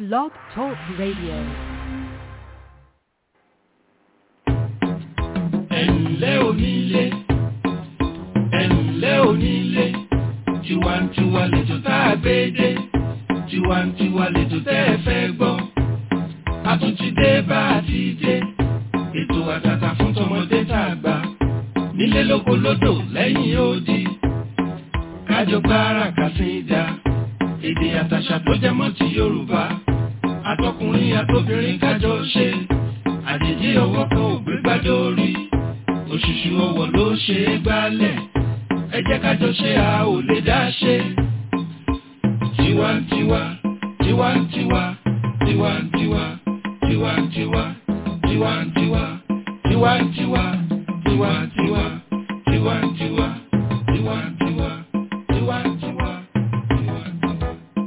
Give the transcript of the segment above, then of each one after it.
Blog Talk Radio. ẹ̀ǹlẹ́ onílé ẹ̀ǹlẹ́ onílé tiwantiwa lẹ́jọ́ tá a gbé dé tiwantiwa lẹ́jọ́ tẹ́ ẹ fẹ́ gbọ́ a tún ti dé bá a ti dé ètò àtàtà fún tọmọdé tá a gbà nílé lóko lódò lẹ́yìn odi kájọ gbára kàsídà èdè àtàṣà tó jẹ mọ́ ti Yorùbá àtọkùnrin àtobìnrin kájọ ṣe àjèjì ọwọ́ kan ò gbé gbádùn orí òṣùṣù ọwọ́ ló ṣe é gbálẹ̀ ẹ jẹ́ kájọ ṣe a ò lè dá ṣe. tiwantiwa tiwantiwa tiwantiwa tiwantiwa tiwantiwa tiwantiwa tiwantiwa tiwantiwa tiwantiwa tiwantiwa tiwantiwa.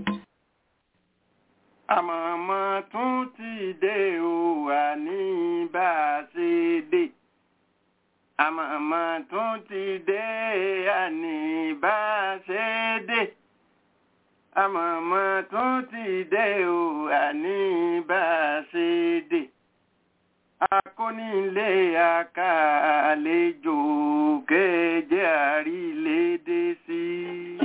àmọ̀mọ́ tún ti dé o àní bá a ṣe dé àmọ̀mọ́ tún ti dé àní bá a ṣe dé àmọ̀mọ́ tún ti dé o àní bá a ṣe dé akónílé àkàlejò kéje àrílédé sí i.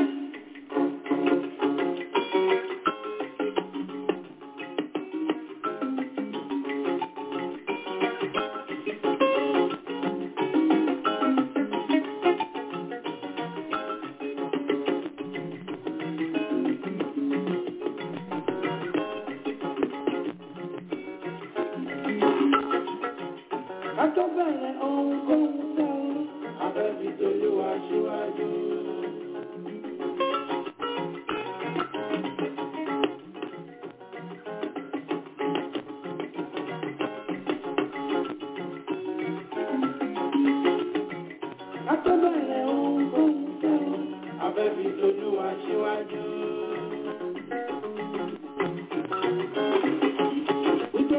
Kátó bẹ̀rẹ̀ ohun tó ń sẹ́wọ́n, abẹ́bí tolúwa síwájú. Kátó bẹ̀rẹ̀ ohun tó ń sẹ́wọ́n, abẹ́bí tolúwa síwájú. Wípé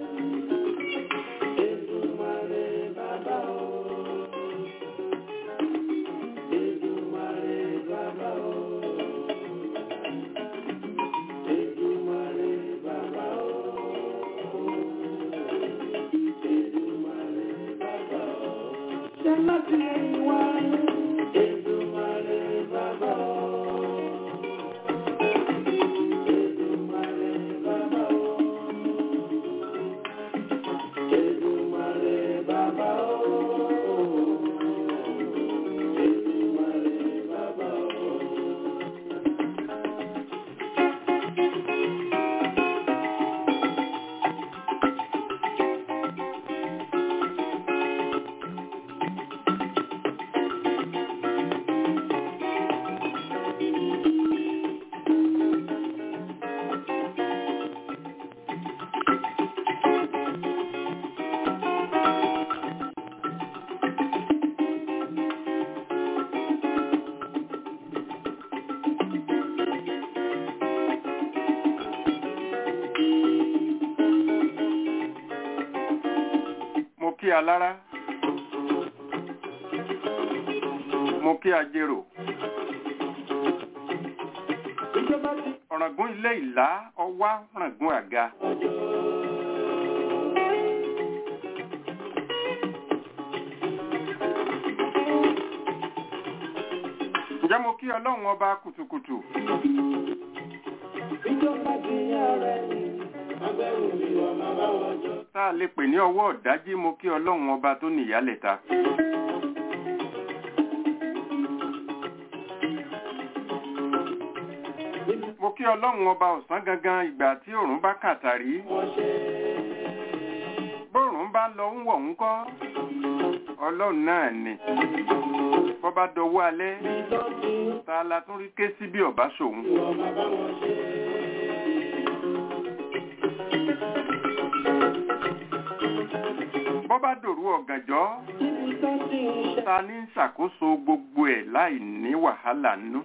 Èdùmàrè bàbá o. Èdùmàrè bàbá o. Èdùmàrè bàbá o. Èdùmàrè bàbá o. Ṣé láti ẹ̀yìn wá? Èdùmàrè bàbá o. Èdùmàrè bàbá o. Èdùmàrè bàbá o. Èdùmàrè bàbá o. mo kí alára mo kí ajérò Ìjọba ti ọ̀ràngún ilé ìlá ọwá ọ̀ràngún àga ǹjẹ́ mo kí ọlọ́run ọba kùtùkùtù ìjọba ti yá rẹ̀ ni. Agbẹ́rù mi wà máa bá wọn jọ. tá a lè pè ní ọwọ́ ọ̀dájí mo kí ọlọ́run ọba tó nìyálẹ̀ta mo kí ọlọ́run ọba ọ̀sán gangan ìgbà tí òòrùn bá kàtàrí Wọ́n ṣe bóòrùn bá lọ ń wọ̀ ń kọ́ ọlọ́run náà ni bọ́ bá dọwọ́ alẹ́ ìtọ́jú ta la tún rí ké sí bí ọ̀bá ṣòun wà máa bá wọn ṣe. bọ́ bá dòru ọ̀gànjọ́ Níbi tó ti ń ṣe. ta ní ń ṣàkóso gbogbo ẹ̀ láì ní wàhálà nínú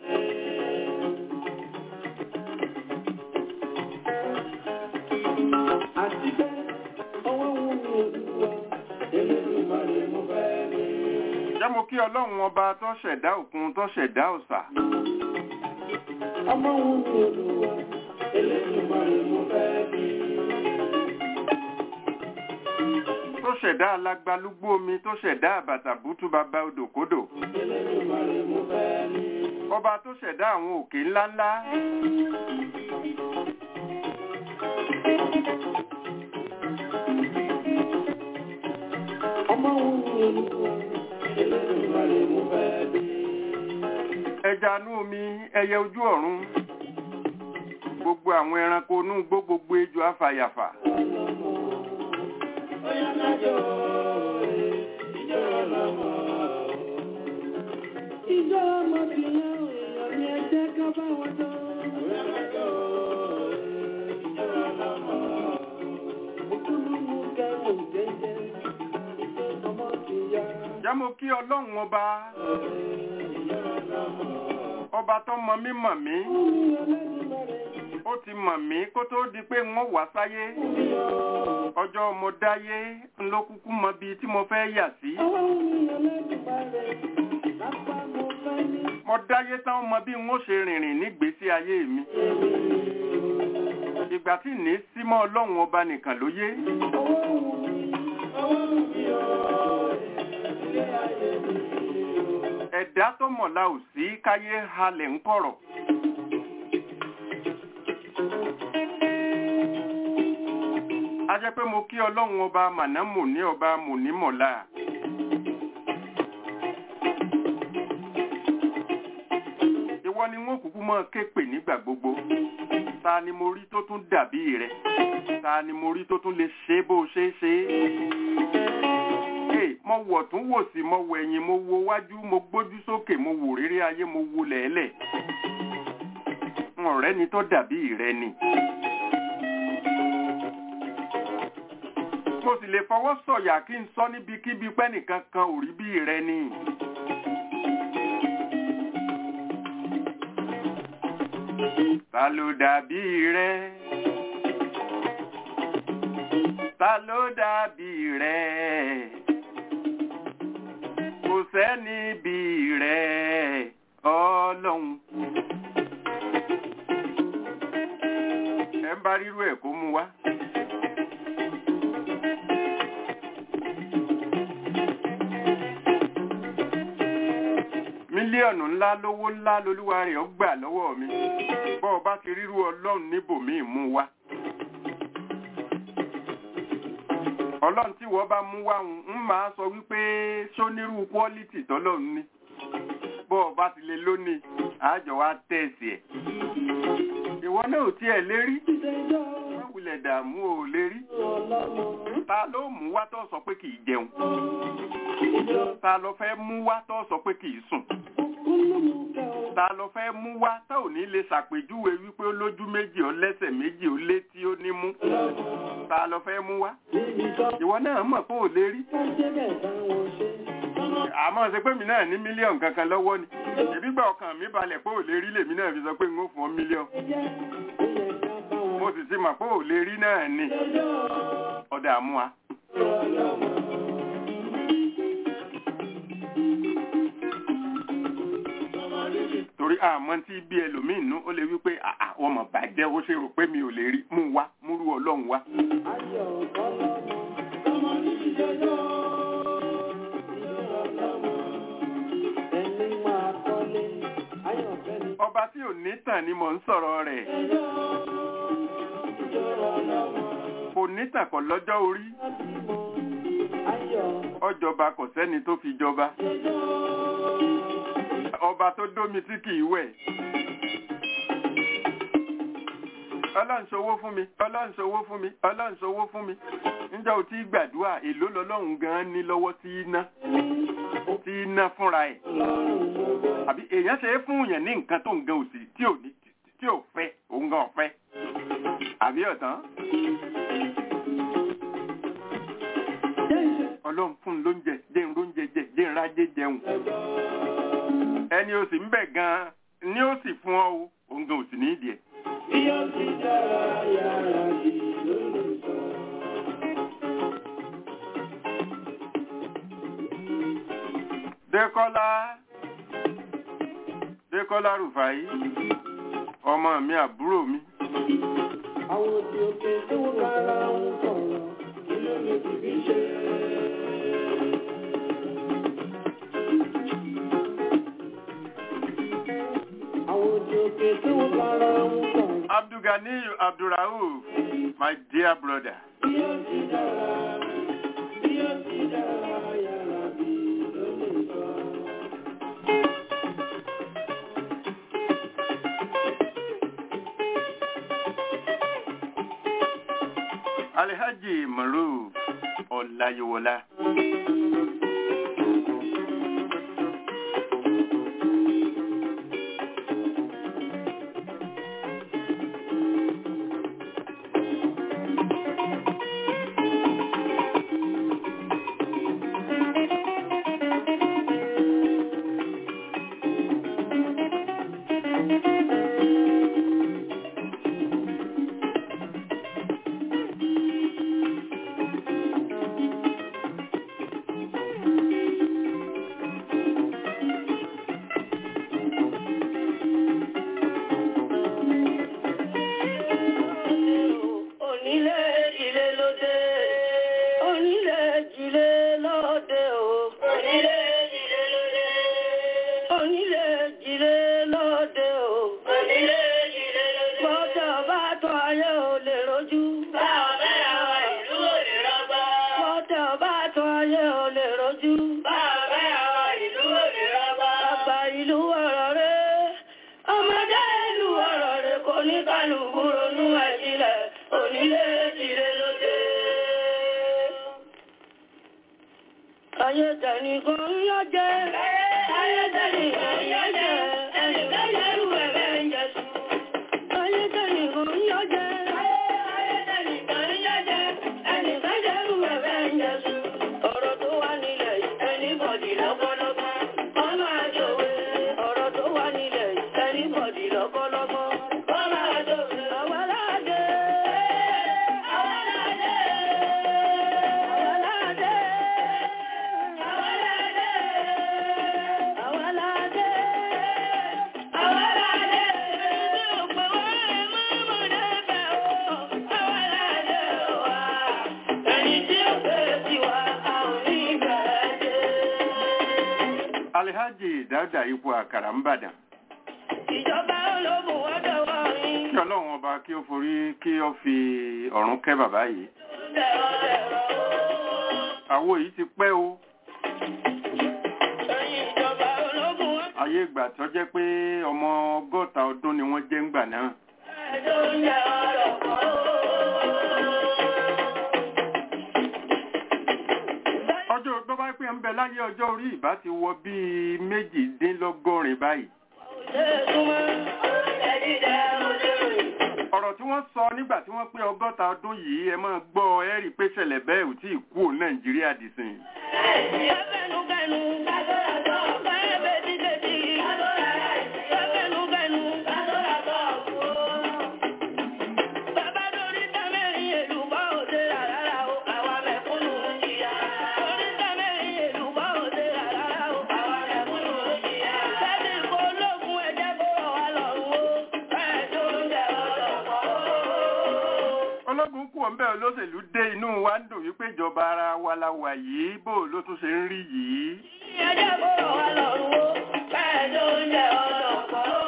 Àti pé ọwọ́ wù mí olúwa. Elédùmarè mo fẹ́ ní. jẹ́ mo kí ọlọ́run ọba tó ṣẹ̀dá òkun tó ṣẹ̀dá ọ̀sà ọmọ wù mí olúwa elédùmarè mo fẹ́ ṣẹ̀dá alágbálúgbó omi tó ṣẹ̀dá àbàtàbútú bàbá odòkodò Elédùmarè mo fẹ́ ní. ọba tó ṣẹ̀dá àwọn òkè ńláńlá Ọmọ òun ni olúwa. Elédùmarè mo fẹ́ ní. ẹja inú omi ẹyẹ ojú ọ̀run gbogbo àwọn ẹranko inú igbó gbogbo ejò afàyàfà Ọlọ́mọ. Ọ̀yá kájọ òye. Ìjọ ọlọ́mọ. Ìjọ ọmọ ti yàn èèyàn ní ẹjẹ́ ká bá wọn jọ. Ọ̀yá kájọ òye. Ìjọ ọlọ́mọ. Òkúlùmù kẹrù jẹjẹ. Ìjọ ọmọ ti yá. jámọ kí ọlọ́run ọba Ìjọ ọlọ́mọ. ọba tó mọ mí mọ̀ mí Ó ní Elédùmarè. ó ti mọ̀ mí kó tó di pé wọ́n wá sáyé Ó ní ọ́. ọjọ́ mo dáyé ńlọ kúkú mọ bíi tí mo fẹ́ yà sí Ọlọ́run ní Elédùmarè. Lápá mo fẹ́ ní. mo dáyé tán mọ bí wọ́n ṣe rìnrìn nígbésí ayé mi ìgbà tí ní símọ́ ọlọ́run ọba nìkan ló yé ẹ̀dá tó mọ̀lá ò sí káyé halẹ̀ ń kọ̀rọ̀ a jẹ́ pé mo kí ọlọ́run ọba mànámù ní ọba mònímọ̀lá ìwọ ni wọn kúkú mọ́ ké pè nígbà gbogbo ta ni mo rí tó tún dàbí rẹ ta ni mo rí tó tún lè ṣe bó ṣe é ṣe é Hey, mo wọ̀ tún wò sí mo wọ ẹ̀yìn mo wo wájú mo gbójú sókè mo wò rírí ayé mo wo lẹ̀ẹ́lẹ̀ ọ̀rẹ́ ni tó dàbí rẹ ni. mo sì lè fọwọ́ sọ̀yà kí n sọ níbikíbi pẹ́ nìkan kan ò rí bí rẹ ni. ta ló dàbí rẹ? ta ló dàbí rẹ? kò sẹ́ni bí rẹ̀ ọlọ́run. ẹ ń bá rírú ẹ̀ kó mú wá. mílíọ̀nù ńlá lówó ńlá lolúwa rẹ̀ ó gbà lọ́wọ́ mi bọ́ ọ bá ti rírú ọlọ́run níbòmíì mú wá. ọlọ́run tí wọ́n bá mú wá ń máa sọ wípé sónírú kwọ́lítì tọ́lọ́run ní bọ́ ọ bá ti lè lónìí àjọ wa tẹ̀sí ẹ̀. ìwọ náà ò tiẹ̀ lérí wọ́n wulẹ̀ dààmú ò lérí. ta ló mú wá tó sọ pé kì í jẹun ta ló fẹ́ mú wá tó sọ pé kì í sùn ta ló fẹ́ mú wá tá ò ní lè ṣàpèjúwe wípé ó lójú méjì ó lẹ́sẹ̀ méjì ó létí ó nímú ta ló fẹ́ mú wá ìwọ náà mọ̀ pé ò lè rí àmọ́ ṣe pé mi náà ní mílíọ̀nù kankan lọ́wọ́ ni ìbí gbà ọkàn mi balẹ̀ pé ò lè rí lèmi náà fi sọ pé n ó fún ọ mílíọ̀nù mo sì ti mọ̀ pé ò lè rí náà ni ọ̀dà àmúwa. torí àmọ́ tí bí ẹlòmíín nú ó lè wí pé àwọn ọmọ bàjẹ́ ó ṣe rò pé mi ò lè rí mú wá múrú ọlọ́run wá. ọba tí ò ní tàn ni mò ń sọ̀rọ̀ rẹ̀ kò ní tàn kọ́ lọ́jọ́ orí ọjọba kò sẹ́ni tó fi jọba ọba tó dómi tí kìí wẹ̀ ọlọ́nṣowó fún mi ọlọ́nṣowó fún mi ọlọ́nṣowó fún mi níjọ́ ò tí gbàdúrà èló lọ́lọ́run gan ní lọ́wọ́ tí í ná tí í ná fúnra ẹ̀ àbí èèyàn ṣe é fún yẹn ní nǹkan tó ń gan òsì tí ò ní tí ò fẹ́ òun gan ọ̀fẹ́ àbí ọ̀tán ọlọ́run fún un lóúnjẹ jẹ́ ń róúnjẹ jẹ jẹ́ ń rájẹ jẹun ẹni o sì ń bẹ̀ gan-an ni ó sì fún ọ o òun gan ò sì ní ìdí ẹ̀. Bí ó ti dára yàrá di lólùsọ. Dékọ́lá Dékọ́lá Rùfàí ọmọ mi àbúrò mi Àwọn òbí òkè tó kára ń sọ̀rọ̀, kí ló lè fi fi ṣe? Abdulganiyu Abdulrauf, my dear brother. bí ó ti dára bí ó ti dára yàrá bí ló lè sọ. Alhaji Maruf Ọláyíwọlá. Onílé ilé lóde. Onílé ilé lóde o. Onílé ilé lóde. Onílé ilé lóde o. Onílé ilé lóde. Bọ́tọ̀ bá tọ́ ayé ò lè rojú. Báwo bẹ́ẹ̀ àwọn ìlú ò lè rọgbọ. Bọ́tọ̀ bá tọ́ ayé ò lè rojú. Báwo bẹ́ẹ̀ àwọn ìlú ò lè rọgbọ. Àgbà ìlú ọ̀rọ̀ rẹ̀. Ọmọdé ìlú ọ̀rọ̀ rẹ̀ kò ní kálukú ronú ẹ̀jílẹ̀. Onílé ìdílé lóde. Ayé tẹ̀lé kan ń yọ jẹ́. Ayé tẹ̀lé kan ń yọ jẹ́. Ẹnì kan yẹrù ẹ̀fẹ́ ń jẹ sùn. Ayé tẹ̀lé kan ń yọ jẹ́. Ayé tẹ̀lé kan ń yọ jẹ́. Ẹnì kan yẹrù ẹ̀fẹ́ ń jẹ sùn. Ọ̀rọ̀ tó wà nílẹ̀ yìí, ẹni bọ̀dì lọ́kọ́lọ́kọ́. Wọ́n máa jòwe. Ọ̀rọ̀ tó wà nílẹ̀ yìí, ẹni bọ̀dì lọ́kọ́lọ́kọ́. Wọ́n máa jòwe. Àwa láàdé. Àwa láàdé. Àwa láàdé. Àwa láàdé. Àwa láàdé. Àwa láàdé. Ẹni ò pé wá ẹ má mọ̀ débẹ̀ o. Àwa láàdé wa. Ẹni tí ò pé tiwa, a ò ní bẹ̀ẹ́ dé. Alhaji Dáúdà ipò àkàrà ń bàdàn. Ìjọba ológun wọ́n dọ̀wọ́ yín. Kí Ọlọ́run ọba kí ó forí kí ó fi ọ̀run kẹ́ bàbá yìí. Dẹ̀rọ̀ dẹ̀rọ̀ o. Àwo yìí ti pẹ́ o. Ẹ̀yin ìjọba ológun wọ́n Ayé ìgbà tó jẹ́ pé ọmọ ọgọ́ta ọdún ni wọ́n jẹ́ ńgbà náà. ẹjọ́ ń jẹ ọ̀rọ̀ kan o. Ọjọ́ tó bá pé ń bẹ láyé ọjọ́ orí ìbá ti wọ bíi méjìdínlọ́gọ́rin báyìí. Ṣé súnmọ́ ẹ̀dí dẹ̀ ọdún? Ọ̀rọ̀ tí wọ́n sọ nígbà tí wọ́n pé ọgọ́ta ọdún yìí ẹ máa gbọ́ ẹ rí i pé ṣẹlẹ̀ bẹ́ẹ̀ ò tí ì kú ò Nàìjíríà dìsìn. Ẹ̀fẹ̀nugẹ̀nu, ẹ̀fẹ̀ dídèdì, ẹ̀fẹ̀nugẹ̀nu, bàbá lórí tẹ́mẹ̀rin èlùbọ́ òde rárá o, àwa mẹ̀kúnnù ń jìyà. Lórí tẹ́mẹ̀rin èlùbọ́ òde rárá o, àwa mẹ̀kúnnù ń jìyà. Sẹ́ni kò lóògùn ẹ̀jẹ̀ kó rọ̀ wá lọ́rùn o, bẹ́ẹ̀ tó ń jẹ ọ̀dọ̀ pọ̀ o. Ológun kú ọ̀nbẹ́ olóṣèlú dé inú wa ń dùn wípé ìjọba ara wa la wà yìí bó ló tún ṣe ń rí yìí. Ẹ̀jẹ̀ kó rọ̀ wá lọ́rùn o, bẹ́ẹ̀ tó ń jẹ ọ̀dọ̀ pọ̀ o.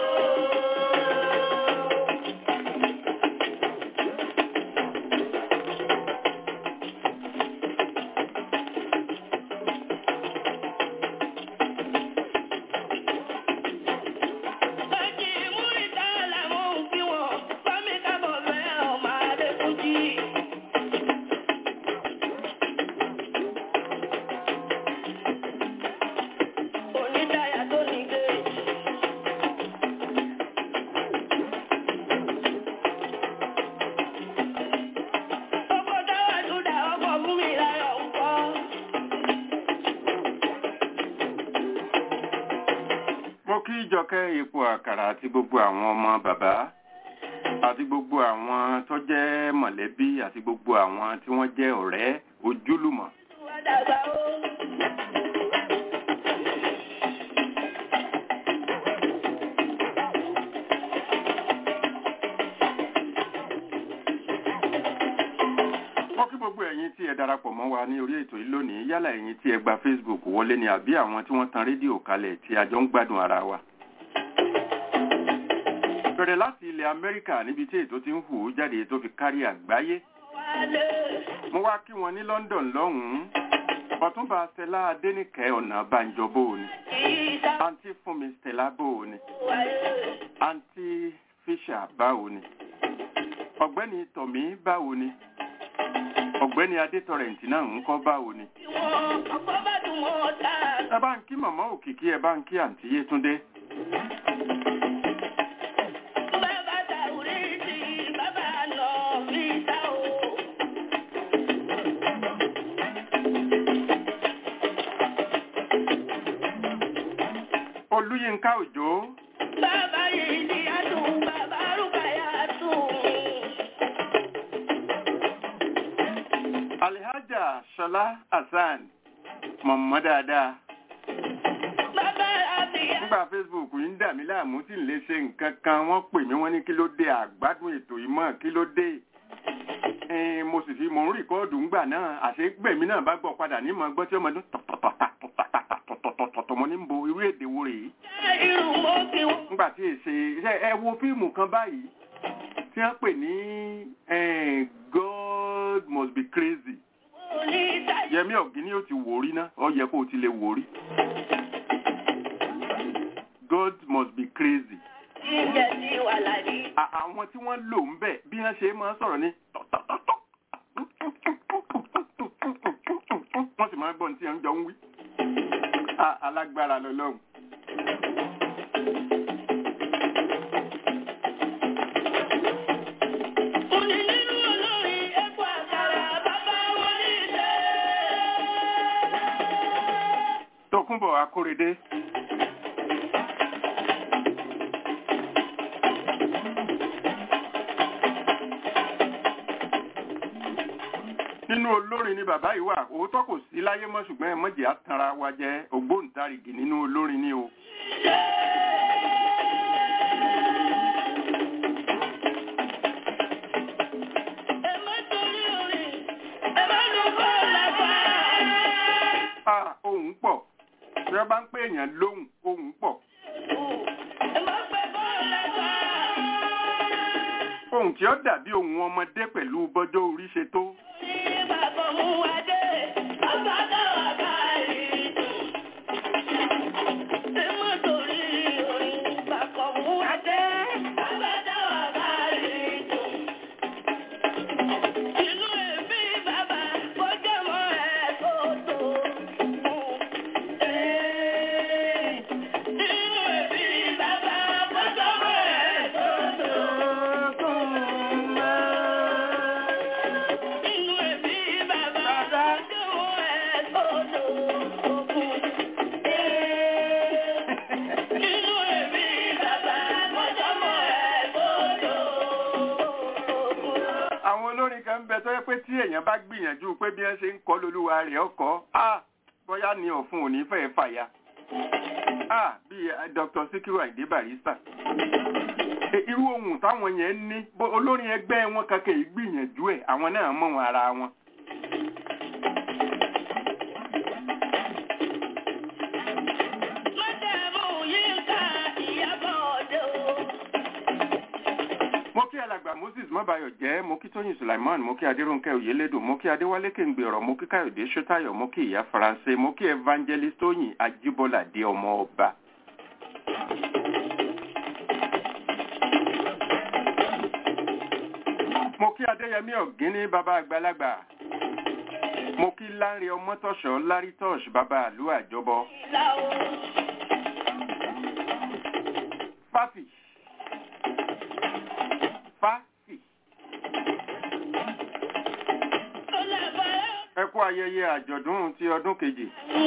Bájí múrítà làwọn òfin wọn, bámi kábọ̀ fẹ́ ọmọ Adékúnjí. Onídàáyà tó ní géèjì. Gbogbo dáwà tó dà ọkọ̀ fún mi láyọ̀ ń kọ́. Mo kí Jọkẹ́ ipò àkàrà àti gbogbo àwọn ọmọ bàbá àti gbogbo àwọn tó jẹ́ mọ̀lẹ́bí àti gbogbo àwọn tí wọ́n jẹ́ ọ̀rẹ́ ojúlùmọ̀. Wá dàgbà ó. Mo kí gbogbo ẹ̀yin tí ẹ darapọ̀ mọ́ wa ní orí ètò yìí lónìí yálà ẹ̀yin tí ẹ gba Facebook wọlé ni àbí àwọn tí wọ́n tan rédíò kalẹ̀ tí a jọ ń gbádùn ara wa. bẹ̀rẹ̀ láti ilẹ̀ amẹ́ríkà níbi tí ètò ti ń hù ú jáde tó fi kárí àgbáyé mo wá kí wọn ní london lọ́hùn-ún ọ̀túnba stella adéníkẹ́ ọ̀nà banjọ bóòni àǹtí fúnmi stella bóòni àǹtí fisher báwo ni ọ̀gbẹ́ni tọ̀mí báwo ni ọ̀gbẹ́ni adétọrẹǹtì náà ń kọ́ báwo ni ẹ bá ń kí màmá òkìkí ẹ bá ń kí àǹtí yétúndé olúyínká òjò Bàbá yìí ni a tún bàbá rúbáyà tún. alihaja ṣọlá hasan mọ̀mọ́ dáadáa Bàbá àbíyá. nígbà facebook yìí ń dà mí láàmú tí ń lè ṣe nǹkan kan wọ́n pè mí wọ́n ní kí ló dé àgbádùn ètò yìí mọ́ kí ló dé Eh, mo sì fi mò ń rìkọ́ọ̀dù ńgbà náà àṣegbèmí náà bá gbọ́ padà ní mọ̀ gbọ́ tí ọmọdún tọ̀tọ̀tọ̀tọ̀tọ̀tọ̀tọ̀tọ̀ mo ní ń bo irú èdè wo rèé Irun mo ti wọ́n. nígbà tí èsè ṣe ẹ wo fíìmù kan báyìí tí wọ́n pè ní eh, God must be crazy ní ìtajà. yẹmí ọ̀gíní ó ti wò rí ná ọ yẹ kó o ti lè wò rí God must be crazy Jíjẹ ti wà láyé. À- àwọn tí wọ́n lò ń bẹ̀ bí wọ́n ṣe máa ń sọ̀rọ̀ ní tọ̀tọ̀tọ̀tọ̀ wọ́n sì máa ń gbọ́ ní tí wọ́n jọ ń wí À- alágbára lọ́lọ́run Mo ní nínú olórin ẹ̀kọ́ àkàrà bàbá wọn ní ìṣe. Tókunbọ̀ Akórèdé nínú olórin ni bàbá yìí wà òótọ́ kò sí láyé mọ́ ṣùgbọ́n ẹ mọ̀jẹ̀ àtàrà wa jẹ́ ògbóǹtarìgì nínú olórin ni o. Ẹ má torí orin, ẹ má lù kọ́ lápá. a ohun pọ̀ bí wọ́n bá ń pè èèyàn lóhùn ohun pọ̀ Ẹ má pẹ́ kọ́ lápá. ohun tí ó dàbí ohun ọmọdé pẹ̀lú bọ́jọ́ orí ṣe tó. Ní bàbá mú wa dé, bàbá dáwà káàrí dùn. Ẹ má torí orin, bàbá mú wa dé, bàbá dáwà káàrí dùn. Inú ẹbí bàbá kọjá mọ́ ẹ̀ kó tó mú. Inú ẹbí bàbá kọjá mọ́ ẹ̀ kó tó mú. Inú ẹbí bàbá kọjá mọ́ ẹ̀ kó tó mú. Inú ẹbí bàbá kọjá mọ́ ẹ̀ kó tó mú. àwọn olórin kan ń bẹ tó yẹ pé tí èèyàn bá gbìyànjú pé bí wọ́n ṣe ń kọ́ lolúwa rẹ̀ ọkọ̀ á bóyá ni ọ̀fun òní fẹ́ fàya á bíi eh, Dr. Sikiru Ayinde Barrister E, irú ohun táwọn yẹn ní bó- olórin ẹgbẹ́ wọn kankan yìí gbìyànjú ẹ̀ àwọn náà mọ̀ wọn ara wọn. Mọ́tàmú yìí ká ìyàbọ̀ ọ̀dọ́. mo kí alàgbà Moses mọ́bayọ̀ jẹ́ mo kí Tóyìn Sulaiman mo kí Adéròǹkẹ́ Oyèlédùn mo kí Adéwálé Kéǹgbèrọ̀ mo kí Káyọ̀dé Ṣótáyọ̀ mo kí ìyá Faransé mo kí Evangelist Tóyìn Ajíbọ́ládé ọmọ ọba. mo kí Adéyẹmí Ọ̀gíní bàbá àgbàlagbà mo kí Lánrè Ọmọ́tọ̀ṣọ́ Lárítọ́ṣ bàbá àlú àjọbọ. Ìlà o. Fáfì Fáfì Ó lábàá. ẹ kú ayẹyẹ àjọ̀dún ti ọdún kejì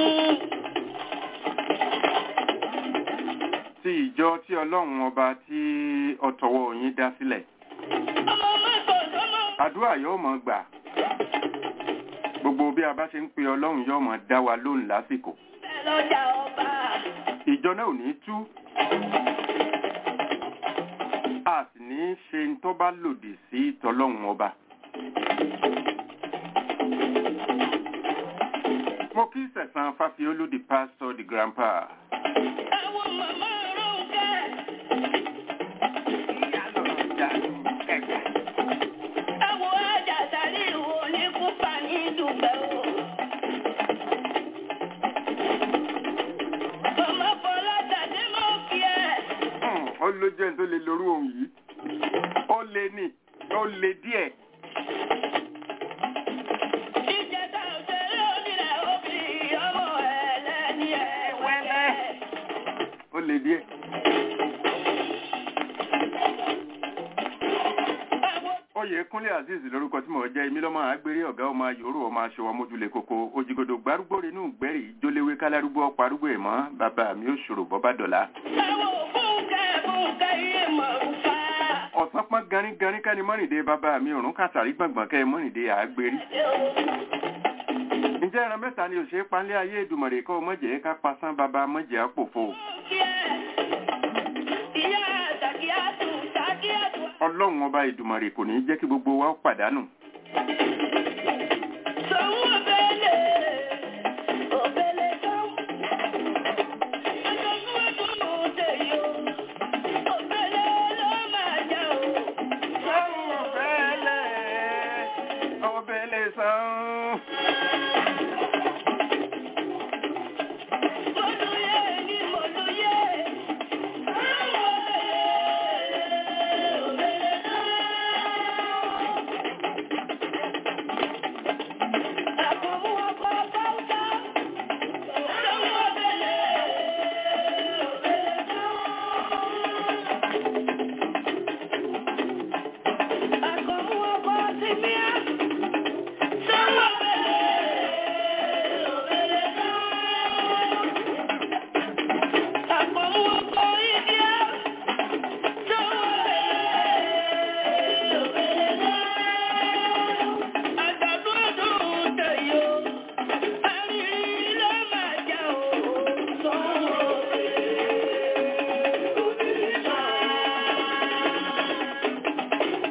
ti ìjọ tí ọlọ́run ọba tí ọ̀tọ̀wọ̀ yín dá sílẹ̀ Ọmọ mọ́tò sọ́mọ. àdúrà yóò mọ̀ gbà gbogbo bí a bá ṣe ń pe ọlọ́run yóò mọ̀ dá wa lóhùn lásìkò Bẹ́ẹ̀ lọ́jà ọba. ìjọ náà ò ní tú a sì ní ṣe ń tó bá lòdì sí tọlọ́run ọba mo kí sẹ̀sán fáfiolú di pastor di grandpa Àwọn màmá Rónkẹ́. lórú ohun yìí ó le ní ó le díẹ̀ Ìjẹta òṣèré onílẹ̀ òbí ọmọ ẹlẹ́ni ẹ̀wẹ́lẹ́. ó le díẹ̀. Oyèkúnlé Azeez lórúkọ tí mò ń jẹ́ èmi lọ́mọ àgbèrè ọ̀gá ọmọ yòórù ọmọ aṣọ ọmọdúlé koko òjìgòdò gbárùgbò rínú gbẹ́rì jóléwé kálárúgbó ọparúgbó ìmọ̀ bàbá mi ò ṣòro bọ́bá dọ̀la. Àwọn fúnkẹ́ fúnkẹ́ iye mọ̀rúfà. ọ̀sán pọ́n garin garin kẹ́ni mọ́rìndé bàbá mi òrùn kàtàrí gbọ̀ngbọ̀n kẹ́ mọ́rìndé àgbèrè. ǹjẹ́ ẹran mẹ́ta ni òṣèré panlé ayé ìdùmọ̀rè kọ́ mọ̀jẹ̀ ká pasán bàbá mọ̀jẹ̀ àpòfo. Ìyá Sàkíyàtù Sàkíyàtù. ọlọ́run ọba ìdùmọ̀rè kò ní jẹ́ kí gbogbo wa ó pàdánù. Sọ̀hún òbẹ̀lẹ̀ òbẹ̀lẹ̀ sọ́hún. Ẹ̀sọ́sún ẹ̀dùnú tèyí o. Òbẹ̀lẹ̀ ló máa jẹ́ o. sọ́run ọ̀fẹ́lẹ̀ ọbẹ̀lẹ̀ sàn. Mọ̀lúyé ni mọ̀lúyé. Àwọn òbẹ̀lẹ̀ òbẹ̀lẹ̀ sọ́hún. Àkọ́mú ọkọ̀ Báwùsá. Sọ̀hún òbẹ̀lẹ̀ òbẹ̀lẹ̀ sọ́hún. Àkọ́mú ọkọ̀ Tìmíà. Sọ̀hún òbẹ̀lẹ̀ òbẹ̀lẹ̀ sọ́hún. Àkọ́mú ọkọ̀ Ìdíà. Sọ̀hún òbẹ̀lẹ̀ òbẹ̀lẹ̀ sọ́hún. Àgbàdo ọdún tẹ̀yọ́. Àrírí ló máa jà ó. Sọ̀hún òbẹ̀lẹ̀ òbẹ̀lẹ̀ sọ́hún.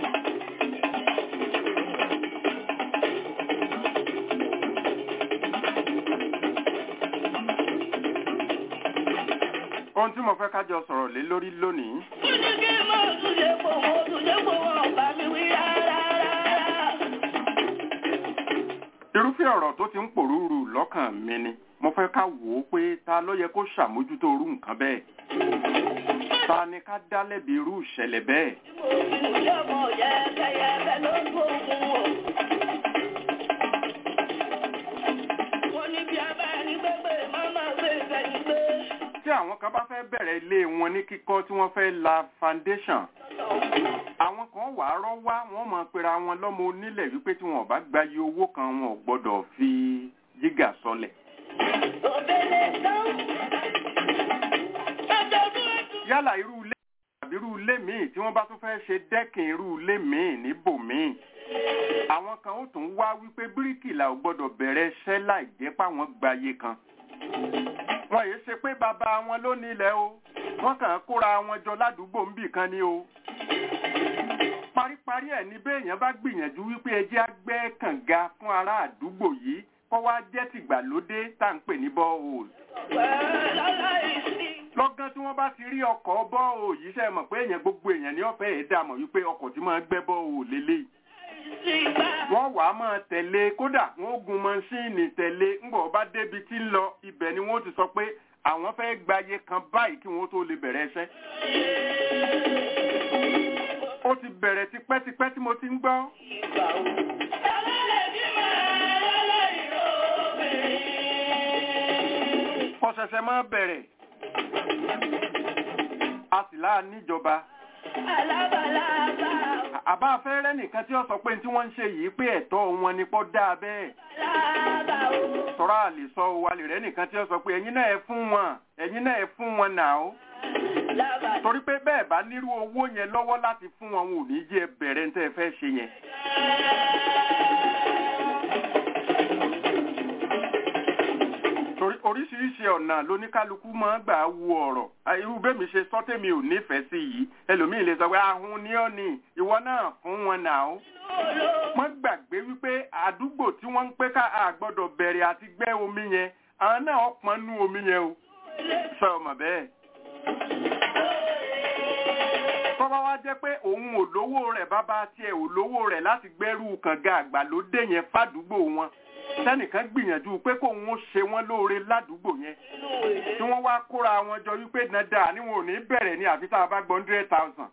ohun tí mo fẹ́ ká jọ sọ̀rọ̀ lé lórí lónìí irúfẹ́ ọ̀rọ̀ tó ti ń pòrúurú lọ́kàn mi ni mo fẹ́ ká wò ó pé ta ló yẹ kó ṣàmójútó irú nǹkan bẹ́ẹ̀ ta ni ká dá lẹ́bi irú ìṣẹ̀lẹ̀ bẹ́ẹ̀ tí àwọn kan bá fẹ́ bẹ̀rẹ̀ ilé wọn ní kíkọ́ tí wọ́n fẹ́ la foundation àwọn kan wàá rọ́ wá wọ́n mọ̀ pera wọn lọ́mọ onílẹ̀ wípé tí wọn ò bá gba iye owó kan wọn ò gbọ́dọ̀ fi jígà sọlẹ̀ yálà irú ilé tàbí irú ilé míì tí wọ́n bá tún fẹ́ ṣe dẹ́kìn irú ilé míì níbòmíì àwọn kan ó tún wá wípé bíríkìlà ò gbọ́dọ̀ bẹ̀rẹ̀ iṣẹ́ láì jẹ́ páwọn gbayé kan wọn yìí ṣe pé bàbá wọn ló nílẹ̀ o wọ́n kàn ń kóra wọn jọ ládùúgbò ń bì kan ni o paríparí ẹ̀ ní béèyàn bá gbìyànjú wípé ẹjẹ́ á gbẹ́ kànga fún ará àdúgbò yìí kọ́ wá jẹ́ tìgbàlódé tá à ń pè ní bọ́ọ̀hùl lọ́gán tí wọ́n bá ti rí ọkọ̀ bọ́ọ̀hùl yìí ṣe mọ̀ pé èèyàn gbogbo èèyàn ní ọ̀fẹ́ ẹ̀ dàmọ̀ wípé ọkọ̀ tí máa gbẹ́ bọ́ọ̀hùl lélẹ́yìí wọ́n wàá máa tẹ̀lé kódà wọ́n ó gun mọ́ṣíìnì tẹ̀lé ńgbọ̀ bá débi tí ń lọ ibẹ̀ ni wọ́n ti sọ pé àwọn fẹ́ gbayé kan báyìí kí wọ́n tó lè bẹ̀rẹ̀ iṣẹ́. ó ti bẹ̀rẹ̀ tipẹ́tipẹ́ tí mo ti ń gbọ́. kò ṣẹ̀ṣẹ̀ máa bẹ̀rẹ̀ a sì láà níjọba àbá afẹ́rẹ́ nìkan tí ó sọ pé tí wọ́n ń ṣe yìí pé ẹ̀tọ́ wọn ni pọ́ dáa bẹ́ẹ̀ tọ́ra lè sọ wa lè rẹ́ nìkan tí ó sọ pé ẹ̀yin náà ẹ fún wọn ẹ̀yin náà ẹ fún wọn nà ó torí pé bẹ́ẹ̀ bá nírú owó yẹn lọ́wọ́ láti fún wọn wọn ò ní jẹ́ bẹ̀rẹ̀ ní tẹ́ ẹ fẹ́ ṣe yẹn. torí oríṣiríṣi ọ̀nà lóníkálukú máa ń gbà wo ọ̀rọ̀ irú bẹ́mi ṣe sọ́tẹ̀mí ò nífẹ̀ẹ́ sí yìí ẹlòmíì lè sọ pé ahun ni ọ́ ni ìwọ náà fún wọn nà ó. wọ́n gbàgbé wípé àdúgbò tí wọ́n ń pé ká àgbọ́dọ̀ bẹ̀rẹ̀ àti gbẹ́ omi yẹn àwọn náà pọn nú omi yẹn o. sọ ọmọ bẹ́ẹ̀. tó bọ́bá wá jẹ́ pé òun ò lówó rẹ̀ bàbá tiẹ̀ ò lówó rẹ̀ láti gbẹ́rù kànga àgbàlódé yẹn fàdúgbò wọn sẹ́nìkan gbìyànjú pé kóun ó ṣe wọ́n lóore ládùúgbò yẹn tí wọ́n wá kóra wọn jọ wípé dandan ni wọn ò ní bẹ̀rẹ̀ ní àfi tá a bá gbọ́ hundred thousand.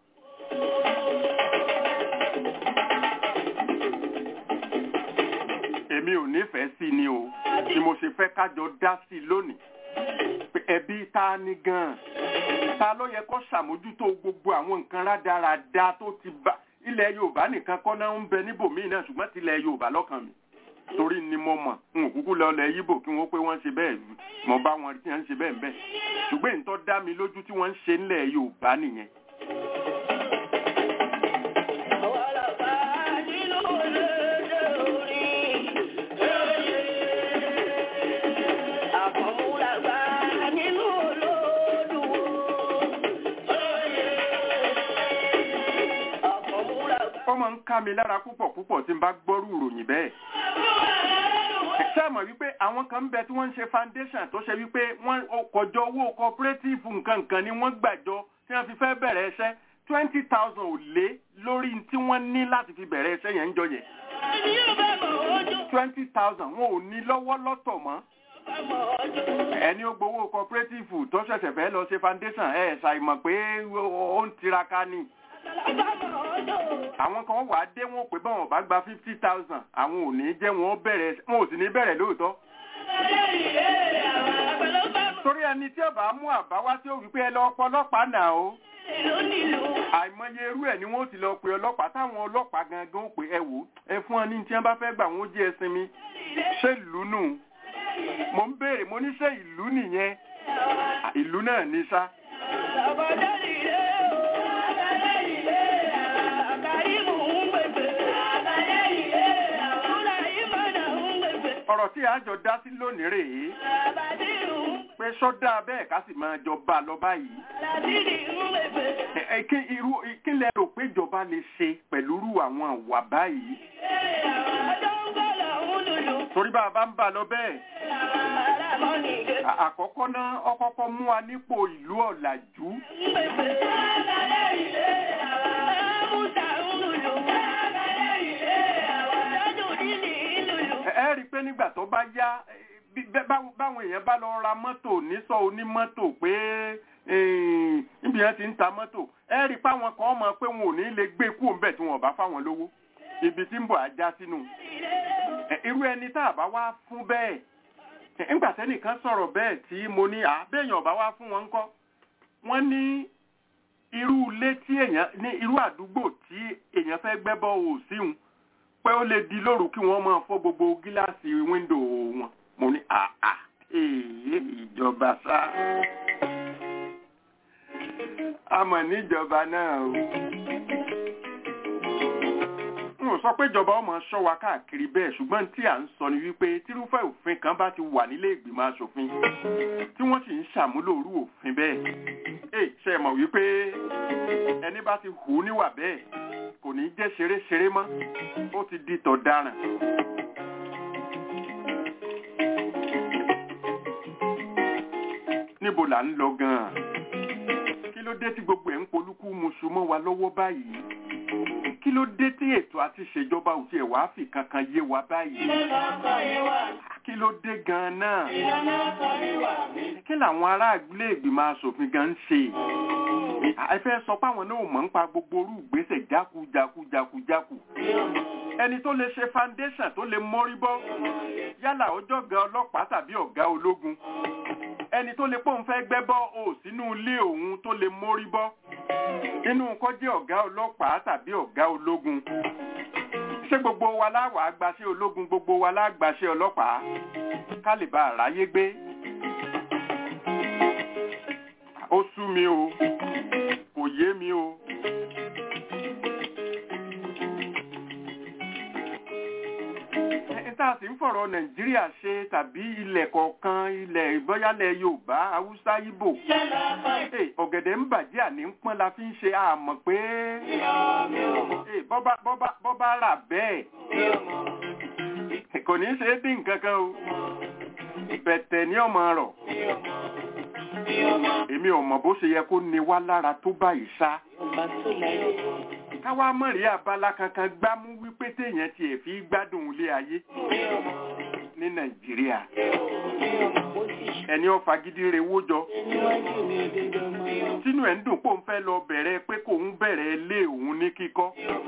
èmi ò nífẹ̀ẹ́ sí ni o tí mo ṣe fẹ́ kájọ dá sí i lónìí pé ẹbí ta ni gan-an ta ló yẹ kó ṣàmójútó gbogbo àwọn nǹkan rádaràda tó ti bá ilẹ̀ yorùbá nìkan kọ́ náà ń bẹ níbòmíì náà ṣùgbọ́n tilẹ̀ yorùbá lọ́kàn mi torí ni mo mọ̀ n ò kúkú lọ lẹ yíbò kí wọ́n pé wọ́n ṣe bẹ́ẹ̀ mo bá wọn tí wọ́n ń ṣe bẹ́ẹ̀ bẹ́ẹ̀ ṣùgbọ́n ìtọ́ dá mi lójú tí wọ́n ń ṣe ńlẹ̀ yorùbá nìyẹn. ó máa ń ká mi lára púpọ̀ púpọ̀ tí n bá gbọ́rú ìròyìn bẹ́ẹ̀. ṣé àmọ̀ wípé àwọn kan ń bẹ tí wọ́n ń ṣe foundation tó ṣe wípé wọ́n kọjọ owó cooperative nǹkan nǹkan ni wọ́n gbàjọ tí wọ́n fi fẹ́ bẹ̀rẹ̀ iṣẹ́ twenty thousand ò lé lórí tí wọ́n ní láti fi bẹ̀rẹ̀ iṣẹ́ yẹn ń jọ yẹn. twenty thousand wọn ò ní lọ́wọ́ lọ́tọ̀ mọ́ ẹni ó gbowó cooperative tó ṣẹ̀ṣẹ̀ fẹ́ lọ ṣe foundation ẹ̀ ṣàìmọ̀ pé ó ń tiraka ni àwọn kan wà á dé wọn pé báwọn bá gba fifty thousand àwọn ò ní jẹ́ wọn bẹ̀rẹ̀ wọn ò sì ní bẹ̀rẹ̀ lóòótọ́. torí ẹni tí ọba mú àbá wá tí ó wí pé ẹ lọ ọlọ́pàá nà ó. àìmọye irú ẹ̀ ni wọ́n ti lọ pe ọlọ́pàá táwọn ọlọ́pàá gangan ó pé ẹ wò ẹ fún ọ ní tí wọ́n bá fẹ́ gbà wọ́n jẹ́ ẹsìn mi ṣé ìlú nù mo ń béèrè mo ní ṣé ìlú nìyẹn ìlú náà ní sá. ọ̀rọ̀ tí a jọ dá sí lónìí rèé pé sọ́dá bẹ́ẹ̀ ká sì máa jọ bá lọ báyìí. kí irú kí lẹ rò pé ìjọba lè ṣe pẹ̀lú irú àwọn àwà báyìí. torí bá a bá ń bá lọ bẹ́ẹ̀. àkọ́kọ́ náà ọkọ́kọ́ mú wa nípò ìlú ọ̀làjú. ẹ rí i pé nígbà tó bá yá báwọn èèyàn bá lọ ra mọ́tò nísọ onímọ́tò pé níbi yẹn ti ń ta mọ́tò ẹ rí i pé àwọn kan mọ̀ pé wọn ò ní lè gbé kú òǹbẹ̀ tí wọn bá fáwọn lówó ibi tí ń bọ̀ ajá sínú irú ẹni tá a bá wá fún bẹ́ẹ̀ nígbà tẹ́nìkan sọ̀rọ̀ bẹ́ẹ̀ tí mo ní à béèyàn ọba wá fún wọn ńkọ́ wọ́n ní irú ilé tí èèyàn ní irú àdúgbò tí èèyàn fẹ́ gbẹ́bọ̀ òsíhun pé ó lè di lóru kí wọ́n máa fọ́ gbogbo gíláàsì wíńdò wọn mo ní àà èyí ìjọba sá àmọ́ níjọba náà o n ò sọ pé ìjọba ọmọ ṣọ́ wa káàkiri bẹ́ẹ̀ ṣùgbọ́n tí à ń sọ ni wípé tírúfẹ́ òfin kan bá ti wà nílé ìgbìmọ̀ asòfin tí wọ́n sì ń ṣàmúlò orú òfin bẹ́ẹ̀ ẹ ṣe mọ̀ wípé ẹni bá ti hù níwà bẹ́ẹ̀ kò ní jẹ́ ṣeré-ṣeré mọ́ ó ti di tọ̀daràn. níbo là ń lọ gan-an kí ló dé tí gbogbo ẹ̀ ń polúkú muṣu mọ́ wa lọ́wọ́ báyìí kí ló dé tí ètò àti ìṣèjọba ò tiẹ̀ wá fi kankan yé wa báyìí kí ló dé gan-an náà kí làwọn ará ilé ìgbìmọ̀ asòfin gan ń ṣe ẹ fẹ́ sọ páwọn náà mọ̀ ń pa gbogbo orú ìgbésẹ̀ jákujákujákujáku ẹni tó lè ṣe foundation tó lè mórí bọ́ yálà ọjọ́ ọ̀gá ọlọ́pàá tàbí ọ̀gá ológun ẹni tó lè pòun fẹ́ gbẹ́bọ́ ò sínú ilé òun tó lè mórí bọ́ inú kọ́ jẹ́ ọ̀gá ọlọ́pàá tàbí ọ̀gá ológun ṣé gbogbo wa láwàá gbaṣẹ́ ológun gbogbo wa lágbàṣẹ́ ọlọ́pàá ká lè bá àráyé gbé ó sú mi o kò yé mi o. tá a sì ń fọ̀rọ̀ nàìjíríà ṣe tàbí ilẹ̀ kọ̀ọ̀kan ilẹ̀ ìbọ́yálẹ̀ yorùbá haúsá ìbò ọ̀gẹ̀dẹ̀ ń bàjẹ́ àní ń pọ́n la fi ń ṣe àmọ̀ pé bọ́bá rà bẹ́ẹ̀ kò ní ṣe é dín nǹkan kan o bẹ̀tẹ̀ ní ọmọ rọ̀ èmi ò mọ̀ bó ṣe yẹ kó ní wá lára tó báyìí ṣá ọba tó láyé káwá mọ̀rí abala kankan gbámú wípé téèyàn tiẹ̀ fi gbádùn ilé ayé ní nàìjíríà ó sì ṣe ẹni ó fagídí rewó jọ níwájú mi òdodo ọmọ tínú ẹ̀ ń dùn pò ń fẹ́ lọ bẹ̀rẹ̀ pé kòun bẹ̀rẹ̀ ilé òun ní kíkọ́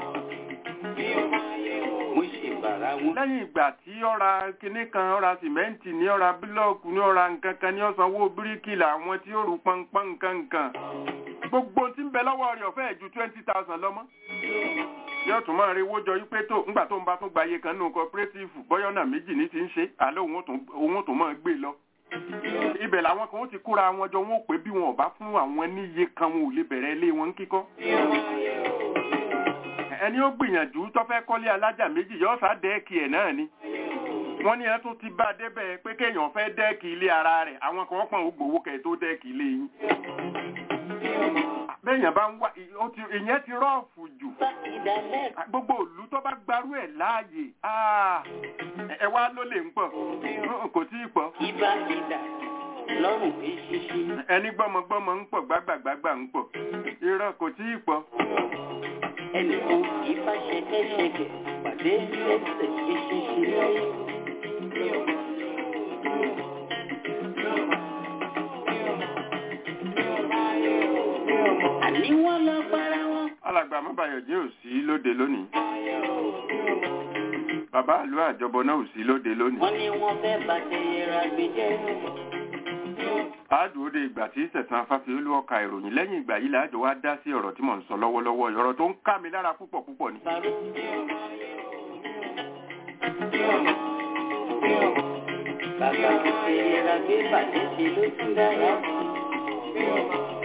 mo ṣe bàrà wọn lẹ́yìn ìgbà tí ọ̀ra kinní kan ọ̀ra sìmẹ́ǹtì ní ọ̀ra bílọ̀kù ní ọ̀ra nǹkan kan ní ọ̀sánwó bíríkìlà àwọn tí ó rù pọ́npọ́n nǹkan nǹkan gbogbo tí ń bẹ lọ́wọ́ rẹ̀ ọ̀fẹ́ ju twenty thousand lọ́mọ́ yóò tún máa rewó jọ yí pé tó ńgbà tó ń bá tún gba iye kan nínú cooperative bọ́yọ́nà méjì ní ti ń ṣe àlọ́ òun ó tún- òun ó tún máa gbé lọ ibẹ̀ làwọn kan ó ti kóra wọn jọ wọn ò pé bí wọn ò bá fún àwọn níye kan wọn ò lè bẹ̀rẹ̀ ilé wọn kíkọ́ ẹni ó gbìyànjú tó fẹ́ kọ́lé alájà méjì yóò sá dẹ́ẹ̀kì ẹ̀ náà ni wọ́n ní ẹ tún ti bá a débẹ̀ pé kéèyàn fẹ́ dẹ́ẹ̀kì ilé ara rẹ̀ àwọn kan pọ̀n ó gbowó kẹ̀ tó dẹ́ẹ̀kì ilé yín bẹ́ẹ̀yàn bá ń wá ó ti- ìyẹn ti rọ́ọ̀fù jù bá ìdálẹ́ gbogbo ìlú tó bá gbarú ẹ̀ láàyè ah, ẹ wá ló lè ń pọ̀ kò tí ì pọ̀ ibà ìdà lọ́rùn eṣinṣi ẹni gbọ́mọgbọ́mọ ń pọ̀ gbágbàgbágbà ń pọ̀ irọ́ kò tí ì pọ̀ ẹnìkan ìfà ṣẹkẹṣẹkẹ pàdé lẹ́sẹ̀ eṣinṣi láyé. àní wọ́n lọ para wọn. alàgbà mọ́bàyọ̀jẹ́ ò sí lóde lónìí bàbá àlú àjọbọ náà ò sí lóde lónìí wọ́n ní wọ́n fẹ́ bàtẹ̀yẹra gbé jẹ́. àádùn òde ìgbà tí sẹ̀sán afáfiolú ọkà ìròyìn lẹ́yìn ìgbà yìí láàjọ wá dá sí ọ̀rọ̀ tí mò ń sọ lọ́wọ́lọ́wọ́ ọ̀rọ̀ tó ń ká mi lára púpọ̀ púpọ̀ ni Bàró. Bàbá bàtẹ̀yẹra gbé bàtẹ́ ṣe ló tún dára sí.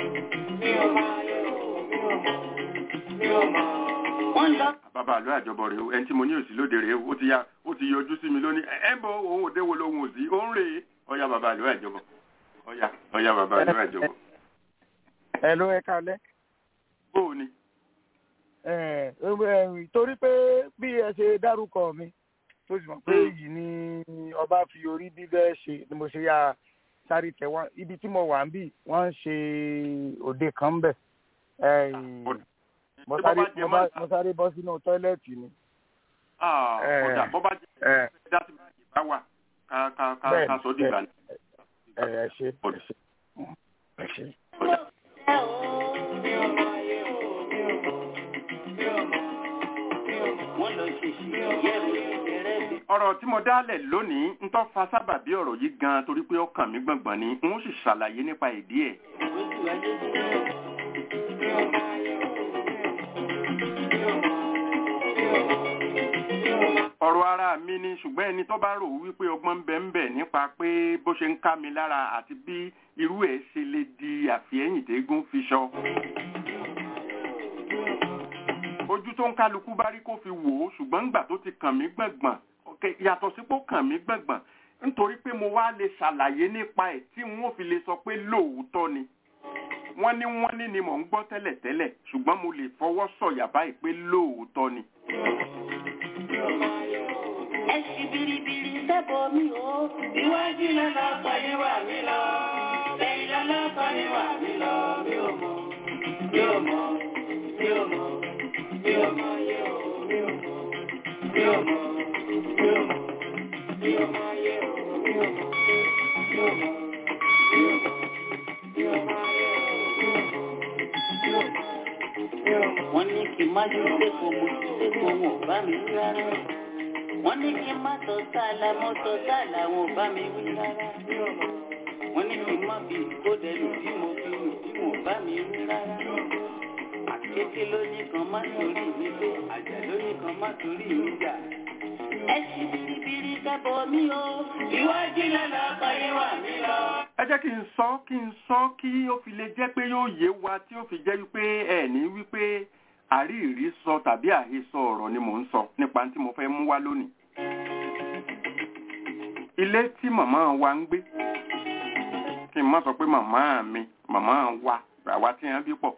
wọ́n lọ bàbá àlú àjọbọ rèé o ẹni tí mo ní òsì lóde rèé o ó ti ya ó ti yọjú sí mi lónìí ẹ ń bọ òun òde wo lòun òsì ó ń rèé ọyá bàbá àlú àjọbọ ọyá ọyá bàbá àlú àjọbọ ẹ ló ẹ kalẹ bóò ni ẹ ẹ torí pé bí ẹ ṣe dárúkọ mi tó sì mọ̀ pé èyí ni ọba fi orí bíbẹ́ ṣe ni mo ṣe yá sáré tẹ wọn ibi tí mo wà ń bì wọ́n ń ṣe òde kan bẹ̀ mo Ṣé sáré bọ́ bá jẹ mo bá- mọ́- mo sáré bọ́ sínú tọ́ílẹ̀tì ni. Ah, ẹ. ọ̀dà bọ́ bá jẹ́ ẹ dá sí báyìí bá wà ká ká ká Bẹ́ẹ̀ni, ká sọ dìgbà ni. ẹ ẹ ṣe ẹ ṣe ẹ ṣe. wọ́n lọ ṣèṣì yẹ̀rù ìṣẹ̀rẹ̀ bí. ọ̀rọ̀ tí mo dálẹ̀ lónìí ń tọ́ fa sábàbí ọ̀rọ̀ yìí gan torí pé ọkàn mi gbọ̀ngbọ̀n ni n ó sì ṣàlàyé nípa ìdí ẹ̀. ojú ayé jẹ́. ọ̀rọ̀ ara mi ni ṣùgbọ́n ẹni tó bá rò wípé ọgbọ́n ń bẹ ń bẹ nípa pé bó ṣe ń ká mi lára àti bí irú ẹ̀ ṣe lè di àfihẹ́yìn tẹ́gùn fi ṣọ. ojú tó ń kálukú bá rí kó fi wò ó ṣùgbọ́n ńgbà tó ti kàn mí gbọ̀ngbọ̀n ok, yàtọ̀ sí pé ó kàn mí gbọ̀ngbọ̀n nítorí pé mo wá lè ṣàlàyé nípa ẹ̀ tí n ó fi lè sọ pé lóòótọ́ ni wọ́n ní wọ́n ní ni mò ń gbọ́ tẹ́lẹ̀tẹ́lẹ̀ ṣùgbọ́n mo lè fọwọ́ sọ̀yà báyìí pé lóòótọ́ ni. ẹ ṣì biribiri sẹ́bọ̀ mi o. iwájú lọ́nà ọ̀pọ̀lẹ́ wà mí lọ. lẹ́yìn lọ́nà ọ̀pọ̀lẹ́ wà mí lọ. mi ò mọ̀ mi ò mọ̀ mi ò mọ̀ mi ò mọ̀ yẹ o mi ò mọ̀ mi ò mọ̀ mi ò mọ̀ mi ò mọ̀ yẹ o mi ò mọ̀ mi ò mọ̀ mi ò mọ̀ mi ò mọ̀ yẹ o mi ò mọ̀ mi ò mọ̀ wọ́n ní kí n má ju sẹ́kọ̀ọ́ mo ju sẹ́kọ̀ọ́ wọn ò bá mi wí rárá. wọ́n ní kí n má tọ́ sáàlà mo tọ́ sáàlà wọn ò bá mi wí rárá. wọ́n ní kí n má bí kódẹ lù bí mo fi lù bí wọn ò bá mi wí rárá. àkété lóní kan má torí mi pé àjà lóní kan má torí mi jà. ẹ ṣì biribiri kẹ́bọ̀ mi o. ìwádìí lọ́nà ọkọ̀ wà mí lọ. ẹ jẹ́ kí n sọ kí n sọ kí ó fi lè jẹ́ pé yóò yé wa tí ó fi jẹ́ wípé ẹ ní wípé àríìrí sọ tàbí àhesọ ọ̀rọ̀ ni mò ń sọ nípa tí mo fẹ́ mú wá lónìí. ilé tí màmá wa ń gbé kí n má sọ pé màmá mi màmá wa àwa tí wọ́n bí pọ̀.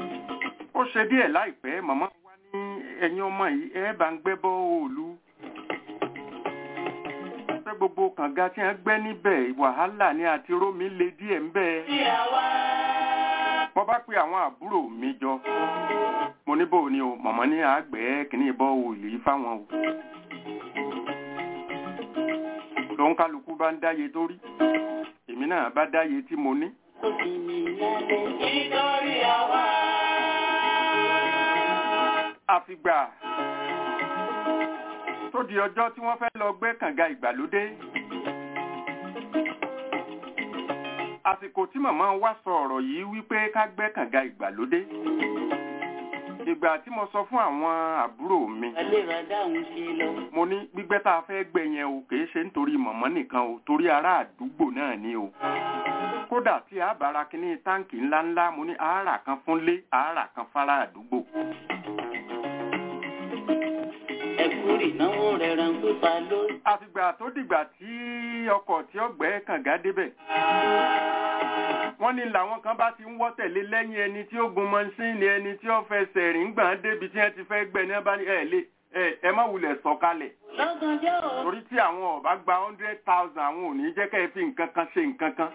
ó ṣe díẹ̀ láìpẹ́ màmá wa ní ẹ̀yin ọmọ yìí ẹ bá ń gbẹ́ bọ́ òòlù gbogbo kànga tí wọ́n gbẹ́ níbẹ̀ wàhálà ni àti rómi le díẹ̀ ń bẹ́ẹ̀. mo bá pe àwọn àbúrò mi jọ mo ní bò ní o mọ̀mọ́ ní àgbẹ̀ kìíní bọ́ òòlì fáwọn o. lòun kálukú bá ń dáye tó rí èmi náà bá dáye tí mo ní. àfìgbà tó di ọjọ́ tí wọ́n fẹ́ lọ gbẹ́ kànga ìgbàlódé. àsìkò tí màmá wa sọ ọ̀rọ̀ yìí wípé ká gbẹ́ kànga ìgbàlódé. ìgbà tí mo sọ fún àwọn àbúrò mi mo ní gbígbẹ́ tá a fẹ́ gbẹ́ yẹn o kìí ṣe nítorí mọ̀mọ́ nìkan o torí ará àdúgbò náà ni o kódà tí a bára kíní táǹkì ńláńlá mo ní àárà kan fúnlé àárà kan fárá àdúgbò ìnáwó rẹ̀ ràn pípa ló. àfìgbà tó dìgbà tí ọkọ̀ tí ó gbẹ́ kànga débẹ̀. wọ́n ní làwọn kan bá ti ń wọ́ tẹ̀lé lẹ́yìn ẹni tí ó gun mọ́ṣíìnì ẹni tí ó fẹsẹ̀ rìn gbọ̀n débi tí wọ́n ti fẹ́ gbẹ́ ní abá ní ẹ̀ lé ẹ má wulẹ̀ sọ̀kalẹ̀. lọ́gànjọ́ o. torí tí àwọn ọ̀bá gba hundred thousand àwọn ò ní jẹ́ kẹ́ ẹ fi nǹkan kan ṣe nǹkan kan.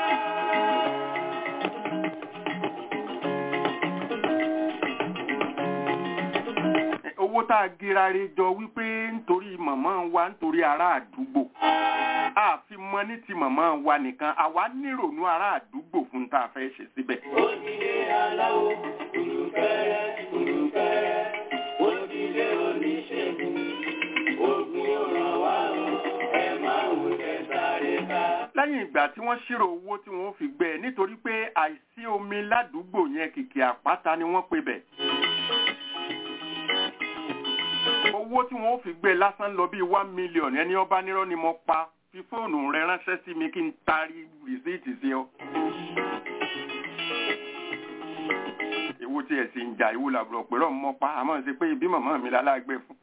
owó tá a girare jọ wípé nítorí màmá wa nítorí ará àdúgbò a fi mọ ní ti màmá wa nìkan àwa nírònú ará àdúgbò fún tá a fẹ́ ṣe síbẹ̀. Òdìdé aláwo, olùfẹ́rẹ́, olùfẹ́rẹ́, òdìdé oníṣègùn, ògùn ọ̀ràn wá o, ẹ máa wù ẹ sáré ká. lẹ́yìn ìgbà tí wọ́n ṣírò owó tí wọ́n fi gbẹ́ nítorí pé àìsí omi ládùúgbò yẹn kìkì àpáta ni wọ́n pe bẹ̀. owó tí wọ́n fi gbé lásán lọ bíi one million ẹni ọba nírọ́ ni mo pa fi fóònù rẹ ránṣẹ́ sí mi kí n taari rìsíìtì sí ọ. èwo tí ẹ̀ sì ń jà ìwò làbúrò pẹ̀lú ọmọ pa àmọ́ ṣe pé ibi màmá mi lálágbé fún.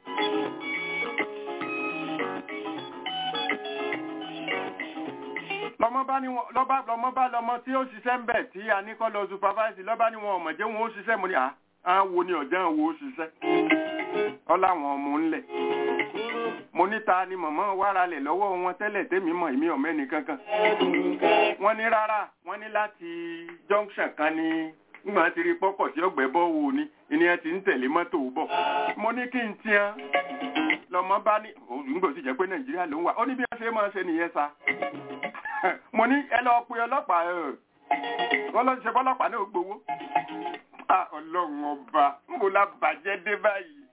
lọmọ bá ní wọn lọba lọmọ bá lọmọ tí ó ṣiṣẹ́ ń bẹ̀ tí a ní kọ́ lọ supervise lọ́ba ní wọn ọ̀mọ̀jẹ́ wọn ó ṣiṣẹ́ mo ní à á wo ni ọ̀jẹ́ wo ó ṣiṣẹ́ ọláwọn ọmọ ńlẹ̀ mo níta ni mọ̀mọ́ wára lẹ̀ lọ́wọ́ wọn tẹ́lẹ̀ tẹ́mi mọ̀ èmi ọ̀mẹ́ni kankan wọ́n ní rárá wọ́n ní láti junction kan ní nígbà tí rí pọ́pọ̀ tí ọgbẹ́ bọ́ wò ní ìní ẹ ti ń tẹ̀lé mọ́tò bọ̀ mo ní kí n tiẹ́ lọ́mọ bá ní òǹgbò sì jẹ́ pé nàìjíríà ló ń wà ó ní bí wọ́n ṣe máa ṣe nìyẹn sa mo ní ẹ lọ pe ọlọ́pàá wọ́n lọ ṣe fọlọ́pàá náà gbowó ọlọ́run ọba ń bò la bàjẹ́ dé báyìí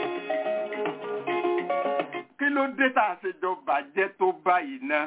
kí ló dé tá a ṣe jọ bàjẹ́ tó báyìí náà.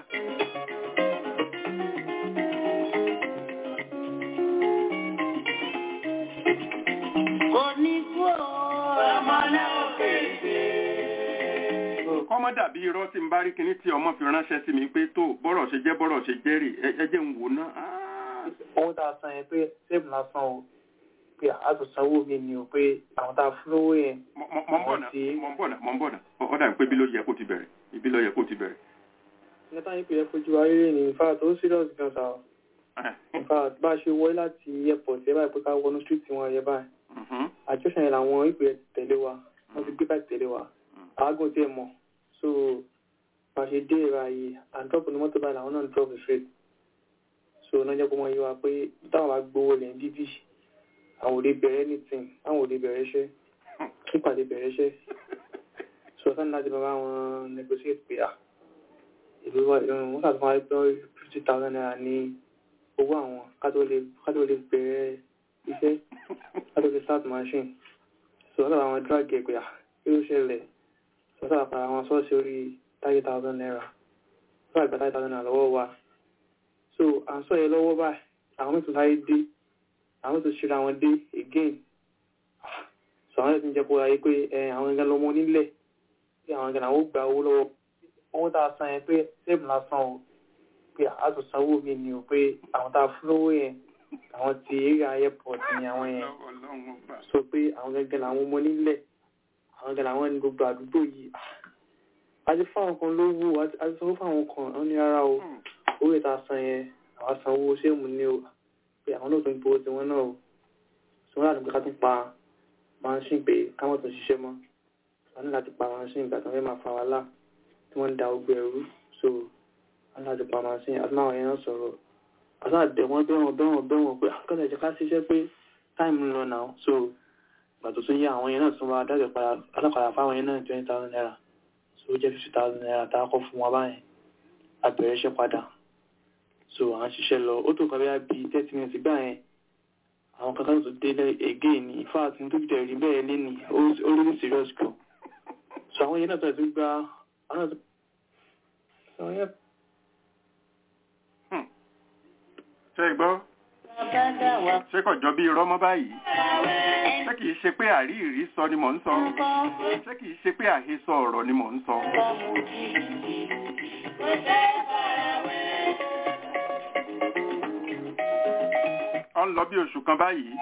Kò ní kú o, ọmọ náà fèsì. kọ́mọ́ dàbí irọ́ tí n bá rí kinní tí ọmọ fi ránṣẹ́ sí mi pé tó bọ́rọ̀ ṣe jẹ́ bọ́rọ̀ ṣe jẹ́ rè ẹ jẹ́ ń wò ná. owó tá a san yẹn pé sẹ́ẹ̀bù lásán o pé a tún sanwó mi ni o pé àwọn tá a fún lówó yẹn. mọ̀ ń bọ̀ náà mọ̀ ń bọ̀ náà mọ̀ ń bọ̀ náà ó dà pé ibi ló yẹ kó ti bẹ̀rẹ̀ ibi ló yẹ kó ti bẹ̀rẹ̀. nípa yín pé ẹ fojú wa rere ní in fact ó serious gan sa o in fact bá a ṣe wọlé láti airport yẹ báyìí pé ká wọnú street wọn yẹ báyìí àjọṣe yẹn làwọn ìpè tẹ̀lé wa wọ́n ti gbé báyìí tẹ̀lé wa àágùn tí ẹ mọ̀ so bá a ṣe dé ìra yìí àdọ́pù ní mọ́tò báyìí làwọn náà ń drop straight so náà jẹ́ kó mọ iye wa pé táwọn bá gbowó lẹ̀ ń bíbí àwọn òde bẹ̀rẹ̀ anything àwọn òde bẹ̀rẹ̀ iṣẹ́ nípàdé bẹ̀rẹ̀ iṣẹ́ so sani láti bá wọn negotiate pé à ìlú wọn kà tó máa gbọ́ fifty thousand naira ní owó àwọn ká tó lè bẹ̀rẹ̀ iṣẹ́ ká tó lè start machine so wọ́n sábà wọn drag ẹ̀ pé à kí ló ṣẹlẹ̀ so wọ́n sábà para wọn sọ́ọ̀sì orí thirty thousand naira wọ́n sábà gba thirty thousand naira lọ́wọ́ wa so à ń sọ yẹn lọ́wọ́ báyìí àwọn mẹ́tò láyé dé àwọn tó ṣíra wọn dé again so àwọn ẹ̀sìn jẹ́ kó ráyé pé àwọn ẹ̀gán lọ́mọ nílẹ̀ pé àwọn ẹ̀gán àwọn gba owó lọ́wọ́ owó tá a san yẹn pé sẹ́ẹ̀bù lásán o pé a tó sanwó mi ni o pé àwọn tá a fún lówó yẹn àwọn ti area airport ni àwọn yẹn so pé àwọn ẹ̀gán làwọn ọmọ nílẹ̀ àwọn ẹ̀gán làwọn ẹni gbogbo àdúgbò yìí àti fáwọn kan lówó àti sanwó fáwọn kan àwọn ní rárá o owó ìta san yẹn àwọn sanwó sẹ́ẹ̀mù ni o pé àwọn náà tó ń gbowó tiwọn náà o sọ wọn láti pé ká tún pa machine pé káwọn tó ṣiṣẹ́ mọ́ wọn ní láti pa machine ìgbà tí wọ́n fẹ́ máa fa wàhálà tí wọ́n ń da ogbó ẹrú so alájọ pharmacy àti máa yẹn náà sọ̀rọ̀ àtàdé wọn bẹ́wọ̀n bẹ́wọ̀n bẹ́wọ̀n pé àkọsẹ̀ jẹ́ ká ṣiṣẹ́ pé táìmù ń lọ náà so ìgbà tó tún yá àwọn yẹn náà tún wá dájọ́ padà alákọ̀ọ́yà fáwọn yẹn náà twenty thousand naira so ó jẹ́ fifty thousand naira tá a kọ́ fún wa báyẹn a bẹ̀rẹ̀ iṣẹ́ padà so à ń ṣiṣẹ́ lọ ó tó kọ́ bí i thirty minutes gbà yẹn àwọn kankan tó dé again ní ifá àti tó jẹ́ rí bẹ́ẹ̀ lé ní ó rí serious gan so àwọn yẹn náà tó ti gba àwọn náà tó yẹn ṣe gbọ́ ṣé kò jọ bí irọ́ mọ́ báyìí ṣé kìí ṣe pé àríìrí sọ ni mò ń sọ ṣé kìí ṣe pé àhesọ ọ̀rọ̀ ni mò ń sọ. ọ ń lọ bí oṣù kan báyìí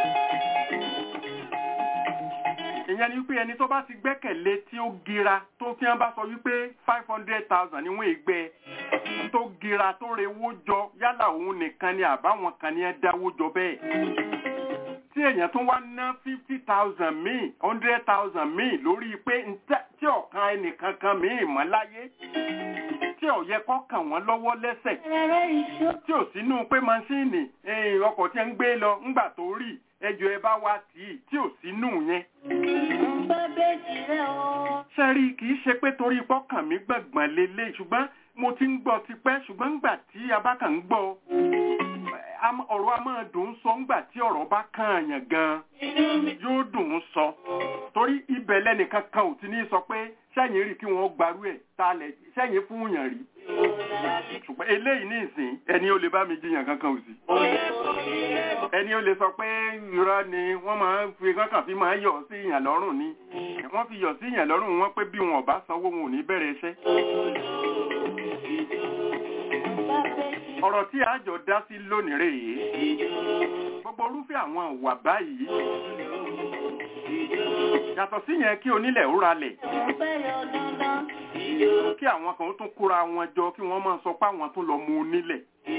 ìyẹn ni wípé ẹni tó bá ti gbẹ́kẹ̀lé tí ó gira tó fi hàn bá sọ wípé five hundred thousand ni wọ́n ègbẹ́ tó gira tó rewó jọ yálà òun nìkan ni àbáwọn kan ni ẹ dáwó jọ bẹ́ẹ̀ tí èèyàn tún wá ná fifty thousand míì hundred thousand míì lórí pé tí ọ̀kan ẹnìkan kan míì mọ́ láyé tí ò yẹ kó kàn wọ́n lọ́wọ́ lẹ́sẹ̀ tí ò sínú pé maṣíìnì ọkọ̀ tí ń gbé lọ ńgbà tó rí ẹjọ́ ẹ bá wá tì í tí ò sínú yẹn. sẹ́rí kì í ṣe pé torí pọ́kàn mi gbọ̀ngbọ̀n lélẹ̀ ṣùgbọ́n mo ti ń gbọ́ tipẹ́ ṣùgbọ́n ńgbà tí abákan ń gbọ́ ọ̀rọ̀ a máa dùn ún sọ ńgbà tí ọ̀rọ̀ bá kàn àyàn gan-an yóò dùn ún sọ torí ibẹ̀ lẹ́nìkan kan ò ti ní sọ pé sẹ́yìn rí kí wọ́n gbarú ẹ̀ talẹ̀ sẹ́yìn fún yàn rí ṣùgbọ́n eléyìí ní ìsìn ẹni ó lè bá mi jiyàn kankan ò sí ẹni ó lè sọ pé irọ́ ni wọ́n máa ń fi kankan fi máa yọ̀ sí ìyàn lọ́rùn ni wọ́n fi yọ̀ sí ìyàn lọ́rùn wọn pé bí wọn ò bá sanwó wọn ò ní bẹ̀rẹ̀ iṣẹ́ ọ̀rọ̀ tí àjọ dá sí lónìí rèé gbogbo orúfẹ́ àwọn ìwà báyìí yàtọ̀ sí yẹn kí onílẹ̀ ó ralẹ̀ kí àwọn kan tún kóra wọn jọ kí wọ́n máa sọ pé àwọn tún lọ mú onílẹ̀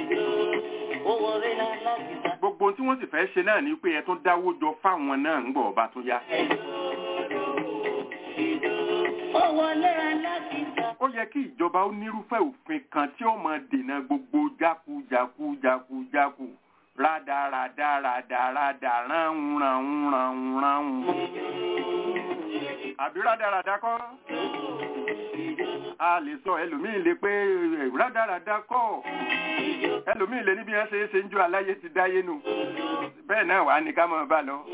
gbogbo tí wọ́n sì fẹ́ ṣe náà ni pé ẹ tún dáwó jọ fáwọn náà ń gbọ́ ọba tún yá ó yẹ kí ìjọba ó nírúfẹ́ òfin kan tí ó máa dènà gbogbo jákujáku jákujáku rádaràdà rádaràdà ránun ránun ránun ránun. àbí rádaràdà kọ́ a lè sọ ẹlòmíì lè pé rádaràdà kọ́ ẹlòmíì lè níbi ẹ ṣe é ṣe ń jó aláyé ti dáyé nù bẹ́ẹ̀ náà wà ní ká máa bá lọ.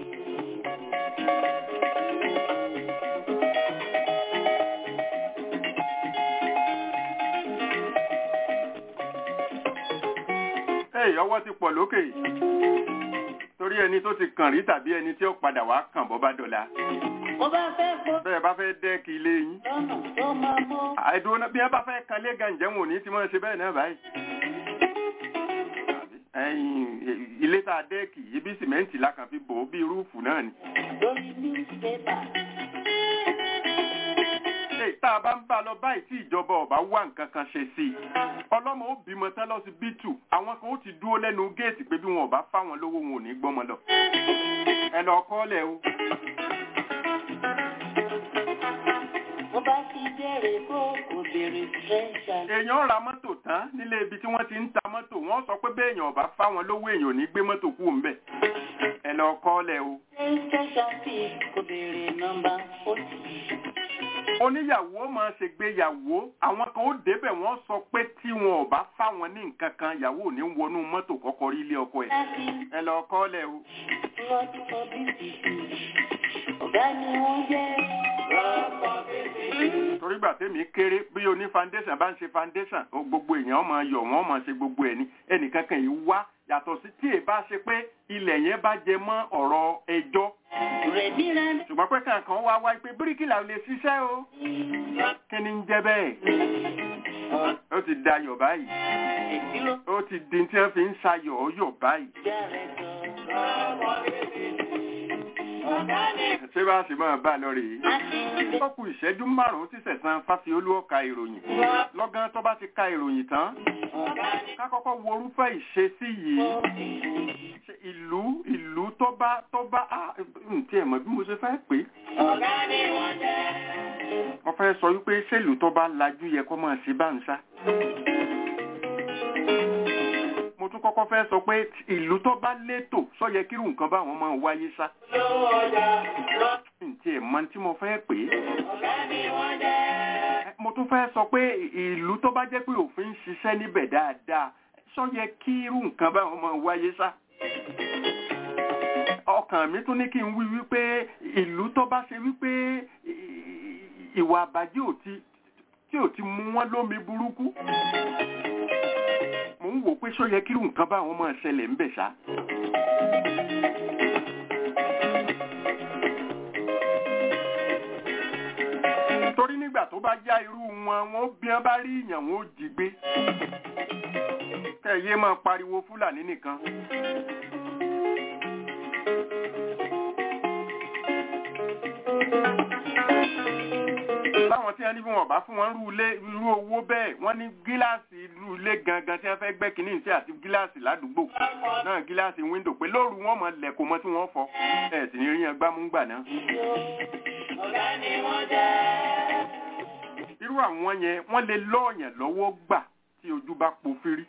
Hey, ọwọ́ ti pọ̀ lókè torí ẹni tó ti kàn rí tàbí ẹni tí ó padà wá kàn bọ́ bá dọ̀la. bẹ́ẹ̀ bá fẹ́ dẹ́kì ilé yín. àìdúró náà bí wọ́n bá fẹ́ kan lé gàǹjẹ́ wọn ò ní tí wọ́n ṣe bẹ́ẹ̀ náà báyìí. ilé tá a dẹ́kì ibi sìmẹ́ǹtì la kàn fi bò ó bí rúùfù náà ni. tá a bá ń bá lọ báyìí tí ìjọba ọba wá nǹkan kan ṣe sí i ọlọ́mọ ó bímọ tán lọ sí bítù àwọn kan ó ti dúró lẹ́nu géètì pé bí wọn ò bá fáwọn lówó wọn ò ní gbọ́mọ lọ ẹ lọ kọ́lẹ̀ o. Mo bá ti bẹ̀rẹ̀ kó kò bèrè fẹ́ṣà. èèyàn ra mọ́tò tán nílé ibi tí wọ́n ti ń ta mọ́tò wọ́n sọ pé bẹ́ẹ̀ èèyàn ọba fáwọn lówó èèyàn ò ní gbé mọ́tò kú òun bẹ̀ ẹ lọ kọ́lẹ̀ o. Fẹ́ṣà fi kò bèrè nọ́mbà fọ́tì oníyàwó máa ṣègbéyàwó àwọn kan ó débẹ̀ wọ́n sọ pé tí wọn ò bá fáwọn ní nǹkan kan ìyàwó ò ní wọnú mọ́tò kọ́kọ́ rí ilé ọkọ ẹ̀ ẹ lọ kọ́lẹ̀ o. ọ̀gá ni wọ́n jẹ́. torí gbà tèmi kéré bí oní foundation bá ń ṣe foundation gbogbo èèyàn máa yọ̀ wọ́n máa ṣe gbogbo ẹ̀ ní ẹnìkan kan yìí wá yàtọ̀ sí tí èèbá ṣe pé ilẹ̀ yẹn bá jẹ mọ́ ọ̀rọ̀ ẹjọ́ ṣùgbọ́n pé kankan wá wá pé bíríkìlà lè ṣiṣẹ́ o kí ni ń jẹ́ bẹ́ẹ̀ ó ti dayọ̀ báyìí ó ti di tí wọ́n fi ń ṣayọ̀ ọyọ̀ báyìí. ṣé bá a ṣe máa bá a lọ rèé ó kù ìṣẹ́jú márùn-ún tí sẹ̀sán fásiolú ọ̀ka ìròyìn lọ́gán tó bá ti ka ìròyìn tán ká kọ́kọ́ wo orúfẹ́ ìṣesí yìí ìlú ìlú tó bá tó bá tí ẹ̀ mọ̀ bí mo ṣe fẹ́ pé wọ́n fẹ́ sọ wípé ṣèlú tó bá lajú yẹ kó máa ṣe bá ń sá. mo tún kọ́kọ́ fẹ́ sọ pé ìlú tó bá létò sọ yẹ kírù nǹkan báwọn máa wáyé sá. ǹtí ẹ̀ mọ tí mo fẹ́ pè é. mo tún fẹ́ sọ pé ìlú tó bá jẹ́ pé òfin ń ṣiṣẹ́ níbẹ̀ dáadáa sọ yẹ kírù nǹkan báwọn máa wáyé sá ọkàn mi tún ní kí n wí wípé ìlú tó bá ṣe wípé ìwà àbájẹ́ ò ti tí ò ti mú wọn lómi burúkú mò ń wò pé ṣó yẹ kírù nǹkan báwọn máa ṣẹlẹ̀ ń bẹ̀ ṣá. torí nígbà tó bá já irú wọn wọn bí wọn bá rí ìyàn wọn ó jí gbé kẹyẹ máa pariwo fúlàní nìkan. báwọn tí wọ́n ní bí wọ́n bá fún wọn rú ilé irú owó bẹ́ẹ̀ wọ́n ní gíláàsì irú ilé gangan tí wọ́n fẹ́ gbẹ́ kínní sí àti gíláàsì ládùúgbò náà gíláàsì wíńdò pé lóru wọn mọ lẹ̀kọ́ mọ́ tí wọ́n fọ́ ẹ̀ sì ní rí yẹn gbámúgbà náà. irú àwọn yẹn wọ́n lè lọ́ọ̀yàn lọ́wọ́ gbà tí ojú bá po fírí.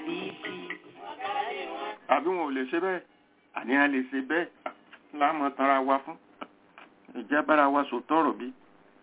àbí wọn ò lè ṣe bẹ́ẹ̀ àníyàn lè ṣe bẹ́ẹ̀ láàmú tanra wa fún ìjà bára wa sòtọ́ ọ̀rọ̀ bí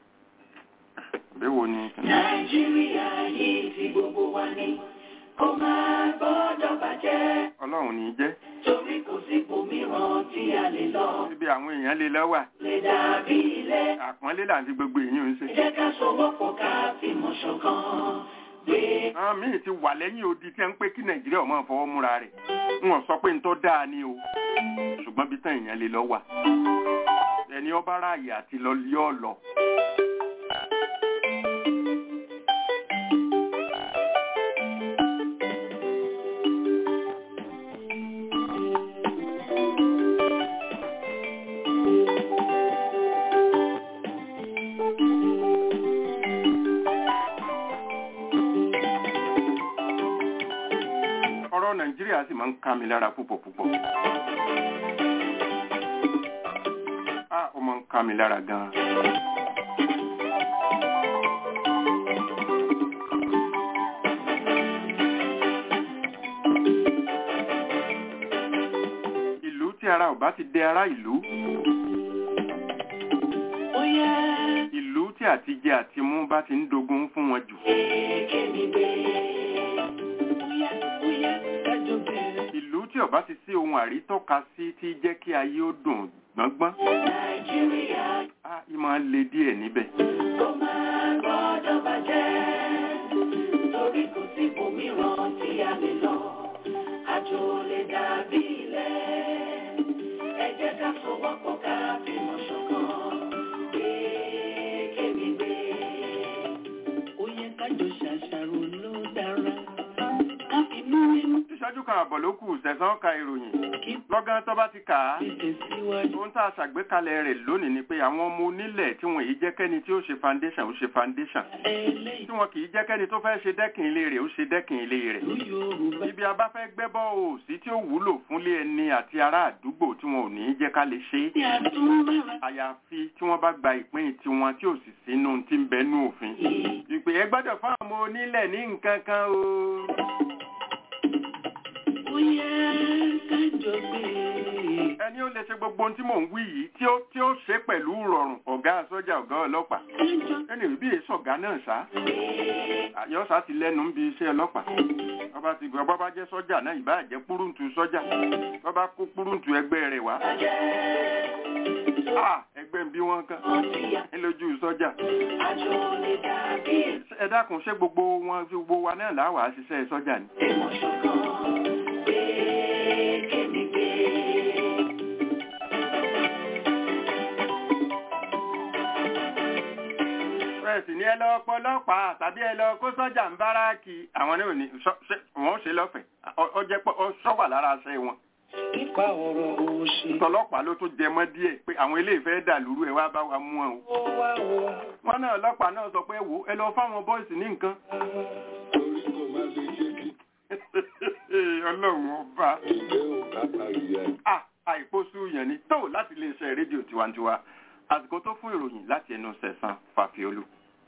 bẹ́wò ni. nàìjíríà yìí ti gbogbo wa ni kó máa gbọ́dọ̀ bàjẹ́. ọlọ́run ní í jẹ́. torí kò sí ibòmíràn tí a lè lọ. ibi àwọn èèyàn lè lọ́wà. lè dàbí ilé. àpọ́nlé là ń fi gbogbo èèyàn ń ṣe. ẹ jẹ́ ká sowọ́pọ̀ ká fìmọ̀ ṣọ̀kan. gbé. àwọn míì ti wà lẹ́yìn odi tí wọ́n ń pé kí nàìjíríà máa fọwọ́ múra rẹ̀. wọn sọ pé ntọ́ dáa ni o ṣùgbọ́n bí tán èèyàn lè lọ wà. ẹni ọba ráàyè àti lọ yọ lọ. ọ̀rọ̀ nàìjíríà sì máa ń ká mi lára púpọ̀ púpọ̀. a ó máa ń ká mi lára gan-an. ìlú tí ara ò bá ti dé ará ìlú. ó yẹ ìlú tí àtijẹ àti mú bá ti ń dogun fún wọn jù. kémi gbé. ó yẹ ó yẹ kájọ bẹ̀rẹ̀. ìlú tí ó bá ti sí ohun àrítọ́ka sí tí jẹ́ kí ayé ó dùn gbọ́ngbọ́n. nàìjíríà a ìmọ̀ le díẹ̀ níbẹ̀. kó máa gbọ́dọ̀ bàjẹ́. torí kò sí ibòmíràn tí a lè lọ. àjò lè dàbí ilé. ẹ jẹ́ ká sowọ́pọ̀ ká fìmọ̀ ṣọ̀kan. gbé kémi gbé. ó yẹ kájọ ṣàṣàrò ló dára. ká fi mú inú ìṣẹ́jú kan àbọ̀ ló kù sẹ̀sán ka ìròyìn. kí lọ́gán tó bá ti kà á. tẹ̀síwájú. ohun tá a ṣàgbékalẹ̀ rẹ̀ lónìí ni pé àwọn ọmọ onílẹ̀ tí wọn yìí jẹ́ kẹ́ni tí ó ṣe foundation ó ṣe foundation. eléyìí tí wọn kì í jẹ́ kẹ́ni tó fẹ́ ṣe dẹ́kìn ilé rẹ̀ ó ṣe dẹ́kìn ilé rẹ̀. ló yorùbá. ibi a bá fẹ́ gbẹ́bọ́ òsì tí ó wúlò fúnlé ẹni àti ará àdúgbò tí wọn ò ní í jẹ́ ká lè ṣe é. tí a tún bára. àyàfi tí wọ́n bá gba ìpín tiwọn tí ò sì sínú tí ń bẹnu òfin. ìpè ẹ gbọ́dọ̀ fún àwọn ọmọ onílẹ̀ ní nǹkan kan o. ó yẹ kájọ gbé. ẹni ó lè ṣe gbogbo ohun tí mò ń wí yìí tí ó tí ó ṣe pẹ̀lú rọrùn ọ̀gá sọ́jà ọ̀gá ọlọ́pàá kájọ ẹni bí èso ọ̀gá náà sá àyọ́sá ti lẹ́nu ń bi iṣẹ́ ọlọ́pàá bọ́bá ti gbọ́ bọ́bá jẹ́ sọ́jà náà ìbá jẹ́ púrúǹtù sọ́jà bọ́bá kó púrúǹtù ẹgbẹ́ rẹ̀ wá Ah, ẹgbẹ́ ń bí wọ́n kán ní lójú sọ́jà àjò lè dàbí ẹ dákun ṣé gbogbo wọn gbogbo wa náà láwàá ṣiṣẹ́ sọ́jà ni. ìmọ̀ ṣọ̀kan. gbé kémi gbé. bẹ́ẹ̀ sì ni ẹ lọ pọlọ́pàá tàbí ẹ lọ kó sọ́jà ń báràkì àwọn náà ní sọ- ṣé wọ́n ó ṣe lọ́fẹ̀ẹ́ Ọ- ọ jẹ́ pé ọ sọ́wà lára aṣẹ wọn. nípa ọ̀rọ̀ òṣì. tọlọ́pàá ló tún jẹ mọ́ díẹ̀ pé àwọn eléyìí fẹ́ dà lúrú ẹ wá bá wa mú wọn o. ó wá wo wọn náà ọlọ́pàá náà sọ pé wò ó, ẹ lọ fáwọn bọ́ìsì ní nǹkan. torí kò má lè jẹ́ kí ọlọ́run ọba ìgbẹ́ ò látàrí ẹ̀. Ah, àìpósú yẹn ni tó láti iléeṣẹ́ rédíò tiwantiwa àsìkò tó fún ìròyìn láti ẹnu sẹ̀sán fàfiolú.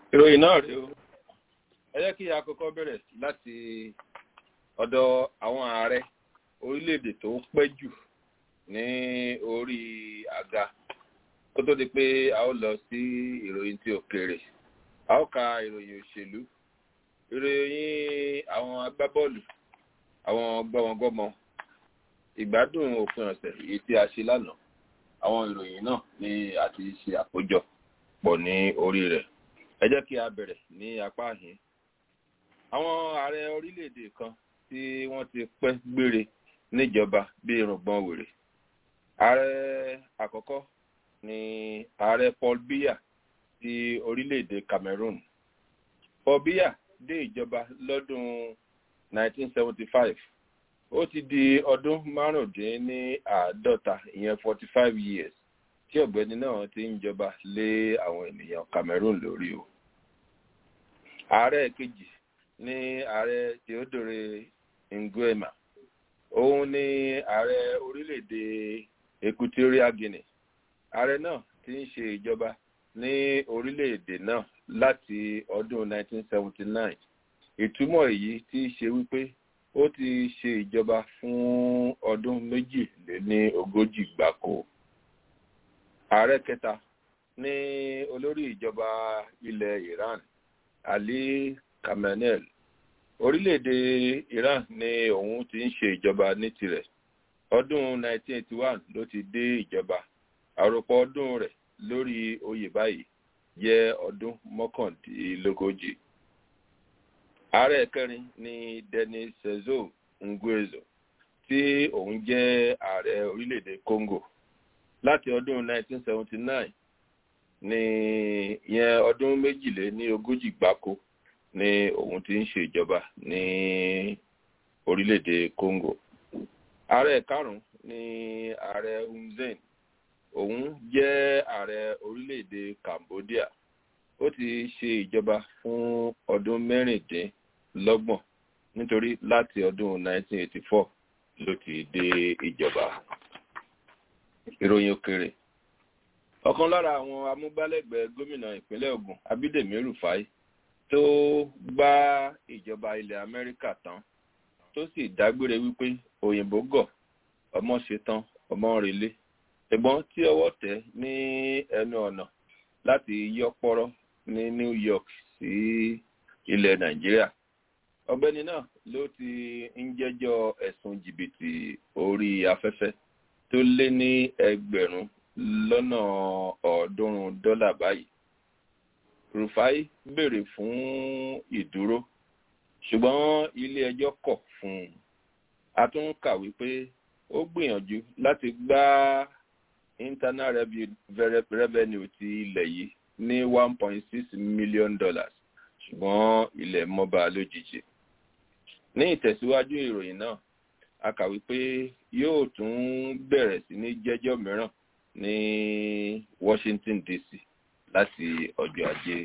ìròyìn náà rèé o ẹ jẹ́ kí a kọ́kọ́ bẹ̀rẹ̀ láti ọ̀dọ̀ àwọn ààrẹ orílẹ̀-èdè tó pẹ́ jù ní orí àga kó tó di pé a ó lọ sí ìròyìn tí òkèèrè a ó ka ìròyìn òṣèlú ìròyìn àwọn agbábọ́ọ̀lù àwọn gbọ́mọgbọ́mọ ìgbádùn òpin ọ̀sẹ̀ èyí tí a ṣe lánàá àwọn ìròyìn náà ni a ti ṣe àkójọ pọ̀ ní orí rẹ̀ ẹ jẹ́ kí a bẹ̀rẹ̀ ní apá àhín àwọn ààrẹ orílẹ̀-èdè kan tí wọ́n ti pẹ́ gbére níjọba bí irùngbọ̀n wèrè ààrẹ àkọ́kọ́ ni ààrẹ paul biya ti orílẹ̀-èdè cameroon paul biya dé ìjọba lọ́dún 1975 ó ti di ọdún márùndínláàádọ́ta ìyẹn 45 years tí ọ̀gbẹ́ni náà ti ń jọba lé àwọn ènìyàn cameroon lórí o ààrẹ kejì ní ààrẹ theodore nguema òun ni ààrẹ orílẹ̀-èdè equatorial guinea ààrẹ náà ti ń ṣe ìjọba ní orílẹ̀-èdè náà láti ọdún 1979 ìtumọ̀ èyí tí í ṣe wípé ó ti ṣe ìjọba fún ọdún méjìléní ogójì gbáko ààrẹ kẹta ní olórí ìjọba ilẹ̀ iran ali khamenei orílẹ̀-èdè iran ni òun ti ń ṣe ìjọba ní tirẹ̀ ọdún 1981 ló ti dé ìjọba àròpọ̀ ọdún rẹ̀ lórí oyè báyìí jẹ́ ọdún mọ́kàndínlógójì ààrẹ kẹrin ni denis sezo nguezo tí òun jẹ́ ààrẹ orílẹ̀-èdè congo láti ọdún 1979 ní ìyẹn ọdún méjìlé ní ogójì gbáko ni òun ti ń ṣe ìjọba ní orílẹ̀-èdè congo ààrẹ karùn-ún ni ààrẹ hun sen òun jẹ́ ààrẹ orílẹ̀-èdè cambodia ó ti ṣe ìjọba fún ọdún mẹ́rìndínlọ́gbọ̀n nítorí láti ọdún 1984 ló ti dé ìjọba ìròyìn òkèrè ọ̀kan lára àwọn amúgbálẹ́gbẹ̀ẹ́ gómìnà ìpínlẹ̀ ogun abídèmí rufai tó gbá ìjọba ilẹ̀ amẹ́ríkà tán tó sì dágbére wípé òyìnbó gọ̀ ọmọ ṣetán ọmọ relé ṣùgbọ́n tí ọwọ́ tẹ̀ ní ẹnu ọ̀nà láti yọpọ́rọ́ ní new york sí ilẹ̀ nàìjíríà ọgbẹ́ni náà ló ti ń jẹ́jọ́ ẹ̀sùn jìbìtì orí afẹ́fẹ́ tó lé ní ẹgbẹ̀rún lọ́nà ọ̀ọ́dúnrún dọ́là báyìí rufai béèrè fún ìdúró ṣùgbọ́n ilé ẹjọ́ kọ̀ fún un a tún kàwé pé ó gbìyànjú láti gbá internal revenue ti ilẹ̀ yìí ní one point six million dollars ṣùgbọ́n ilẹ̀ mọ́ba lójijì ní ìtẹ̀síwájú ìròyìn náà a kàwé pé yóò tún bẹ̀rẹ̀ sí ní jẹ́jọ́ mìíràn ní washington dc láti ọjọ́ ajé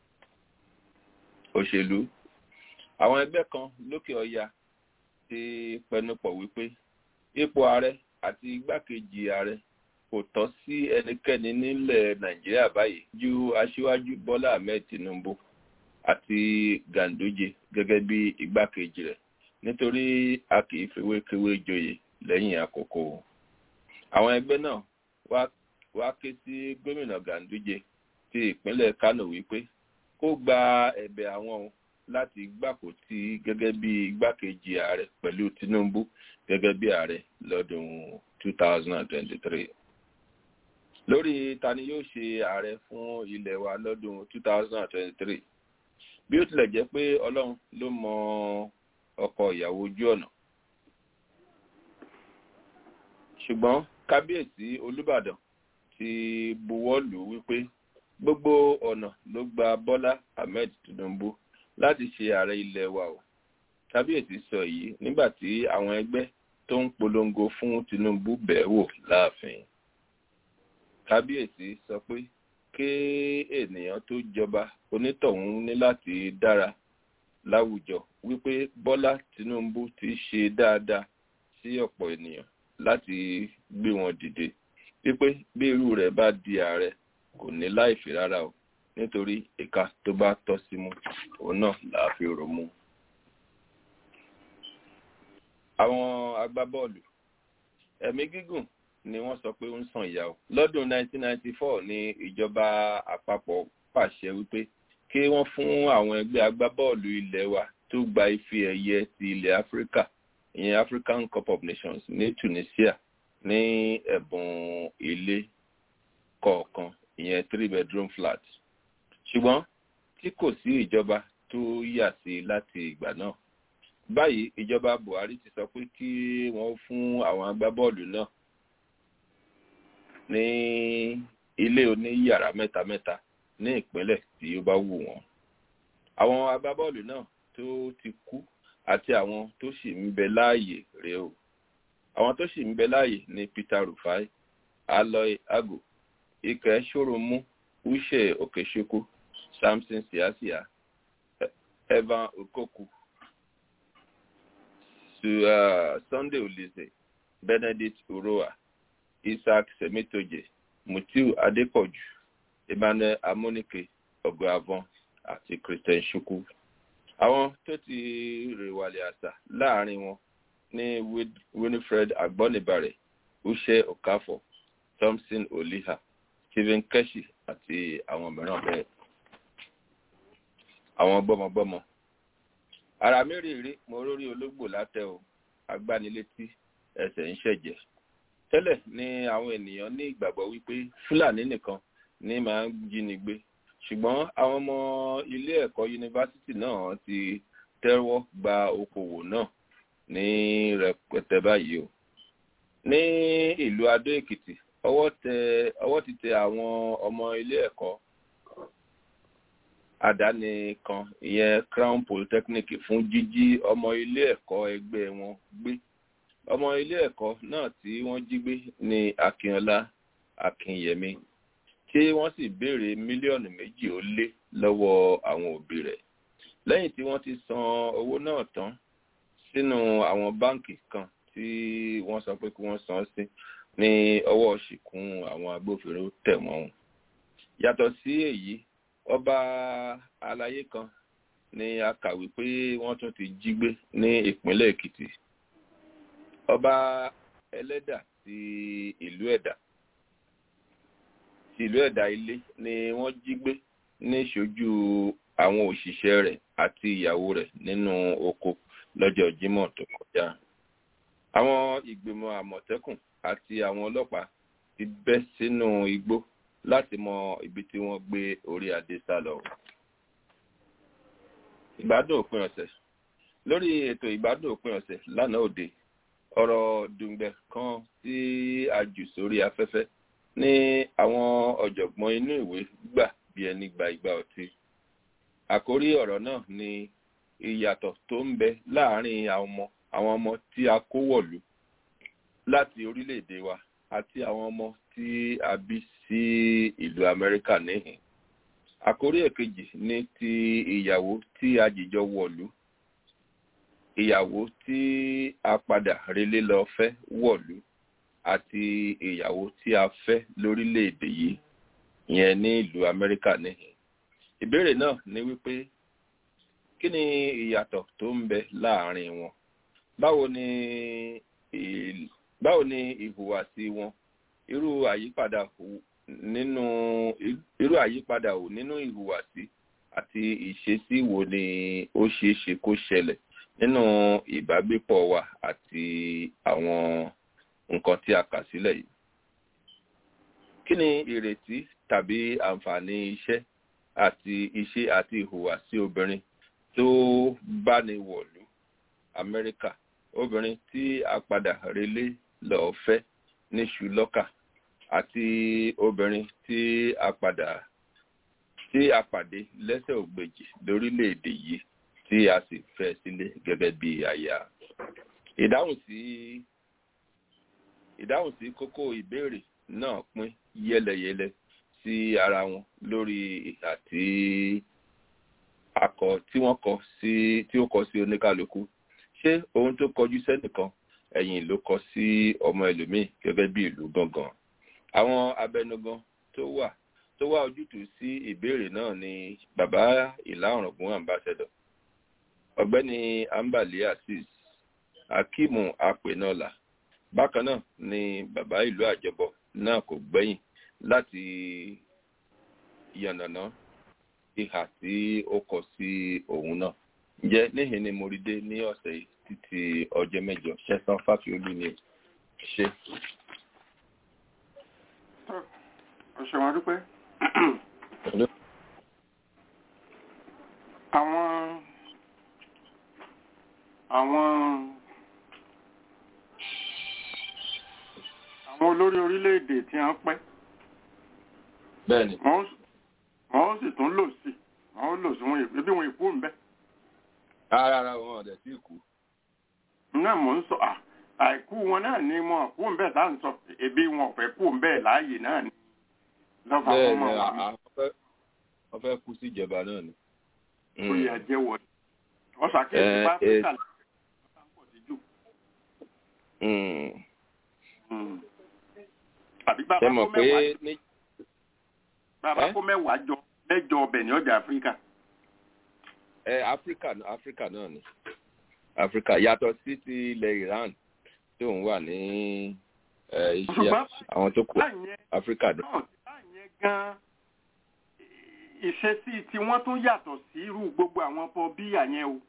òṣèlú àwọn ẹgbẹ́ kan lókè ọya ti pẹnupọ̀ wípé ipò ààrẹ àti igbákejì ààrẹ kò tọ́ sí ẹnikẹ́ni nílẹ̀ nàìjíríà báyìí ju aṣíwájú bọ́lá ahmed tinubu àti ganduje gẹ́gẹ́ bí igbákejì rẹ̀ nítorí a kì í fewékewé joyè lẹ́yìn àkókò àwọn ẹgbẹ́ náà wá ké sí gómìnà ganduje ti ìpínlẹ̀ kano wípé kó gba ẹ̀bẹ̀ àwọn o láti gbàkótí gẹ́gẹ́ bí igbákejì ààrẹ pẹ̀lú tinubu gẹ́gẹ́ bí ààrẹ lọ́dún 2023 lórí ta ni yóò ṣe ààrẹ fún ilẹ̀ wa lọ́dún 2023 bí ó tilẹ̀ jẹ́ pé ọlọ́run ló mọ ọkọ ìyàwó ojú ọ̀nà ṣùgbọ́n kábíyèsí olùbàdàn ti buwọ́ lù ú wípé gbogbo ọ̀nà ló gba bọ́lá ahmed tinubu láti ṣe ààrẹ ilẹ̀ wa o kábíyèsí sọ èyí nígbà tí àwọn ẹgbẹ́ tó ń polongo fún tinubu bẹ̀ẹ́ wò láàfin kábíyèsí sọ pé kí ènìyàn tó jọba onítọ̀hún ní láti dára láwùjọ wípé bọ́lá tinubu ti ṣe dáadáa sí ọ̀pọ̀ ènìyàn láti gbé wọn dìde wípé bí irú rẹ̀ bá di ààrẹ kò ní láìfi rárá o nítorí ìka tó bá tọ́ sí mú òun náà là á fi rò mú. àwọn agbábọ́ọ̀lù ẹ̀mí gígùn ni wọ́n sọ pé ó ń sàn ìyá o lọ́dún 1994 ni ìjọba àpapọ̀ pàṣẹ wípé kí wọ́n fún àwọn ẹgbẹ́ agbábọ́ọ̀lù ilẹ̀ wa tó gba ife ẹ̀yẹ ti ilẹ̀ áfíríkà ìyẹn african cup of nations ní tunisia ní ẹ̀bùn ilé kọ̀ọ̀kan ìyẹn three bedroom flat ṣùgbọ́n tí kò sí ìjọba tó yà sí láti ìgbà náà báyìí ìjọba buhari ti sọ pé kí wọ́n fún àwọn agbábọ́ọ̀lù náà ní ilé oníyàrá mẹ́ta mẹ́ta ní ìpínlẹ̀ tí ó bá wù wọ́n àwọn agbábọ́ọ̀lù náà tó ti kú àti àwọn tó sì ń bẹ láàyè rèé o àwọn tó sì ń bẹ láàyè ní peter rufai aloy ago ike soromu uche okechukwu samson siasia evan okoku su uh, sunday olise benedict uroa isaac semitoje mutiu adepoju emmanuel amonike ogoavon àti christian chukwu àwọn tó ti rèwàlẹ̀ àṣà láàrin wọn ní winifred agbonibare uche okafor thompson oliha stephen keshi àti àwọn mìíràn bẹ́ẹ̀. àwọn gbọ́mọgbọ́mọ ara mi rí rí mo rórí ológbò látẹ o agbánilétí ẹsẹ̀ ń ṣẹ̀jẹ̀ tẹ́lẹ̀ ni àwọn ènìyàn ní ìgbàgbọ́ wípé fúlàní nìkan ní máa ń jíni gbé ṣùgbọ́n àwọn ọmọ ilé ẹ̀kọ́ yunifásitì náà ti tẹ́wọ́ gba okòwò náà ní rẹpẹtẹ báyìí o ní ìlú adó èkìtì ọwọ́ tẹ ọwọ́ ti tẹ àwọn ọmọ ilé ẹ̀kọ́ àdáni kan ìyẹn crown polytechnic fún jíjí ọmọ ilé ẹ̀kọ́ ẹgbẹ́ wọn gbé ọmọ ilé ẹ̀kọ́ náà tí wọ́n jí gbé ní akínọlá akínyẹmí tí wọ́n sì béèrè mílíọ̀nù méjì ó lé lọ́wọ́ àwọn òbí rẹ̀ lẹ́yìn tí wọ́n ti san owó náà tán sínú àwọn báǹkì kan tí wọ́n sọ pé kí wọ́n san sí ní ọwọ́ ṣìkún àwọn agbófinró tẹ̀ wọ́n yàtọ̀ sí èyí ọba alayé kan ni a kàwé pé wọ́n tún ti jí gbé ní ìpínlẹ̀ èkìtì ọba ẹlẹ́dà ti ìlú ẹ̀dà ti ìlú ẹ̀dà ilé ni wọ́n jí gbé ní ìṣojú àwọn òṣìṣẹ́ rẹ̀ àti ìyàwó rẹ̀ nínú oko lọ́jọ́ jímọ̀ tó kọjá àwọn ìgbìmọ̀ àmọ̀tẹ́kùn àti àwọn ọlọ́pàá ti bẹ́ sínú igbó láti mọ ibi tí wọ́n gbé orí adé sá lọ. ìgbádùn òpin ọ̀sẹ̀ lórí ètò ìgbádùn òpin ọ̀sẹ̀ lánàá òde ọ̀rọ̀ dùngbẹ̀ kan tí a jù sórí afẹ́fẹ́ ní àwọn ọ̀jọ̀gbọ́n inú ìwé gbà bí ẹni gba ìgbà ọtí. àkórí ọ̀rọ̀ náà ni ìyàtọ̀ tó ń bẹ láàárín àwọn ọmọ àwọn ọmọ tí a kó wọ̀lú láti orílẹ̀-èdè wa àti àwọn ọmọ tí a bí sí ìlú amẹ́ríkà níhìn. àkórí èkejì ní ti ìyàwó tí a jìjọ wọ̀lú ìyàwó tí a padà relé lọ fẹ́ wọ̀lú àti ìyàwó tí a fẹ́ lórílẹ̀-èdè yìí yẹn ní ìlú amẹ́ríkà níhìn. ìbéèrè náà ni wípé kí ni ìyàtọ̀ tó ń bẹ láàárín wọn báwo ni báwo ni ìhùwàsí wọn irú àyípadà nínú irú àyípadà ò nínú ìhùwàsí àti ìṣesí wo ni ó ṣeé ṣe kó ṣẹlẹ̀ nínú ìbágbépọ̀ wa àti àwọn nǹkan tí a kà sílẹ̀ yìí. kí ni ìrètí tàbí àǹfààní iṣẹ́ àti iṣẹ́ àti ìhùwàsí obìnrin tó bá ní wọ̀lú amẹ́ríkà obìnrin tí a padà relé lọ́ọ́ fẹ́ ní ṣùlọ́kà àti obìnrin tí a padà tí a pàdé lẹ́sẹ̀ ògbèjì lórílẹ̀‐èdè yìí tí a sì fẹ́ sílé gẹ́gẹ́ bí aya. ìdáhùn sí ìdáhùn sí kókó ìbéèrè náà pín yẹ́lẹyẹ̀lẹ sí ara wọn lórí ìhà tí akọ tí wọ́n kọ sí tí ó kọ sí oníkálukú ṣé ohun tó kọjú sẹ́nìkan ẹ̀yìn ló kọ sí ọmọ ẹlòmíì gẹ́gẹ́ bí ìlú gangan àwọn abẹnugan tó wà tó wá ojútùú sí ìbéèrè náà ni bàbá ìlà ọ̀ràngún ambassador ọ̀gbẹ́ni ambali azeez akimu apenola bákan náà ni bàbá ìlú àjọbọ náà kò gbẹ́yìn láti yànnàná ìhà tí ó kọ sí òun náà ǹjẹ́ níhìn ni mo rí dé ní ọ̀sẹ̀ yìí títí ọjọ́ mẹ́jọ ṣẹ́sán fáfiolú ni ṣe. ọ̀sẹ̀ wọn dúpẹ́ àwọn àwọn àwọn olórí orílẹ̀-èdè tí wọ́n pẹ́ bẹ́ẹ̀ni wọ́n wọ́n sì tún lò sí wọ́n lò sí wọn ebi wọn ìkú ń bẹ́ ara ara wọn ọ̀dẹ̀ sí ìkú náà mò ń sọ à àìkú wọn náà ni wọn kú ń bẹ́ tá à ń sọ ebi wọn ò fẹ́ kú ń bẹ́ láàyè náà ni lọ́fà bẹ́ẹ̀ fún ni wọn wà à- à- wọ́n fẹ́- wọ́n fẹ́ kú sí ìjọba náà ni. ó yẹ jẹ́ wọlé wọ́n ṣàkíyèsí Eh, bá eh. áfíríkà lọ́wọ́ pọ̀ sí jù Mm. Mm. àbí ṣe bàbá mọ̀ kó pé mẹ́wàá ní bàbá Eh? kó mẹ́wàá jọ mẹ́jọ ọbẹ̀ ní ọjà áfíríkà ẹ áfíríkà áfíríkà náà ni áfíríkà yàtọ̀ sí ti ilẹ̀ iran tí òun wà ní ẹ, iṣẹ́ Ṣùgbọ́n- àwọn tó kù láì yẹn áfíríkà ni. náà láì yẹn gan ìṣesí tí wọ́n tún yàtọ̀ sí irú gbogbo àwọn ọkọ̀ bí àyẹn o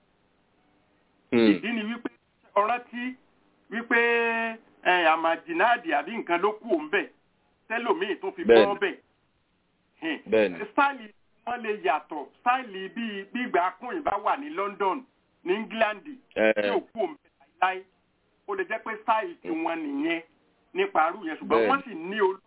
Mm. ìdí ni wípé ọ̀rọ̀ tí wípé ẹ, àmàjìnáàdì àbí nǹkan ló kù ń bẹ̀ tẹ́lòmíì tó fi Bẹ́ẹ̀ni. bọ́ bẹ̀ Bẹ́ẹ̀ni. stáìlì wọn lè yàtọ̀ stáìlì bíi gbígbà akúnyìn bá wà ní London ní England Ẹ, tí ò kú òun bẹ̀ láíláí ó lè jẹ́ pé stáìlì tí wọ́n nìyẹn nípa arú yẹn ṣùgbọ́n Bẹ́ẹ̀ni. wọ́n sì ní olórí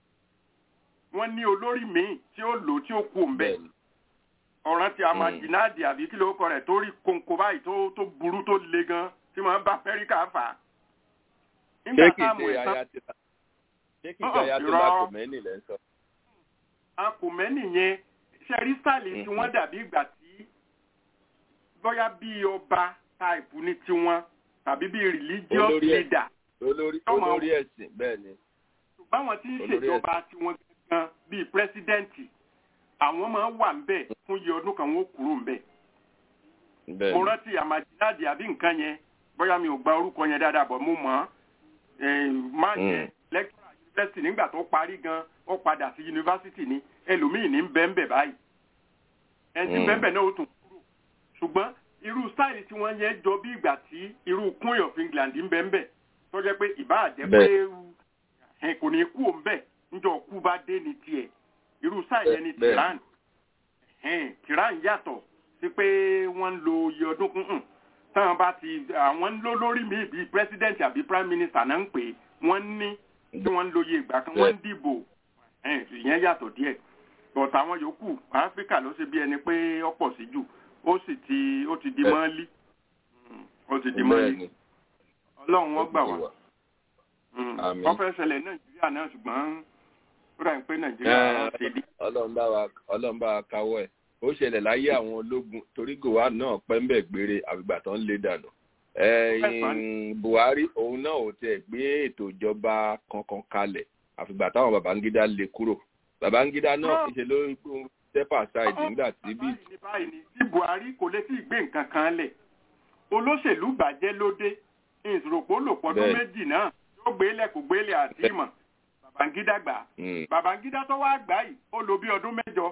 wọ́n ní olórí míì tí ó lò tí ó kú òun bẹ̀ bẹ́ẹ̀ni. ọ̀ràn tí a máa Mm. jìnnàdì àbí kí ló kọ rẹ̀ tó rí kòǹkò báyìí tó tó burú tó le gan tí wọ́n bá Amẹ́ríkà fà á. ṣé nígbà kìí táwọn ṣe ẹ̀sán ayatollah ṣé kìí ṣe Uh-uh, ayatollah irọ́. Khomeini lẹ́ ń sọ. akùnmẹ́nì yẹn ṣẹ́rí stáìlì tí Mhm. wọ́n dàbí ìgbà tí bóyá bí ọba táìpù ní tiwọn tàbí bí religious Olórí ẹ̀. leader olórí Tọ́mọ- olórí ẹ̀sìn bẹ́ẹ̀ ni. ṣùgbọ́n àwọn tí ń Olórí ṣèjọba tiwọn gan bíi pírẹsidẹ́ǹtì àwọn máa ń wà ń bẹ̀ fún iye ọdún kan wọ́n kúrò ń bẹ̀. bẹ́ẹ̀ mo ni. rántí àmàjìláàdì àbí nǹkan yẹn bóyá mi ò gba orúkọ yẹn dáadáa bọ̀ mo mọ̀ ọ́n máa yẹn lecturer yunifásitì nígbà tó parí gan ó padà sí yunifásitì ní ẹlòmíì ní bẹ́ẹ̀nbẹ́ báyìí ẹni tí Mm. bẹ́ẹ̀nbẹ́ náà ó tún kúrò ṣùgbọ́n irú stáìlì tí wọ́n yẹn jọ bí ìgbà tí irú queen of England ń bẹ́ẹ̀nbẹ́ tó jẹ́ pé ìbáà jẹ́ pé ẹ̀, kò ní kú òun bẹ́ẹ̀ níjọ́ kú bá dé ní tiẹ̀ irú stáìlì yẹn ní Bẹ́ẹ̀- Tehran ẹ̀hìn Tehran yàtọ̀ sí pé wọ́n ń lo iye ọdún kún un táwọn bá ti àwọn ń lò lórí mi bíi president àbí prime minister náà ń pè é wọ́n ní tí wọ́n ń lo iye ìgbà kan wọ́n ń dìbò ẹ̀hìn ìyẹn yàtọ̀ díẹ̀ but àwọn yòókù áfíríkà ló ṣe bí ẹni pé ó pọ̀ sí jù ó sì ti ó ti di Bẹ́ẹ̀. mọ́lí Mm, ó ti di bẹ́ẹ̀ mọ́lí ni. ọlọ́run wọ́n gbà wá Ó ti Mm, Àmín. wọ́n fẹ́ ṣẹlẹ̀ nàìjíríà náà ṣùgbọ́n ó dà ní pé nàìjíríà Ẹ, ṣe dé ọlọ́run bá wa ọlọ́run bá wa káwọ́ ẹ̀ ó ṣẹlẹ̀ láyé àwọn ológun torí gòwá náà pẹ́ńbẹ̀ gbére àgbà tó ń lé dànù ẹ̀yìn buhari òun náà ò tiẹ̀ gbé ètò ìjọba kankan kalẹ̀ àfìgbà táwọn babangida lé kúrò babangida náà Náà. ìṣe ló ń kó step aside nígbà tí bí báyìí ni báyìí ni tí buhari kò lè tí ì gbé nǹkan kan lẹ̀ olóṣèlú bàjẹ́ lóde ìṣòropọ̀ lòpọ̀ ọdún Bẹ́ẹ̀. méjì náà yóò gbélé kò gbélé àti ìmọ̀ babangida gbà á. Mm, babangida tó wá gbà yìí ó lo bí ọdún mẹ́jọ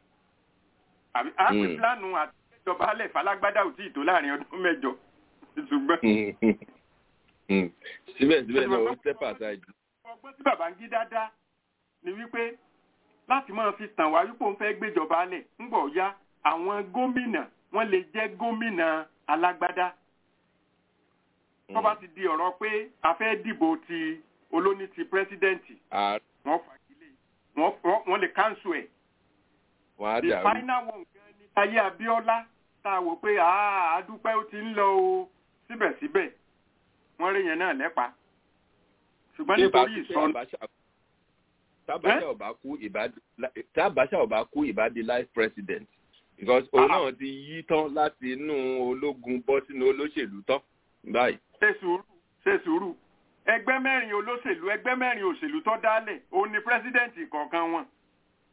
àbí àpè Mm. pílánù àti ìjọba alẹ́ falágbádá ò tí ì tó láàrin ọdún mẹ́jọ ṣùgbọ́n mm. síbẹ̀síbẹ̀ náà ó step aside ọgbọ́n tí babangida dá ni wípé láti máa fi tàn wá wípé òun fẹ́ gbéjọba alẹ̀ ńgbọ̀ ya àwọn gómìnà wọ́n lè jẹ́ gómìnà alágbádá tó bá ti di ọ̀rọ̀ pé a fẹ́ dìbò ti olóní ti pírẹ́sídẹ́ǹtì ààrẹ wọ́n fagilé wọ́n wọ́n- wọ́n lè káńsù ẹ̀ wọn á the dàrú final one gan ni táyé abíọ́lá tá a wò pé àá àdúpẹ́ ó ti ń lọ o síbẹ̀síbẹ̀ wọ́n rí yẹn náà lẹ́pa ṣùgbọ́n Tí ìbá nítorí ti pé ìsọnù Abacha- tábàṣà ọba kú ìbádí tábàṣà ọba kú ìbádí life president because òun Ah. náà ti yí tán láti inú ológun bọ́ sínú olóṣèlú tán báyìí. ṣe sùúrù ṣe sùúrù ẹgbẹ́ mẹ́rin olóṣèlú ẹgbẹ́ mẹ́rin òṣèlú tó dálẹ̀ òun ni pírẹ́sídẹ̀ǹtì kọ̀ọ̀kan wọn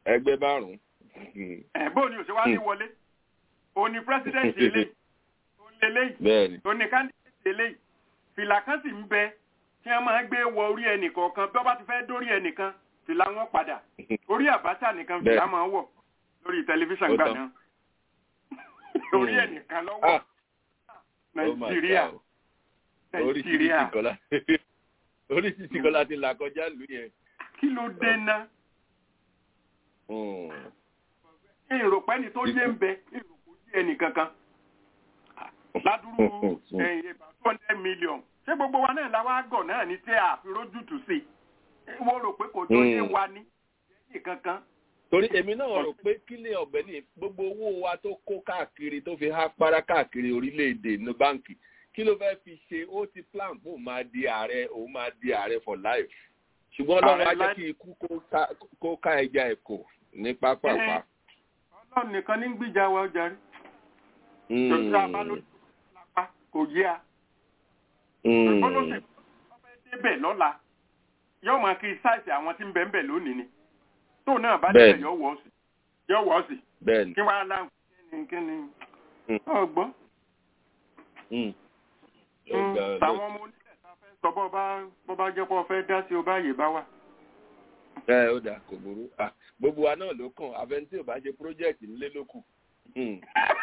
ẹgbẹ́ márùn-ún. ẹ̀ bó ni òṣèwá ní wọlé òun ni president eléyìí òun ni eléyìí bẹ́ẹ̀ni òun ni candidate eléyìí fìlà kan sì ń bẹ tí wọ́n máa ń gbé wọ orí ẹnìkọ̀ọ̀kan bí wọ́n bá ti fẹ́ dórí ẹnìkan fìlà wọn padà orí àbáṣà nìkan Bẹ́ẹ̀. fìlà máa ń wọ̀ lórí tẹlifíṣàn Ó gbà tán. náà orí ẹnìkan lọ́wọ́ Ah, oh my nàìjíríà God. nàìjíríà oríṣiríṣi kọ́lá oríṣiríṣi kọ́lá ti là kọjá lù yẹn. kí ló dé ná Mm. èrò pẹ́ni tó yé ń bẹ èrò kò yé ẹnì kankan ládùúrú ẹ̀yìn ìbá two hundred million ṣé gbogbo wa náà láwa gọ̀ náà ní tẹ́ àfirójútù sí i wọ́n rò pé kò tó yé Mm. wa ní ẹ̀yìn kankan torí èmi náà rò pé kí ni ọ̀bẹ ní gbogbo owó wa tó kó káàkiri tó fi há para káàkiri orílẹ̀-èdè ní báǹkì kí ló fẹ́ fi ṣe ó ti plan bó máa di ààrẹ òun máa di ààrẹ for life ṣùgbọ́n ọlọ́run á Ààrẹ jẹ́ life- kí ikú kó ká- kó ká ẹja ẹ̀kọ́ ní pápápá. ọlọ́run nìkan ní gbìjà wa ọjà rí Mm. jọ̀dá bá lójú lápá kò yé a Mm. ṣùgbọ́n ló ṣe wọ́n fẹ́ débẹ̀ lọ́la yóò máa kí sáìsì àwọn tí ń bẹ̀ ń bẹ̀ lónìí ni tóun náà bá Bẹ́ẹ̀ni. débẹ̀ yóò wọ̀ ọ́ sí yóò wọ̀ ọ́ sí bẹ́ẹ̀ni. kí wàá láǹkì kí ni kí ni Mm. ọgbọ́n. Mm. Mm, Ọ̀gá- táwọn ọmọ onílẹ̀ tá a fẹ́ sọ bọ́ bá bọ́ bá jẹ́ pé ọ fẹ́ dá sí o bá yè bá wà. ẹ ó dà kò burú Ah, gbogbo wa náà ló kàn àfẹnití ò bá ṣe project nílé ló kù Hmm.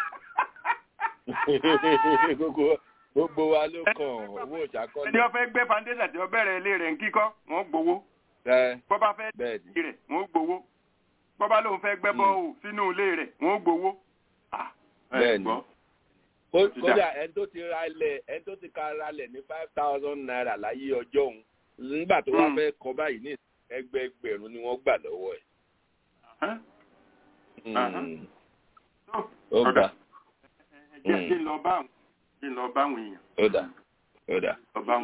gbogbo gbogbo wa ló kàn owó ẹni ìṣàkọọ́lẹ̀ ọ fẹ́ gbé foundation tí ọ bẹ̀rẹ̀ ilé rẹ̀ ń kíkọ́ wọ́n gbowó ẹ bọ́ bá fẹ́ bẹ́ẹ̀ ni dí rẹ̀ wọ́n gbowó bọ́ bá lóun fẹ́ gbẹ́ Mm. bọ́ọ̀ sínú ilé rẹ̀ wọ́n gbowó. Ah, ẹ Bẹ́ẹ̀ ni. gbọ́. Kó- ti kódà dà. ẹni tó ti ra ilẹ̀ ẹni tó ti ka ra ilẹ̀ ní five thousand naira láyé ọjọ́ òun nígbà tó wá Mm. fẹ́ kọ báyìí ní ẹgbẹẹgbẹ̀rún ni wọ́n gbà lọ́wọ́ ẹ̀. Ẹ́, Hmm. Aha. tó, ó ọ̀dà. gbà ẹ jẹ́ Mm. kí n lọ bá àwọn kí n lọ bá àwọn èèyàn ó dà ó dà. lọ bá àwọn.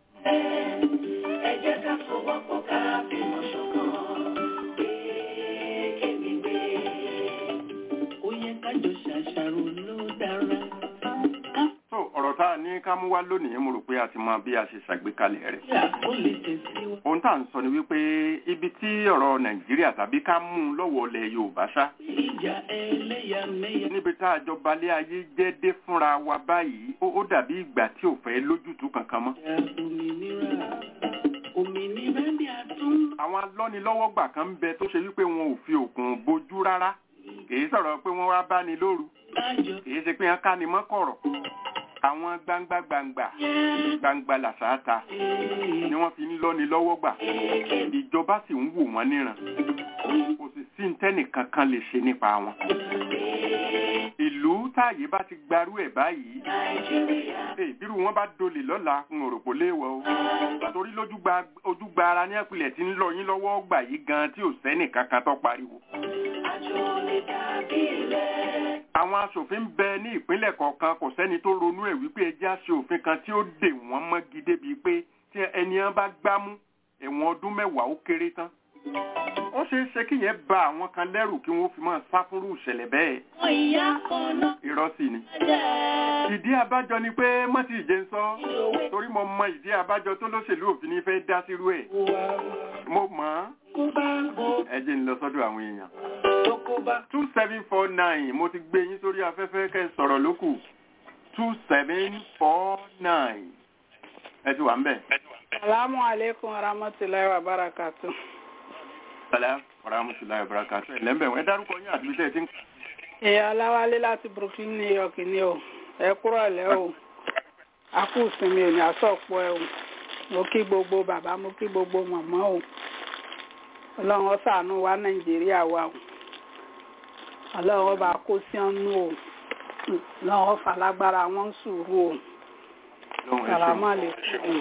Ẹ jẹ́ ká fọwọ́pọ̀ ká fìmọ̀ ṣọ̀kan. Kéèké gbé. Ó yẹ ká jọ ṣàṣàrò ló dára. tó ọ̀rọ̀ tá a ní ká mú wá lónìí mo rò pé a ti mọ bí a ṣe ṣàgbékalẹ̀ rẹ̀. Ká ó lè tẹ̀síwájú. ohun tá à ń sọ ni wípé ibi tí ọ̀rọ̀ nàìjíríà tàbí ká mú un lọ́wọ́ ilẹ̀ yorùbá ṣá Ìjà ẹlẹ́yàmẹ̀yà. níbi tá a jọ balẹ̀ ayé jẹ́ dé fúnra wa báyìí ó ó dàbí ìgbà tí ò fẹ́ lójútùú kankan mọ́. Òmìnira. Òmìnira ni a tún. àwọn alọ́nilọ́wọ́gbà kan ń bẹ tó ṣe wípé wọn ò fi òkun bojú rárá kìí sọ̀rọ̀ pé wọ́n wá bá ní lóru Lájọ. kìí ṣe pé wọ́n ká ni mọ́kọ̀rọ̀ àwọn gbangba gbangba Yẹ́. gbangba làṣáta ni wọ́n fi ń lọ́ni lọ́wọ́gbà ìjọba sì ń wò wọ́n níran kò sì sí ntẹ́nì kankan lè ṣe nípa wọn. ìlú táàyè bá ti gbarú ẹ̀ báyìí Nàìjíríà. Ee, bírú wọn bá dolè lọ́la ń rò pò léèwọ̀ o torí lójúgba ojúgba ara ní ẹ̀pìlẹ̀ tí ń lọ yín lọ́wọ́ gbà yìí gan tí ò sẹ́nì kankan tó pariwo. Àjọ lè dàbí rẹ̀. àwọn aṣòfin ń bẹ ní ìpínlẹ̀ kọ̀ọ̀kan kò sẹ́ni tó ronú ẹ̀ wípé ẹjẹ́ àṣẹ òfin kan tí ó dè wọ́n mọ́gi débi pé tí ẹni yẹn bá gbámú ẹ̀wọ̀n ọdún mẹ́wàá ó kéré tán. ó ṣeé ṣe kí yẹn ba àwọn kan lẹ́rù kí wọ́n fi máa sá fúnrú ìṣẹ̀lẹ̀ bẹ́ẹ̀ Wọ́n ìyá kan náà irọ́ sì ni. jẹ́. ìdí abájọ ni pé mọ́tì ìjẹ́ ń sọ torí mo mọ ìdí abájọ tó lóṣèlú òfin ní fẹ́ dá sírú ẹ̀ mo mọ̀ ọ́n Kó bá bo ẹ jẹ́ ń lọ sọ́dọ̀ àwọn èèyàn. tó kó bá. two seven four nine mo ti gbé yín sórí afẹ́fẹ́ kẹ́ ẹ sọ̀rọ̀ lókù two seven four nine ẹ ti wà ń bẹ̀. Salamu alaikum wa rahmatullahi wa barakatu. sàlẹ̀ ọ̀ràmùsùlá ìbáraka tó ẹ̀ lẹ́mbẹ̀ ẹ dárúkọ yín àti bíṣẹ́ ti ń Èèyàn Aláwálé láti Brooklyn, New York ni o. Ẹ kúrò lẹ́ o. A kú ìsinmi ò ní àsọ̀pọ̀ ẹ o. Mo kí gbogbo bàbá, mo kí gbogbo màmá o. Ọlọ́run ó ṣàánú wa Nàìjíríà wa o. Ọlọ́run ó bá kó sí ọ́nú o. Ọlọ́run ó falágbára wọn sùúrù o. lóhùn ẹ Sàlámù ṣeun. àlékún o.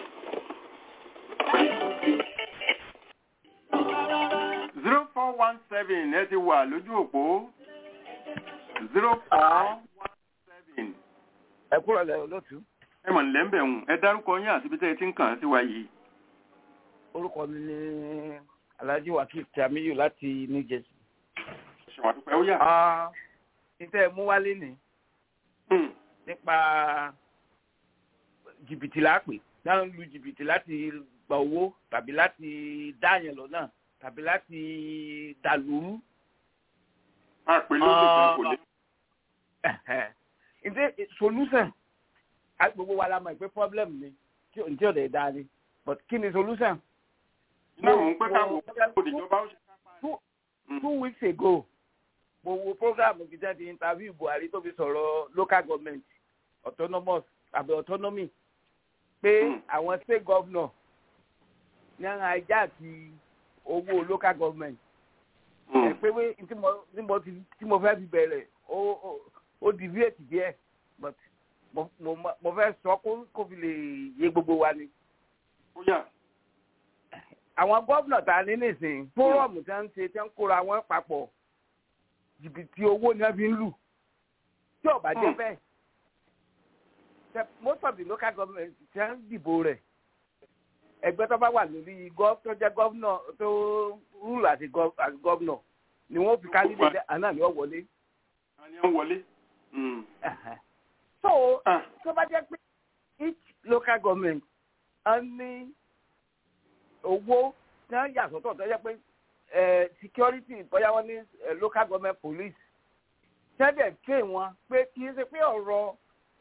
zero four one seven ẹ ti wà lójú òpó zero four one seven ẹ kúrò lẹ olóòtú ẹ mọ̀ nílẹ̀ ń bẹ̀ hùn ẹ dárúkọ yín àti bíṣẹ́ ti ń kàn án sí wa yìí. orúkọ mi ní alhaji wakil tamiyu láti new jersey. ṣèwà dúpẹ́ ó yà. ìtẹ́ mú wálé ní Hmm. nípa jìbìtì lápè dáhùn lu jìbìtì láti gba owó tàbí láti dáàyàn lọ́nà tàbí láti dàlúrú. a pè lóde kan kò lè. ǹjẹ́ solution gbogbo wa la mọ̀ pé problem ni tí ò dẹ̀ da ni but kí ni solution. náà mò ń pẹ́ ká wò ó ìjọba ó ṣe two weeks ago mo wo program gidi di interview buhari tó fi sọ̀rọ̀ local government autonomous àbí autonomy pé àwọn state governor ní àwọn ajá àti owó local government ẹ pé pé tí mo fẹ́ fi bẹ̀rẹ̀ ó deviate díẹ̀ but mo fẹ́ sọ kó fi lè yé gbogbo wa ni. àwọn gómìnà tá a ní nísìnyí fórọ̀mù tí wọ́n ń ṣe tí wọ́n ń kóra wọn papọ̀ jìbìtì owó ni wọ́n fi ń lù tí ò bá jẹ́ bẹ́ẹ̀ most of the local government ti ń dìbò rẹ̀ ẹgbẹ́ tó bá wà lórí tó jẹ́ gọ́vnọ̀ tó rúlù àti gọ́vnọ̀ ni wọ́n fi kárí lé àná ni wọ́n wọlé. àní wọ́n wọlé. so tó bá jẹ́ pé each local government á ní owó tí wọ́n yà sọ́tọ̀ tó jẹ́ pé security bóyá wọ́n ní local government police tẹ́lẹ̀ ké wọn pé kì í ṣe pé ọ̀rọ̀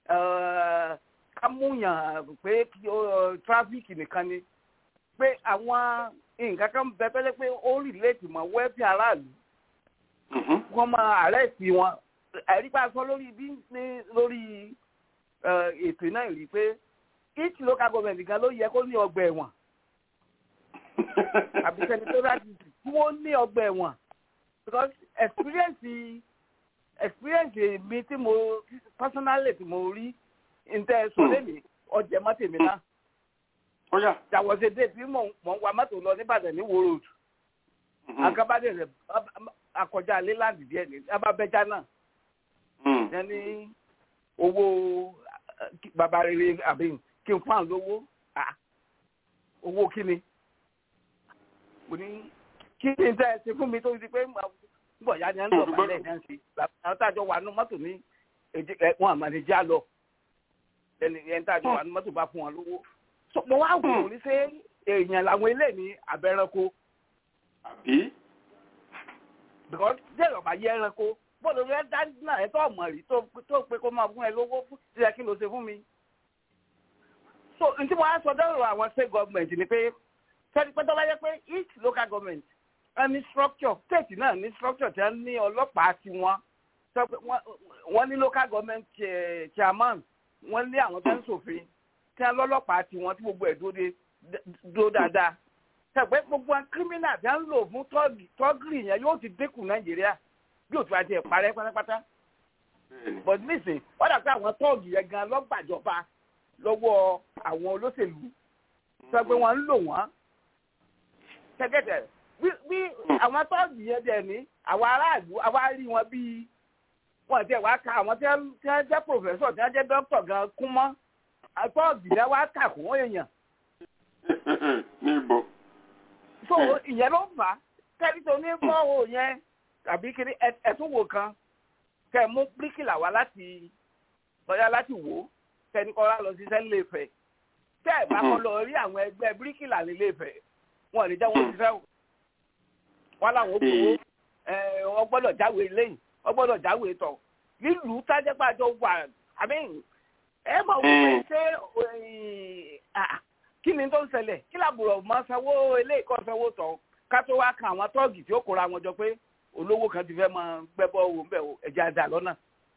kámúyàn pé tráfíkì nìkan ni pé àwọn nǹkan kan bẹ pẹ́lẹ́ pé ó rìlẹ́tì mọ́ wẹ́ẹ̀bì aráàlú wọ́n máa àrẹ́sì wọn àrípa sọ lórí bí ní lórí ètò náà rí pé each local government gan ló yẹ kó ní ọgbà ẹ̀wọ̀n àbí senatorial district tí wọ́n ní ọgbà ẹ̀wọ̀n because experience experience mi tí mo personally tí mo rí ntẹ sọ lẹ́nu ọjà mọ́tò mi náà. ọ̀yà. jàwọ́sẹ̀ dé tí mò ń wa mọ́tò lọ nìbàdàn ní wo road. akabade rẹ akọjá leland díẹ̀ ní ababẹ́já náà. yẹn ní owó bàbá rere àbí kí n fún àwọn lówó owó kí ni. mo ní kí ni tẹ́ ẹ ṣe fún mi tó ti pé bọ̀ ya ni ẹ ń lọ balẹ̀ ẹ̀ ń ṣe àwọn tájọ wà nù mọ́tò ní wọn àmàlẹ́jà lọ ẹni ẹni tá a jọ wà ní mọ́tò bá fún wọn lówó. mo wá wò ó ní ṣé èèyàn làwọn ilé ní abẹ́rẹ́kọ. àbí. because jẹ́ ìrọ̀bà yẹ ẹranko bọ́ọ̀lù rẹ dáná ẹ tó ọmọ rí tó pé kó máa fún ẹ lówó tí ẹ kí ló ṣe fún mi. so n tí mo á sọ dọ́rọ̀ àwọn state government ni pé sẹ́ni pé tọ́lá yẹ pé each local government ẹ ní structure state náà ní structure tí wọ́n ní ọlọ́pàá tiwọn wọ́n ní local government chairman wọ́n lé àwọn tó ń ṣòfin tí wọ́n lọ́lọ́pàá tí wọ́n tí gbogbo ẹ̀ dúró dáadáa tẹ̀gbẹ́ gbogbo kírímínà tí wọ́n ń lò fún tọ́gìrì yẹn yóò ti dínkù nàìjíríà yóò tún àti ẹ̀ parẹ́ pátápátá but nísìn wọ́n dàgbé àwọn tọ́ọ̀gì yẹn gan lọ́gbàjọba lọ́wọ́ àwọn olóṣèlú tẹ̀gbẹ́ wọn ń lò wọ́n tẹ̀gẹ́tẹ̀ bí àwọn tọ́ọ̀gì yẹn dẹ̀ ní àwọn aráàlú àwa rí wọn bíi wọn ti wá ka àwọn tí wọn jẹ pòfẹsọ tí wọn jẹ dókítà gan kún mọ àtọọgì rẹ wá kà kún èèyàn. ní ibo. so ìyẹn ló fà á kẹ́rì tó ní bọ́ọ̀ yẹn tàbí kiri ẹ̀tún wò kan kẹ́ ẹ̀ mú bíríkìlà wá láti lọ́yà láti wò ó kẹ́ni kọ́ lọ ṣiṣẹ́ nílé Ifẹ̀ tẹ́ ẹ̀ bá kọ́ lọ rí àwọn ẹgbẹ́ bíríkìlà nílé Ifẹ̀ wọn ò ní jẹ́ wọn ṣiṣẹ́ o wọn làwọn ó gbowó wọn gbọ́dọ̀ jáwé lẹ́yìn wọ́n gbọ́dọ̀ jáwé tọ̀ nílùú tájẹ́pàjọ wà àmì ẹ mọ̀ wípé ṣé kí ni tó ń ṣẹlẹ̀ kí làbùrọ̀ mọ́ sanwó eléyìí kọ́ sanwó tọ̀ ká tó wá kan àwọn tọ́ọ̀gì tí ó kóra wọn jọ pé olówó kan ti fẹ́ mọ gbẹ́bọ́ owó ń bẹ̀ ẹ̀jẹ̀ àdá lọ́nà.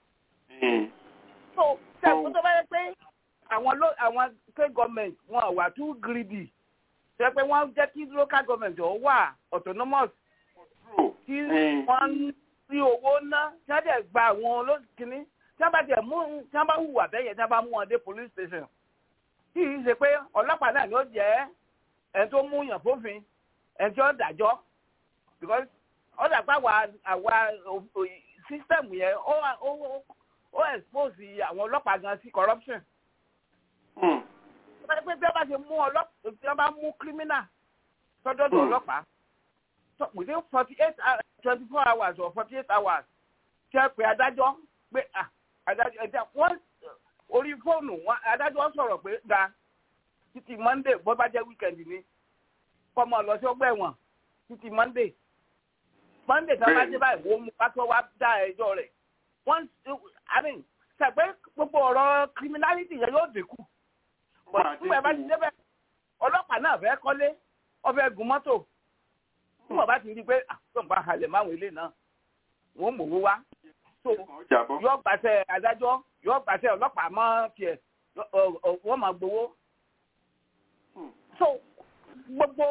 so sẹ́kù tó bá yẹ pé àwọn àwọn state government wọn wà too greedy ṣe pé wọ́n jẹ́ kí local government ọ̀ wà autonomous kí wọ́n rí owó ná tí wọ́n dẹ̀ gba àwọn olókìní tí wọ́n bá dẹ̀ mú tí wọ́n bá hùwà bẹ́yẹn tí wọ́n bá mú wọn dé police station tí yìí ṣe pé ọlọ́pàá náà ló jẹ́ ẹni tó mú yàn fófin ẹni tí ó dájọ́ because ọ̀dà pa àwa àwa system yẹn ó ó ó expose àwọn ọlọ́pàá gan sí corruption. pé bí wọ́n bá ṣe mú ọlọ́pàá tí wọ́n bá mú criminal sọ́dọ̀dọ̀ ọlọ́pàá within forty eight twenty four hours or forty eight hours kí ẹ pè adájọ́ pé adájọ́ ẹ̀dá wọ́n orí fóònù wọn adájọ́ sọ̀rọ̀ pé da títí monday bó bá jẹ́ weekend ni kọ́mọ lọ sí ọgbà ẹ̀wọ̀n títí monday monday tí wọ́n bá dé báyìí wọ́n mú pátó wá dá ẹjọ́ rẹ̀ wọ́n i mean ṣàgbé gbogbo ọ̀rọ̀ criminality yẹn yóò dínkù nígbà bá ti débẹ̀ ọlọ́pàá náà fẹ́ kọ́lé ọfẹ́ gun mọ́tò nígbà bá ti rí i pé àtúntò halẹ̀ máwọn ilé náà wọ́n mọ̀ owó wá so yóò gbàṣẹ adájọ́ yóò gbàṣẹ ọlọ́pàá mọ́ tiẹ̀ wọ́n máa gbowó so gbogbo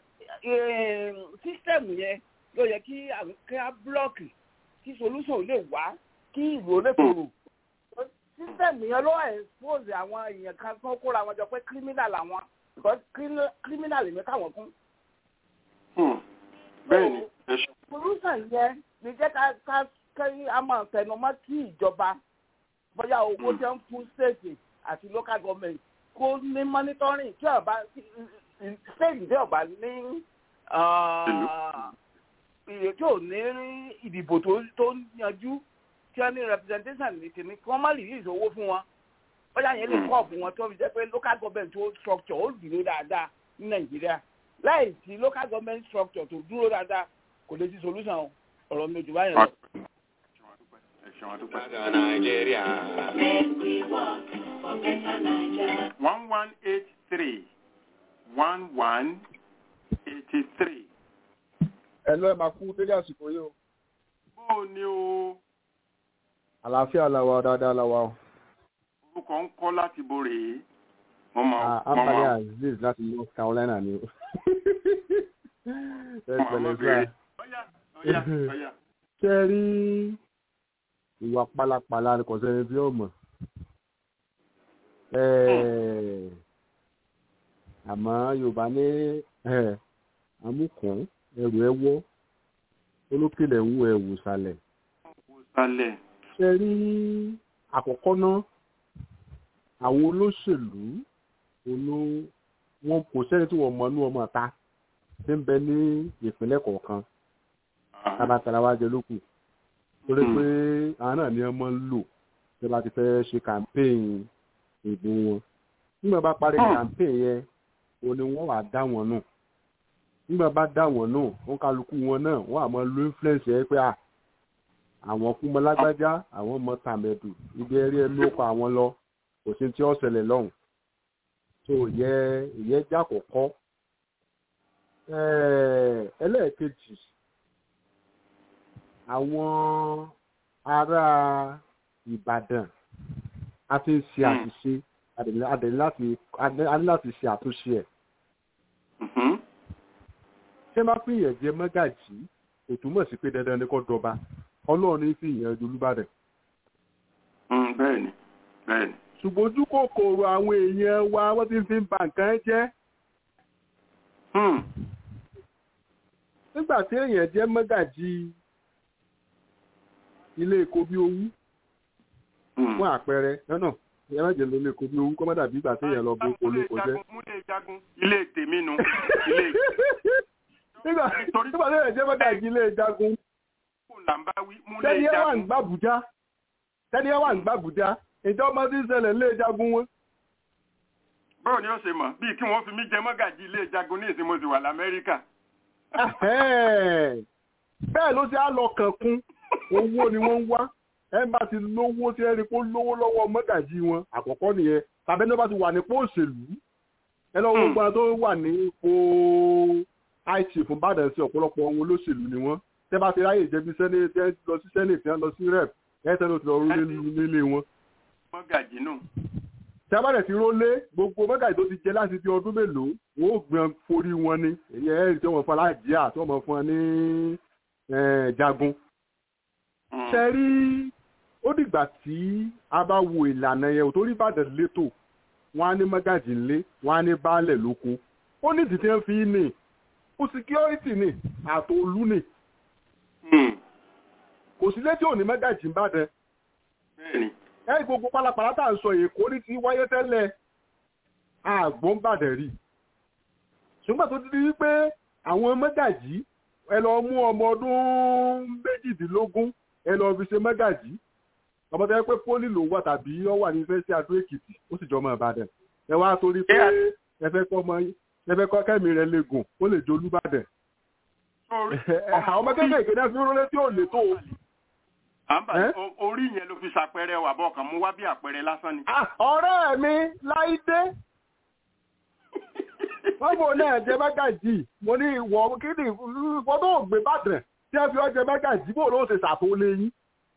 sísẹ́mù yẹn ló yẹ kí àkíá búlọ́ọ̀kì kí solúsàn lè wá kí ìlú lè tòrò sísẹ́mù yẹn ló expose àwọn èèyàn kan tó kóra wọn jọ pé criminal àwọn because criminal èmi káwọn kún. bẹ́ẹ̀ni solúsàn yẹn ní jẹ́ ká ká kí a máa tẹnumọ́ kí ìjọba bóyá owó jẹ́ ń fún state àti local government kó ní monitoring tí ọba state tí ọba ní iye tí ò ní ìdìbò tó yanjú tí wọ́n ní representation ní tèmi kí wọ́n má release owó fún wọn bóyá yẹn lè kọ́ ọ̀fun wọn tó fi jẹ́ pé local government tó structure ó dúró dáadáa ní nàìjíríà láì sí local government structure tó dúró dáadáa kò lè sí solution ọ̀rọ̀ mi ò jù báyẹn lọ. One one eight three one one eighty three. ẹ lọ ẹ máa kú délé àsìkò yìí o. bó o ní o. àlàáfíà làwà dáadáa làwà o. orúkọ ń kọ́ láti bo rèé. mo máa mo Ambali máa Aziz láti North Carolina ni o. ẹ mo máa pẹ̀lẹ́ béèrè. sáà ọ̀yà ọ̀yà ọ̀yà. ṣe rí ìwà pálapàla ni kò sẹ́ni tí ó mọ̀ Eh, àmọ́ yorùbá ní eh, amúkùn ẹrù ẹ wọ́ olókèlè ń wo ẹ̀wù sàlẹ̀ sálẹ̀. ṣe rí àkọ́kọ́ náà àwọn olóṣèlú olú wọn kò sẹ́ni tí wọ́n mọ̀ ní ọmọ ta tí ń bẹ ní ìpínlẹ̀ kọ̀ọ̀kan tabatara wa jẹ lókù torí pé àwọn náà ni ọmọ ń lò tí wọ́n bá ti fẹ́ ṣe campaign ìbò wọn nígbà bá parí campaign yẹn o ni wọ́n wà dá wọn nù nígbà bá dá wọn nù wọn kálukú wọn náà wọ́n àmọ́ lo influence yẹn pé à àwọn kú mọ lágbájá àwọn ọmọ tàmẹdù ibi ẹrí ẹnu ọkọ àwọn lọ kò sí tí ó ṣẹlẹ̀ lọ́hùn tó yẹ ìyẹn jẹ àkọ́kọ́ Ẹ̀ẹ̀, ẹlẹ́ẹ̀kejì àwọn ará Ìbàdàn a ti ń ṣe àṣìṣe adẹ̀ láti adẹ̀ láti ṣe àtúnṣe ẹ̀ ṣé má fi ìyẹn jẹ mọ́gàjì kò túmọ̀ sí pé dandan ni kò dọba ọlọ́run ní fi ìyẹn ju olúbàdàn bẹ́ẹ̀ni bẹ́ẹ̀ni. ṣùgbọ́n ojú kòkòrò àwọn èèyàn wa wọ́n ti fi ń ba nǹkan jẹ́ nígbà tí èèyàn jẹ́ mọ́gàjì ilé èkó bí owú fún àpẹẹrẹ lọ́nà ìyẹn má jẹ́ ló lè kó bí owú kọ́ má dàbí ìgbà tí èèyàn lọ bó olóko jẹ́. múlẹ̀ jagun ilé tèmi nu ilé nígbà nígbà tí èèyàn jẹ́ mọ́gàjì ilé ìjagun làǹbáwí múlẹ̀ tẹ́ni ẹ wà ń jagun. gbàbújá tẹ́ni ẹ wà ń gbàbújá ìjọ ọmọ tí ń ṣẹlẹ̀ ilé ìjagun wọn. bọ́ọ̀ ni ó ṣe mọ̀ bíi kí wọ́n fi mí jẹ mọ́gàjì ilé jagun ní ìsinmi mo sì wà lamẹ́ríkà. Ẹ̀hẹ́n. bẹ́ẹ̀ ló ti á lọ kànkún owó ni wọ́n ń wá ẹ bá ti lówó tí ẹ rí pé ó lówó lọ́wọ́ mọ́gàjì wọn àkọ́kọ́ nìyẹn tàbí ẹni bá ti wà nípò òṣèlú ẹ lọ́wọ́ gbogbo àwọn tó wà ní ipò it fún bàdàn sí ọ̀pọ̀lọpọ̀ ohun olóṣèlú ni wọ́n tẹ́ bá ti ráyè jẹ́ bí sẹ́nẹ̀tì lọ sí sẹ́nẹ̀tì lọ sí rep ẹ tẹ́ ló ti lọ rólé nílé wọn. mọ́gàjì nù. tí a bá dẹ̀ ti rólé gbogbo mọ́gàjì tó ti jẹ láti di ọdún mélòó wọ́n ó gbọ́n forí wọn ni èyí ẹ̀ tí wọ́n fún aláàjíà tí wọ́n fún wọn ní eh, jagun ṣe rí ó dìgbà tí a bá wo ìlànà yẹn ò torí ìbàdàn létò wọn á ní mọ́gàjì ńlé wọn á ní baálẹ̀ lóko ó ní ìdí tí wọ́n fi ní ó security ní àtòlú ní kò sí létí òní mọ́gàjì ń bàdàn bẹ́ẹ̀ni. ẹ gbogbo pálapàla tá à ń sọ èkó ní ti wáyé tẹ́lẹ̀ àgbọ̀n bàdàn rí ṣùgbọ́n tó ti di wípé àwọn mọ́gàjì ẹ lọ mú ọmọ ọdún méjìdínlógún ẹ lọ fi ṣe mọ́gàjì ọmọ tó yẹ pé pólì ló wà tàbí ọ wà ní fẹsẹ adó èkìtì ó sì jọmọ ìbàdàn ẹ wá torí pé ẹ fẹ́ kọ́ ọmọ ẹ fẹ́ kọ́ kẹ́mi rẹ lè gùn ó lè jẹ olúbàdàn àwọn ọmọ kéékèèké náà fi ń rólé tí ò lè tó o. àǹbà orí yẹn ló fi ṣàpẹẹrẹ wà bọ́ ọ̀kan mú wá bí àpẹẹrẹ lásán ni. ọ̀rẹ́ mi láìdé wọ́n bò náà jẹ mágàjì mo ní ìwọ kí ni ìwọ tó gbé bàtẹ̀ tí ẹ fi ọ jẹ mágàjì bò ló ṣe ṣàtò léyìn.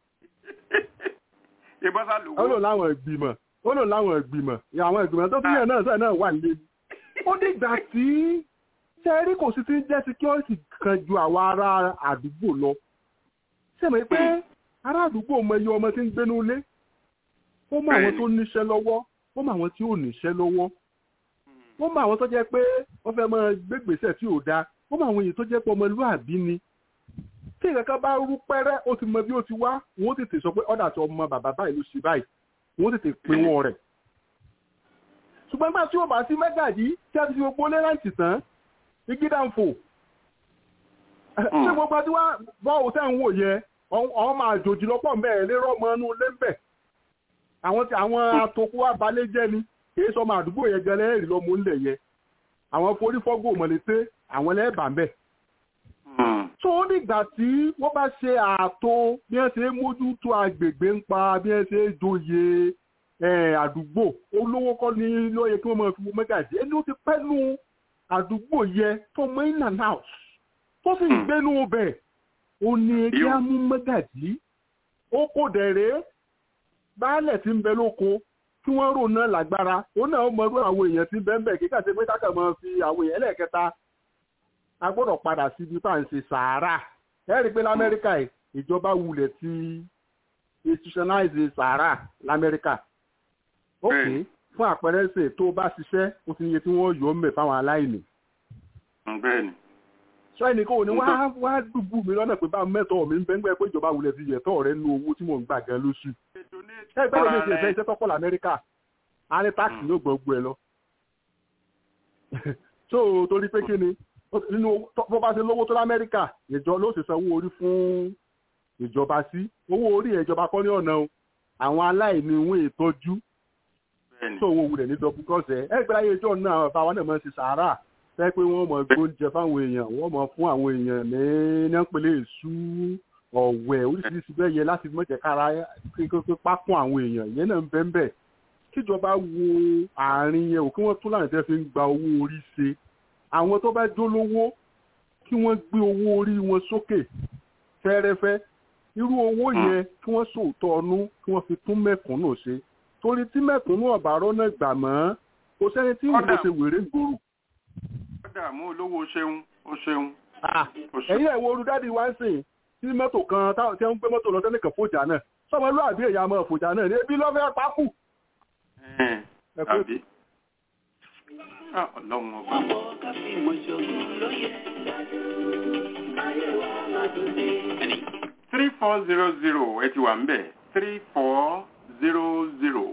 ìbọ́sà lówó. ó lò láwọn ìgbìmọ̀ ó lò láwọn ìgbìmọ̀ àwọn ìgbìmọ̀ tó tún yẹn náà sẹ́ẹ̀ náà wà nílé. ó dìgbà tí sẹ́rí kò sí ti ń jẹ́ security kan ju àwọn ará àdúgbò lọ. sẹ́mi pé ará àdúgbò mọ iye ọmọ tí ń gbénú ilé. ó mọ àwọn tó níṣẹ́ lọ́wọ́ ó mọ àwọn tí ò níṣẹ́ lọ́wọ́ wọ́n mọ àwọn tó jẹ́ pé wọ́n fẹ́ máa gbégbèsè tí ò dáa wọ́n mọ àwọn èyí tó jẹ́ pé ọmọlúàbí ni tí ìkankan bá rú pẹ́rẹ́ ó ti mọ bí ó ti wá wọ́n tètè sọ pé ọ̀dà tó ọmọ bàbá báyìí ló ṣe báyìí wọ́n tètè pín wọn rẹ̀ ṣùgbọ́n nígbà tí ó bá sí mẹ́gàdí tí a ti fi gbogbo lẹ́ráǹtì tán igi dànfò ṣé gbogbo tí wọ́n bọ́ òtẹ́ ń wò yẹ àwọn máa jòjì lọ́pọ̀ mẹ́ẹ̀ lérò ọmọ inú ilé ń bẹ̀ àwọn atokú abalẹ̀ jẹ́ ni kìí sọ ọmọ àdúgbò yẹn gẹlẹ́ ẹ̀rí lọ́mọ ńlẹ̀ yẹ àwọn forífọ́gbò mọ̀lẹ́tẹ́ àwọn ẹlẹ́bàá ń bẹ̀. tó o nígbà tí wọ́n bá ṣe ààtò bí wọ́n ṣe mójútó agbègbè ń pa bí wọ́n ṣe joyè àdúgbò olówó kọ́ ní lóye kí wọ́n máa fi mẹ́gàjì ẹni ó ti pẹ́nu àdúgbò yẹ tó mọ in and out tó sì ń gbénú bẹ̀ ó ní kí á mú mẹ́gàjì ó kò dẹ̀rẹ́ baálẹ̀ tí ń bẹ lóko kí wọ́n rò náà lágbára ó náà mọ̀rú àwọn èèyàn tí bẹ́ẹ̀ bẹ́ẹ̀ kíkà sí pé kákà máa fi àwọn èèyàn ẹlẹ́ẹ̀kẹta a gbọ́dọ̀ padà síbi tá à ń ṣe sàárà ẹ rí i pé lamẹ́ríkà ìjọba wulẹ̀ ti institutionalize sàárà lamẹ́ríkà ok fún àpẹẹrẹ ṣe tó bá ṣiṣẹ́ ó ti yẹ tí wọ́n yọ ọ́ mẹ́ fáwọn aláìní. sọ ẹnìkan ò ní wá wá dùbù mi lọ́nà pé bá mẹ́tọ̀ mi ń bẹ́ngbẹ́ pé ìjọba wulẹ̀ ti yẹ̀tọ̀ rẹ nu owó tí mò ń gbà gan lóṣù ẹgbẹ́ ló ní ṣe ìfẹ́ iṣẹ́ tọ́pọ̀ lamẹ́ríkà a ní táàkì ló gbọ́ gbọ́ ẹ lọ. so torí pé kí ni nínú bó bá ṣe lówó tó lamẹ́ríkà ìjọ ló ṣe sanwó orí fún ìjọba sí owó orí ìjọba kọ́ ní ọ̀nà o àwọn aláìní ìwé ìtọ́jú tó owó wulẹ̀ ní dọ́bù kọ́sẹ̀ ẹgbẹ́ ayé ìjọ náà àwọn bàbá náà máa ń ṣe sàárà fẹ́ pé wọ́n mọ̀ gbóúnjẹ fáwọn èèyàn wọ́n mọ̀ fún àwọn èèyàn ní nẹ́pẹ̀lẹ́ èṣù ọ̀wẹ̀ oríṣiríṣi bẹ́ẹ̀ yẹ láti mọ̀jẹ̀ kára pípa fún àwọn èèyàn ìyẹn náà ń bẹ́ ń bẹ̀ kíjọba wo àárín yẹn ò kí wọ́n tún láti tẹ́ fi ń gba owó orí ṣe àwọn tó bá jó lówó kí wọ́n gbé owó orí wọn sókè fẹ́rẹ́fẹ́ irú owó yẹn kí wọ́n sòótọ́ ọnú kí wọ́n fi tún mẹ̀kúnnù ṣe torí tí mẹ̀kúnnù ọ̀bàrọ̀ náà gbà mọ́ kò sẹ́ni tí ìwé ṣe wèrè gbòòrò. ọ̀dà mú olówó ṣeun ó ṣeun. ẹ̀yin ẹ̀ wo olùdádì wá ń sìn tí mọ́tò kan tí wọ́n ń gbé mọ́tò lọ sẹ́nìkan fòjà náà sọmọ lóàbí èyí àmọ́ fòjà náà ní ebi lọ́fẹ́ pákù. àbí ọlọ́run ọba. three four zero zero ẹ ti wà ń bẹ̀ three four zero zero.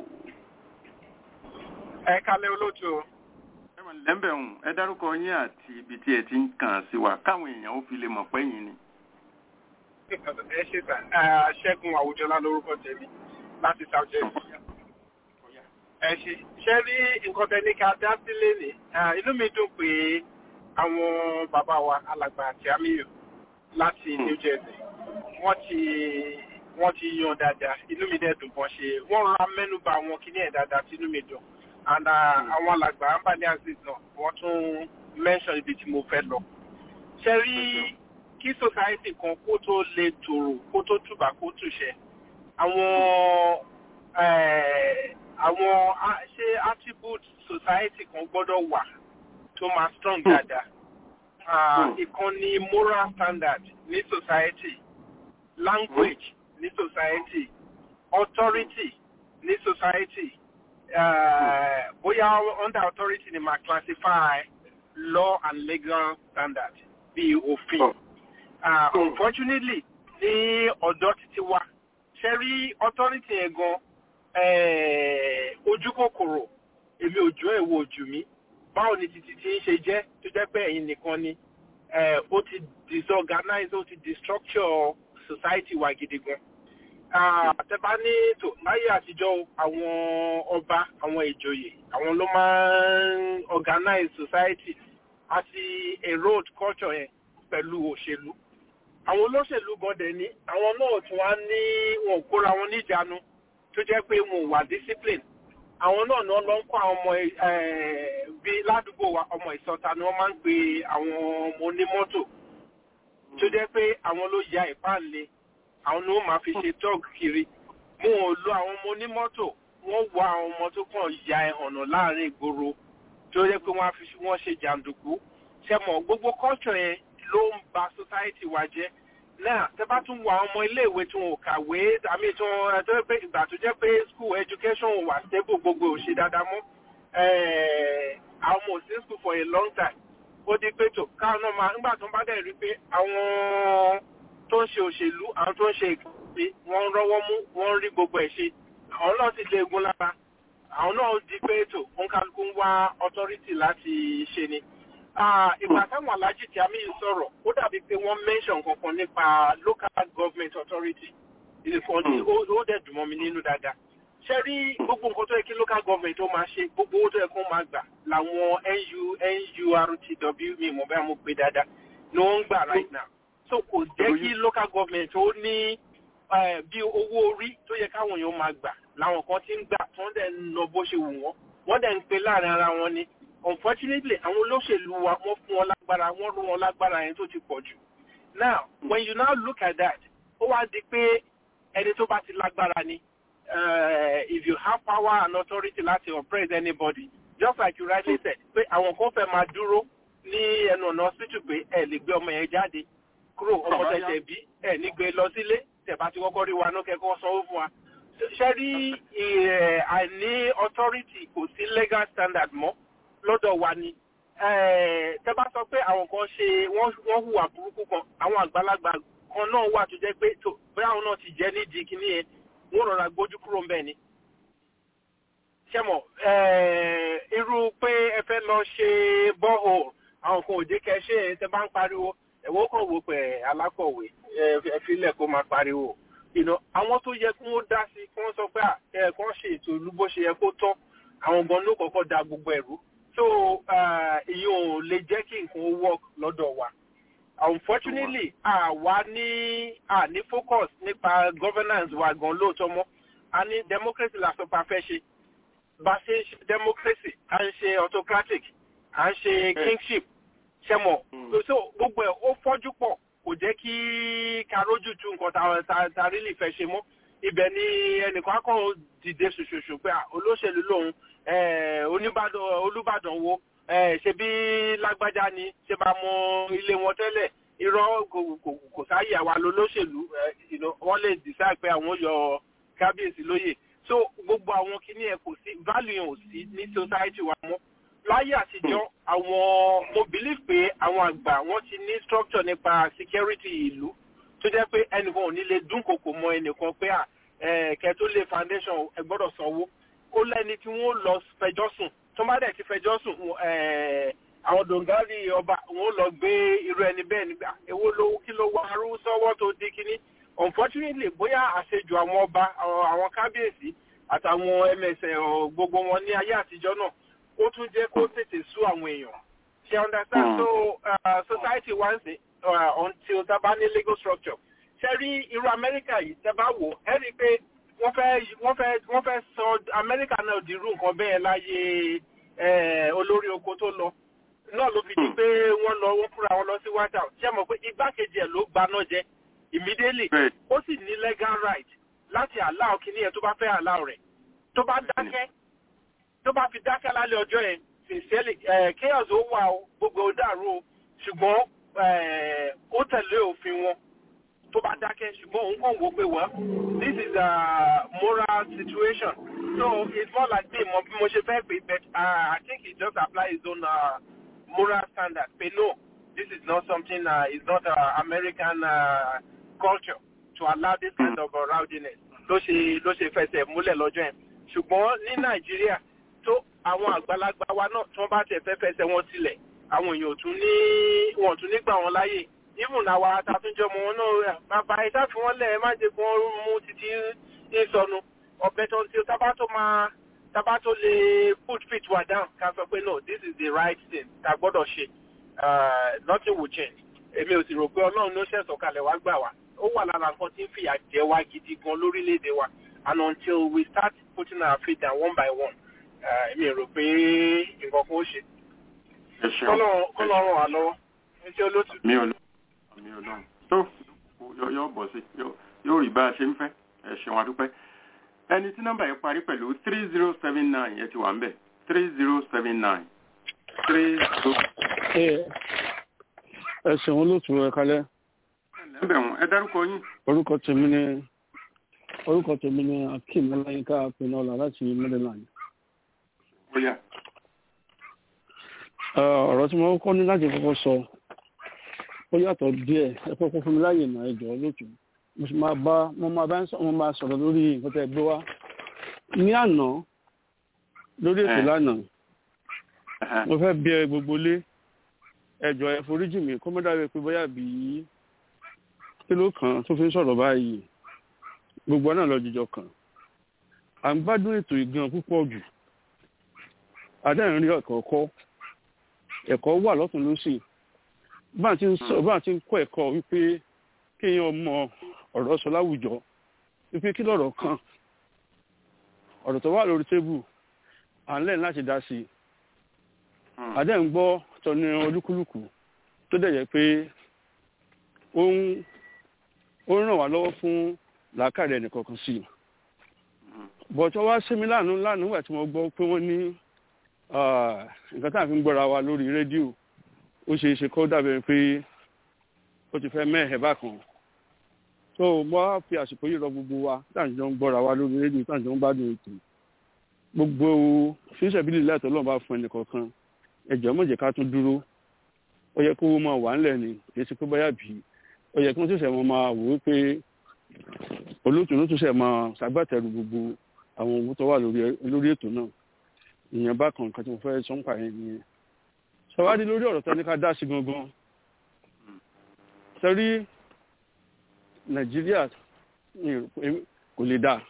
ẹ kalẹ̀ olóòtú o. ẹ mọ̀ lẹ́ńbẹ̀ ń ẹ dárúkọ yín àti ibi tí ẹ ti ń kàn sí wa káwọn èèyàn ó fi lè mọ̀ pé yín ni ẹ ṣe sà ṣẹ́gun àwùjọlá lórúkọ tèmi láti south jersey. ẹ ṣe ṣe rí nǹkan tẹ́ni ká dá sílé ní inú mi dùn pé àwọn bàbá wa alàgbà àti amiyo láti new jersey wọ́n ti wọ́n ti yan dáadáa inú mi dẹ̀ dùn bọ́n ṣe wọ́n ra mẹ́nuba àwọn kíní ẹ̀ dáadáa tí inú mi dùn and àwọn alàgbà ambani aziz náà wọ́n tún mention ibi tí mo fẹ́ lọ. ṣe rí kí society kan kó tó lè tòrò kó tó tùbà kó tùṣẹ àwọn àwọn ṣé attribute society kan gbọ́dọ̀ wà tó máa strong dáadáa ìkan ni moral standard ní society language ní society authority ní society uh, bóyá under authority ni máa classify law and legal standard bíi òfin. Oh uh, unfortunately ní ọ̀dọ́ títí wa ṣe rí authority yẹn gan ojú kòkòrò èmi òjò èwo òjò mi báwo ni títí tí ń ṣe jẹ́ tó jẹ́ pé ẹ̀yin nìkan ni ó ti disorganize ó ti destructure society wa gidi gan. àtẹ̀bá ní tò láyé àtijọ́ àwọn ọba àwọn ìjòyè àwọn ló máa ń organize society àti erode culture yẹn pẹ̀lú òṣèlú àwọn olóṣèlú gan dẹ̀ ní àwọn náà tún wá ní wọn ò kóra wọn níjàánu tó jẹ́ pé wọn ò wà discipline àwọn náà ni wọ́n lọ ń kọ́ àwọn ọmọ bíi ládùúgbò wa ọmọ ìsọta ni wọ́n máa ń pe àwọn ọmọ onímọ́tò tó jẹ́ pé àwọn ló ya ìpáǹle àwọn ni wọ́n máa fi ṣe tọ́ọ̀gì kiri wọn ò lo àwọn ọmọ onímọ́tò wọ́n wọ àwọn ọmọ tó kàn ya ẹ̀hànà láàrin ìgboro tó jẹ́ pé wọ́n ṣe jàǹdùkú ṣẹ́mọ̀ gbogbo culture yẹn ló ń ba society wa jẹ́ náà tẹ́ bá tún wọ àwọn ọmọ iléèwé tí wọn ò kàwé àmì tí wọn ẹ tó pé ìgbà tó jẹ́ pé school education wà stable gbogbo ò ṣe dáadáa mọ́ àwọn ọmọ òsín school for a long time ó di pé tó káwọn náà máa nígbà tó ń bá dẹ̀ rí pé àwọn tó ń ṣe òṣèlú àwọn tó ń ṣe ìkàwé wọ́n ń rọ́wọ́ mú wọ́n ń rí gbogbo ẹ̀ ṣe àwọn náà ti lé egun lára àwọn náà di pé tó òǹkàlùkù ń wá authority láti ṣe ni ìgbà táwọn alájì tí a mi sọ̀rọ̀ ó dàbí pé wọ́n mention kankan nípa local government authority ìfọ̀n ó dẹ̀ dùn mọ́ mi nínú dáadáa ṣe rí gbogbo nǹkan tó yẹ kí local government ó máa ṣe gbogbo owó tó yẹ kó máa gbà làwọn nu nurtw mi mọ̀ bẹ́ẹ̀ mo pè dáadáa ni wọ́n ń gbà right now so kò jẹ́ kí local government ó ní bí owó orí tó yẹ káwọn èèyàn máa gbà làwọn kan ti ń gbà tó ń dẹ̀ ń lọ bó ṣe wù wọ́n wọ́n dẹ̀ ń pe láàrin ara wọn ni unfortunately àwọn olóṣèlú wa wọ́n fún wọn lágbára wọ́n rú wọn lágbára yẹn tó ti pọ̀ jù now when you now look at that ó wá di pé ẹni tó bá ti lágbára ni uh, if you have power and authority láti oppress anybody just like you rightly said pé àwọn kan fẹ́ máa dúró ní ẹnu ọ̀nà hospital pé ẹ lè gbé ọmọ yẹn jáde kúrò ọmọ tẹ̀sẹ̀ bí ẹ ní gbé lọ sílé tẹ̀bá ti kọ́kọ́ rí wa náà kẹ́kọ̀ọ́ sanwó fún wa ṣe rí àìní authority kò sí legal standard mọ́ lọ́dọ̀ wa ni tẹ́ bá sọ pé àwọn kan ṣe wọ́n hùwà burúkú kan àwọn àgbàlagbà kan náà wà tó jẹ́ pé tó bóyá àwọn náà ti jẹ́ nídìí kíní yẹn wọ́n rọra gbójú kúrò ńbẹ̀ ni. ṣẹ́mọ̀ irú pé ẹ fẹ́ lọ ṣe bọ́ọ̀hù àwọn kan ò jẹ́ kẹ́ ṣe é tẹ́ bá ń pariwo ẹ̀wọ́ kan wò pé alákọ̀wé ẹ filẹ̀ kó máa pariwo. àwọn tó yẹ kí wọ́n dá sí kí wọ́n sọ pé ẹ̀ kàn ṣe ètò ìlú bó ṣe yẹ kó tọ́ àwọn gan ló kọ́kọ́ da gbogbo ẹ̀rú so èyí ò lè jẹ́ kí nǹkan work lọ́dọ̀ wa unfortunately àwa ní à ní focus nípa governance wa gan lóòótọ́ mọ́ a ní democracy la sọ pa fẹ́ ṣe bá ṣe ń ṣe democracy à ń ṣe autocratic à ń ṣe kingship ṣẹmọ̀ so gbogbo ẹ̀ ó fọ́jú pọ̀ kò jẹ́ kí karójú tu nǹkan ta ta really fẹ́ ṣe mọ́ ibẹ̀ ni ẹnìkan akọ́ dìde ṣoṣoṣo pé olóṣèlú lòun oníbàdàn olùbàdàn wo ṣe bí lágbájá ni ṣe bá mọ ilé wọn tẹ́lẹ̀ irọ́ kò sáyè àwa lolóṣèlú wọ́n lè decide pé àwọn yọ kábíyèsí lóyè so gbogbo àwọn kìíní ẹ̀ kò sí value yẹn ò sí ní society wa mọ́ láyé àtijọ́ àwọn mo believe pé àwọn àgbà wọ́n ti ní structure nípa security ìlú tó jẹ́ pé ẹnìkan ò ní lè dúnkokò mọ ẹnìkan pé à kẹ́ tó lé foundation ẹ gbọ́dọ̀ sanwó ó lẹ́ni tí wọ́n lọ fẹjọ́ sùn tó bá dẹ̀ ti fẹjọ́ sùn àwọn dòǹgárì ọba wọn lọ gbé irú ẹni bẹ́ẹ̀ nígbà èwo ló kí ló wá arú sọ́wọ́ tó di kíní unfortunately bóyá àṣejù àwọn ọba àwọn kábíyèsí àtàwọn ẹmẹsẹ̀ gbogbo wọn ní ayé àtijọ́ náà ó tún jẹ́ kó tètè sú àwọn èèyàn ṣe understand so uh, society wants it uh, until tá bá ní legal structure ṣe rí irú amẹ́ríkà yìí tẹ́ bá wò ẹ́ rí i pé wọ́n fẹ́ wọ́n fẹ́ wọ́n fẹ́ sọ amẹ́ríkà náà di irú nǹkan bẹ́ẹ̀ láyé olórí oko tó lọ náà ló fi di pé wọ́n lọ wọ́n fúnra wọn lọ sí white house ṣé mọ̀ pé igbákejì ẹ̀ ló gbaná jẹ immediately ó sì ní legal right láti allow kíní yẹn tó bá fẹ́ allow rẹ̀ tó bá dákẹ́ tó bá fi dákẹ́ lálẹ́ ọjọ́ yẹn sincerely chaos ó wà ó gbogbo ó dàrú o ṣùgbọ́n ó tẹ̀lé òfin wọn tó bá dákẹ́ ṣùgbọ́n òun kàn wò pé well this is a moral situation so it's more like me mo bí mo ṣe fẹ́ pé but uh, I think he just apply his own uh, moral standard pé no this is not something uh, it's not uh, American uh, culture to allow this kind of uh, rowdiness ló ṣe ló ṣe fẹsẹ̀ múlẹ̀ lọ́jọ́ yẹn ṣùgbọ́n ní Nàìjíríà tó àwọn àgbàlagbà wa náà tí wọ́n bá tẹ̀ fẹ́ fẹsẹ̀ wọn sílẹ̀ àwọn èèyàn ò tún ní wọn ò tún ní gbà wọn láyè even àwa àtàtúnjọ ọmọ wọn náà bàbá ìta fi wọn lẹ ẹ má jẹ kí wọn mú títí ní sọnù ọbẹ tó ń tí tábà tó máa tábà tó lè put feet wa down ká sọ pé no this is the right thing ká gbọ́dọ̀ ṣe nothing will change èmi ò sì rò pé ọlọ́run ló ṣẹ̀sọ̀ kalẹ̀ wá gbà wá ó wà lára nǹkan tí ń fìyà jẹ wá gidi gan lórílẹ̀‐èdè wa and until we start putting our feet down one by one eh, èmi ò rò pé nǹkan kan ó ṣe ẹ ṣeun kọ́lọ́ ràn wá lọ́wọ́ ẹ ṣe olótú. mi ò lọ mi ò lọ tó yọ- yọ bọ̀ sí yọ- yóò rí bá a ṣe ń fẹ́ ẹ ṣeun adúpẹ́ ẹni tí nọ́mbà yẹn parí pẹ̀lú three zero seven nine yẹn ti wà ń bẹ̀ three zero seven nine three zero ẹ ṣeun olóòtú ẹ kalẹ ẹ̀bẹ̀ wọn ẹ dárúkọ yín orúkọ tèmi ni orúkọ tèmi ni akeem ọláyínká pinọlá láti maryland bóyá Ẹ, ọ̀rọ̀ tí mo kọ́ ní láti kọ́kọ́ sọ ó yàtọ̀ díẹ̀ ẹ kọ́kọ́ fún mi láàyè náà ẹ jọ̀ọ́ lóòtú mo sì máa bá mo máa bá ń sọ mo máa sọ̀rọ̀ lórí nǹkan tẹ́ ẹ gbé wá ní àná lórí ètò Ẹ. lánàá mo fẹ́ bí ẹ gbogbo lé ẹ jọ̀ọ́ ẹ foríjì mi kó mọ́ dàbí pé bóyá bí kíló kan tó fi ń sọ̀rọ̀ báyìí gbogbo náà lọ jíjọ kan à ń gbádùn ètò ìgan púpọ̀ jù àdáyìn rí ẹ̀kọ́ kọ́ ẹ̀kọ́ wà lọ́tún lósì bá a ti ń sọ bá a ti ń kọ́ ẹ̀kọ́ wípé kéèyàn mọ ọ̀rọ̀ sọ láwùjọ wípé kí lọ̀rọ̀ kan ọ̀rọ̀ tó wà lórí tébù à ń lẹ́yìn láti dá sí i àdáyìn gbọ́ tọ́ni olúkúlùkù tó dẹ̀ jẹ́ pé ó ń ó ń ràn wá lọ́wọ́ fún làákàrẹ̀ ẹnìkọ̀ọ̀kan sí i bọ̀tọ̀ wá sí mi lánàá lánàá nígbà tí mo gbọ́ pé wọ́n ní ah, nǹkan tá à ń fi ń gbọ́ra wa lórí rédíò ó ṣe é ṣe kó dàbẹ̀ pé ó ti fẹ́ mẹ́hẹ̀ bákan tó mo wá fi àsìkò yìí rọ gbogbo wa tá à ń jọ ń gbọ́ra wa lórí rédíò tá à ń jọ ń gbádùn ètò gbogbo fíṣẹ̀bílì láìtọ́ lọ́nà bá fún ẹnìkọ̀ọ̀kan ẹ̀jọ̀ mọ̀jẹ̀ ká tún dúró ó yẹ kó wọ́n máa wà ńlẹ̀ ni kì í ṣe pé báyà bí ó yẹ kí wọ́n ṣẹ̀ṣẹ̀ wọn máa wò ó pé olóòtú ló tún ṣẹ̀ máa ṣàgbàtẹ̀rù gbogbo àwọn owó tó wà lórí lórí ètò náà ìyẹn bá kan nǹkan tí mo fẹ́ sọ ń pa yẹn nìyẹn ṣọwádìí lórí ọ̀rọ̀ tó ní ká dá sí gangan sẹ́rí nàìjíríà mi ò rò pé kò lè dáa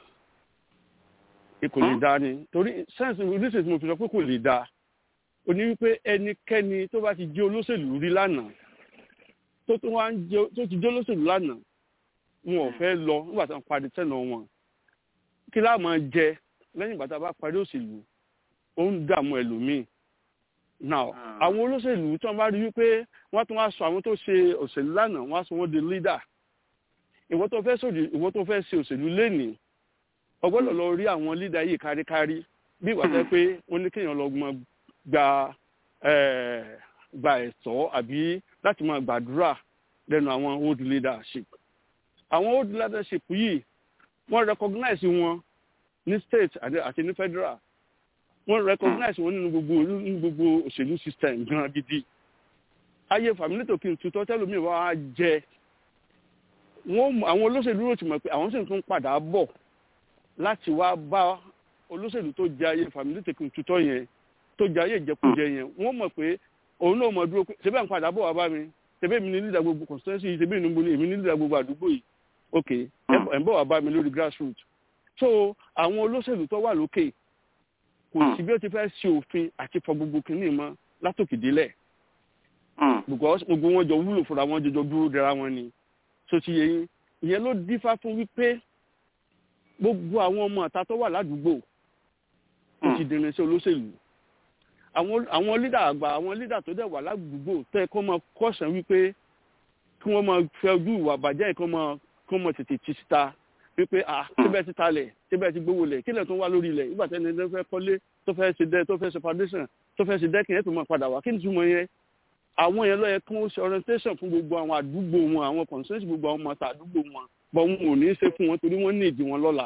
kò lè dáa ni torí sẹ́ǹsì oríṣiríṣi tí mo fi sọ pé kò lè dáa ó ní wípé ẹnikẹ́ni tó bá ti jẹ́ olóṣèlú rí lánàá tó tún wá ń jẹ́ tó ti jẹ́ olóṣèlú lánàá wọn ò fẹ́ lọ nígbà tí wọ́n parí tẹ̀nà wọn kí láà máa jẹ lẹ́yìn ìgbà tá a bá parí òṣèlú ó ń dààmú ẹlòmíì now àwọn olóṣèlú tí wọ́n bá rí wípé wọ́n tún wá sọ àwọn tó ṣe òṣèlú lánàá wọ́n á sọ wọ́n di leader ìwọ tó fẹ́ sòdì ìwọ tó fẹ́ ṣe òṣèlú lénìí ọgbọ́dọ̀ lọ rí àwọn leader yìí káríkárí bí ìwà tẹ́ pé wọ́n ní kéèyàn lọ mọ gba gba ẹ̀tọ́ àbí láti máa gbàdúrà lẹ́nu àwọn old leadership àwọn old leadership yìí wọ́n recognize wọn ní state àti ní federal wọ́n recognize wọn nínú gbogbo nínú gbogbo òṣèlú system gan gidi ayé fàmílẹ́tò kí n tutọ́ tẹ́lómi wá jẹ wọ́n àwọn olóṣèlú rò ti mọ̀ pé àwọn sì tún padà bọ̀ láti wá bá olóṣèlú tó jẹ ayé fàmílẹ́tò kí n tutọ́ yẹn tó jẹ ayé ìjẹkújẹ yẹn wọ́n mọ̀ pé òun náà mọ̀ dúró pé ṣebí à ń padà bọ̀ wá bá mi ṣebí èmi ní lídà gbogbo constituency yìí ṣebí èmi ní èmi ní lídà gbogbo àdúgbò yìí ok ẹ̀ ń bọ̀ wá bá mi lórí grassroots so àwọn olóṣèlú tó wà lókè kò sí bí ó ti fẹ́ ṣe òfin àti fọ gbogbo kìíní mọ́ látòkè délẹ̀ gbogbo wọn jọ wúlò fúnra wọn jọjọ dúró dara wọn ni so ti yẹ yín ìyẹn ló dífá fún wípé gbogbo àwọn ọmọ àta tó wà ládùúgbò ó ti dènà sí olóṣèlú àwọn àwọn lídà àgbà àwọn lídà tó dẹ̀ wà ládùúgbò tẹ́ kó máa kọ́sàn wípé kí wọ́n máa fẹ́ ojú ìwà àbàjẹ́ kó máa kó máa tètè ti síta wípé ah síbẹ̀ ti talẹ̀ síbẹ̀ ti gbówó lẹ̀ kílẹ̀ tó wá lórí ilẹ̀ ìgbà tẹ́ni tó fẹ́ kọ́lé tó fẹ́ ṣe dẹ́ tó fẹ́ ṣe foundation tó fẹ́ ṣe dẹ́kin ẹ̀ tó máa padà wá kí ni túmọ̀ yẹn àwọn yẹn lọ́yẹ kí wọ́n ṣe orientation fún gbogbo àwọn àdúgbò wọn àwọn consensus gbogbo àwọn ọmọ àdúgbò wọn bọ̀ wọn ò ní í ṣe fún wọn torí wọ́n ní ìdí wọn lọ́la.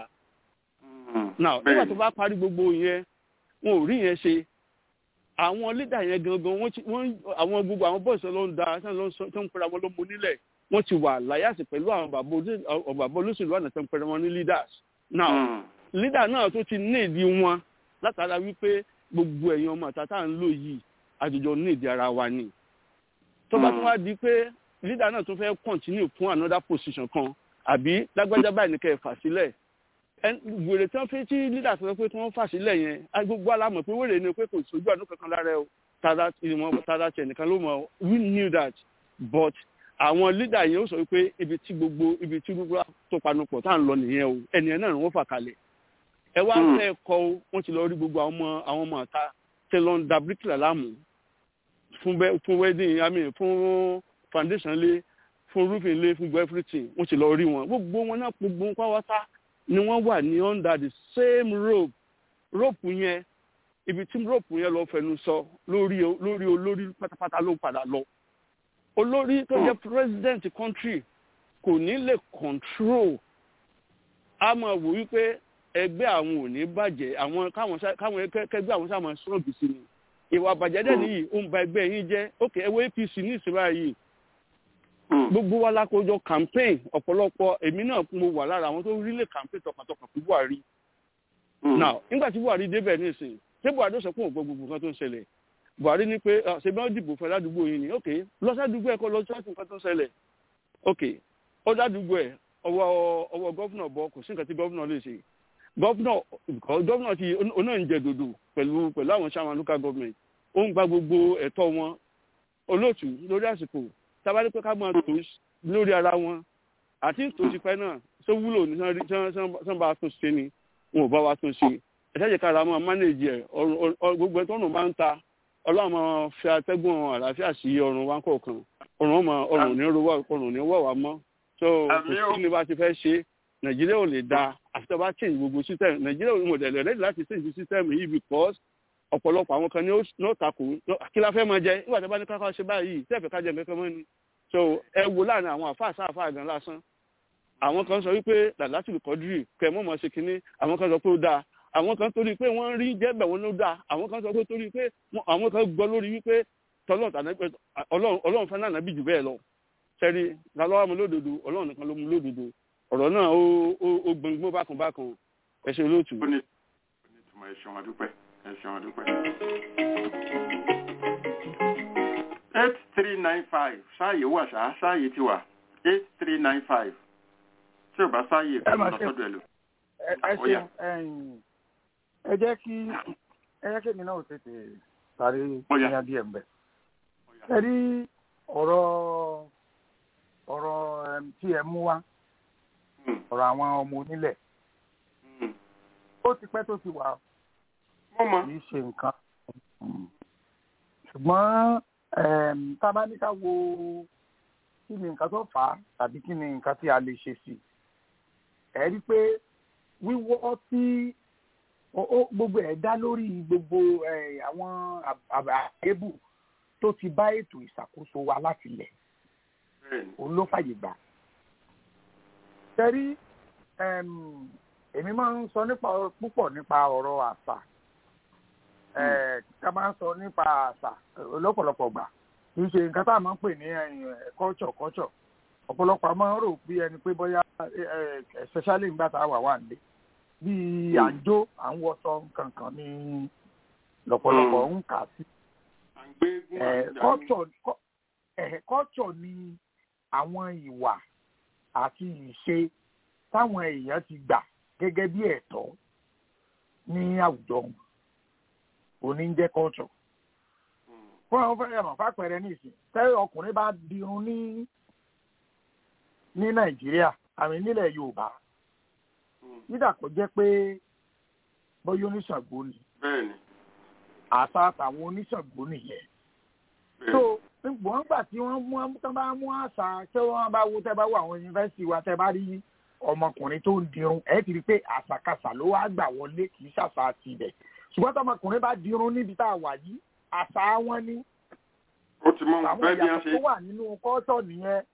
now nígbà tó bá parí gbogbo yẹn wọn ò rí yẹn ṣe àwọn leader yẹn gangan wọ́n àwọn gbogbo àwọn bọ́ọ̀sì ló ń da tó ń pera wọn ló mú nílẹ̀ wọ́n ti wà láyàsì pẹ̀lú àwọn bàbá olóṣèlú àná tó ń pera wọn ní leaders. now leader náà tó ti ní ìdí wọn látara wípé gbogbo ẹ̀yin ọmọ àtàtà ń lò yìí àjọjọ ní ìdí ara wa ni tó bá tún wá di pé leader náà tún fẹ́ continue fún another position kan àbí lágbájá báyìí ní kẹ́ ẹ̀ fà sílẹ̀ wèrè tí wọ́n fi tí leader sọ pé tí wọ́n fà sílẹ̀ yẹn gbogbo alámọ̀ pé wèrè ni pé kò sójú àánú kankan lára ẹ̀ tara ìmọ̀ tara tiẹ̀ nìkan ló mọ̀ we knew that but àwọn lídà yẹn ó sọ pé ibi tí gbogbo ibi tí gbogbo tó panupọ̀ tá à ń lọ nìyẹn o ẹnìyẹn náà ni wọ́n fà kalẹ̀ ẹ wá fẹ́ kọ́ o wọ́n ti lọ rí gbogbo àwọn ọmọ àwọn ọmọ ọ̀ta tẹ lọ ń da bíríkìlà láàmú fún bẹ fún wedding i mean fún foundation lé fún roofing lé fún everything wọ́n ti lọ rí wọn gbogbo wọn náà gbogbo wọn pàwọ́tá ni wọ́n wà ní under the same rope rope yẹn ibi tí rope yẹn lọ fẹnu sọ lórí lórí olórí pátápátá ló padà lọ olórí tó jẹ́ president country kò ní lè control a máa wò wípé ẹgbẹ́ àwọn ò ní bàjẹ́ àwọn káwọn káwọn kẹgbẹ́ àwọn sáà máa sọ̀rọ̀ bìsí ni ìwà àbàjẹ́ dẹ̀ nìyí ó ń ba ẹgbẹ́ yín jẹ́ ok ẹ wo apc ní ìsinmi yìí gbogbo wa lákòójọ campaign ọ̀pọ̀lọpọ̀ èmi náà mo wà lára àwọn tó rílé campaign tọkàntọkàn fún buhari now nígbà tí buhari débẹ̀ nísìnyí ṣé buhari ó sọ pé òun gbọ́ gbogbo nǹkan tó ń ṣẹlẹ̀ buhari ní pé ṣe bí wọ́n dìbò fún ládùúgbò yìí ni ok lọ́sàdúgbò ẹ̀kọ́ lọ sọ́ọ̀tù nǹkan tó ń ṣẹlẹ̀ ok ó dádùúgbò ẹ̀ ọwọ́ ọwọ́ gọ́fúnà bọ kò sí nǹkan tí gọ́fúnà lè ṣe gọ́fúnà gọ́fúnà ti oná ń jẹ dòdò pẹ̀lú pẹ̀lú àwọn sáwọn local government ó ń gba gbogbo ẹ̀tọ́ wọn olóòtú lórí àsìkò tábàdí pé ká máa tó lórí ara wọn àti tó ti pẹ́ náà tó wúlò ní sàn bá tún ṣe ni wọn ò bá wa tún ṣe ẹ̀ṣẹ́jẹ̀ kára máa mánéèjì ẹ̀ gbogbo ẹ̀ tó ọ̀nà máa ń ta ọlọ́run máa fi atẹ́gùn àlàáfíà sí ọrùn wa kọ̀ọ̀kan ọrùn ọmọ ọrùn ní rọwọ́ ọrùn ní wọ̀ wá mọ́ so kò sí ní bá ti fẹ́ ṣe nàìjíríà ò lè da àfi tó bá change gbogbo system nàìjíríà ò mọ̀ dẹ̀lẹ̀ rẹ́dí láti change system yìí because ọ̀pọ̀lọpọ̀ àwọn kan ní ó takò kí la fẹ́ máa jẹ nígbà tí a bá ní káká ṣe báyìí tẹ́ẹ̀fẹ̀ ká jẹ nǹkan mọ́ ni so ẹ wo láàrin àwọn àfáà sáàfáà gan lásán àwọn kan sọ wípé làlátì kọ́dírì kẹ́ mọ́ mọ́ ṣe kínní àwọn kan sọ pé ó dáa àwọn kan torí pé wọ́n rí jẹ́bẹ̀ wọn ló dáa àwọn kan sọ pé torí pé àwọn kan gbọ́ lórí wípé ọlọ́run fẹ́ náà bí jù bẹ́ẹ̀ lọ sẹ́rí lálọ́wọ́ mu lódodo ọlọ́run nìkan ló mu lódodo ọ̀rọ̀ náà ó gbọ̀ngbọ́n bákan bákan ẹ ṣe olóòtú. ó ní ìtumọ̀ ẹ ṣeun adúpẹ́ ẹ ṣeun adúpẹ́. eight three nine five ṣáàyè wà ṣá ṣáàyè ti wà eight three nine five tí ò bá ṣáàyè kò lọ sọ́dọ̀ ẹ lò. ẹ ṣeun ẹ jẹ́ kí ẹ jẹ́ kí èmi náà tètè sáré ní adìẹ ń bẹ̀. ẹ rí ọ̀rọ̀ ọ̀rọ̀ tí ẹ mú wá ọ̀rọ̀ àwọn ọmọ onílẹ̀ ó ti pẹ́ tó ti wà kì í ṣe nǹkan ṣùgbọ́n tá a bá ní ká wo kí ni nǹkan tó fà á tàbí kí ni nǹkan tí a lè ṣe sí ẹ rí i pé wíwọ́ tí gbogbo ẹ̀ dá lórí gbogbo àwọn àbẹ̀bù tó ti bá ètò ìṣàkóso wa láti lẹ̀ òun ló fàyè gbà. Tẹ́rí èmi máa ń sọ nípa púpọ̀ nípa ọ̀rọ̀ àṣà. Ká máa ń sọ nípa àṣà lọ́pọ̀lọpọ̀ gbà. Kì í ṣe nǹkan tá a máa ń pè ní culture culture. Ọ̀pọ̀lọpọ̀ máa ń rò bí ẹni pé bóyá especially nígbà tá a wà wà nílé. Bí à ń jó à ń wọṣọ kankan ní lọ́pọ̀lọpọ̀ ń kà sí. Culture ni àwọn ìwà àti ìṣe táwọn èèyàn ti gbà gẹ́gẹ́ bí ẹ̀tọ́ ní àwùjọ wọn òní ń jẹ́ culture. fún àwọn fẹ́rẹ̀ mọ̀ fàpẹẹrẹ nísìn tẹ́lẹ̀ ọkùnrin bá dirun ní ní nàìjíríà àmì nílẹ̀ yorùbá nígbà kó jẹ́ pé bóyá oníṣàngó ni àṣà àtàwọn oníṣàngó nìyẹn. so wọ́n gbà tí wọ́n mú tán bá mú àṣà tí wọ́n bá wo tẹ́ bá wo àwọn yunifásitì wa tẹ́ bá rí ọmọkùnrin tó ń dirun ẹ̀ ti rí i pé àṣàkáṣà ló wá gbà wọlé kì í ṣàṣà ti ibẹ̀ ṣùgbọ́n tọmọkùnrin bá dirun níbi tá a wà yìí àṣà wọn ni ó ti mọ àwọn bẹ́ẹ̀ bí a ìyàtọ̀ ṣe tó wà nínú kọ́tọ̀ nìyẹn.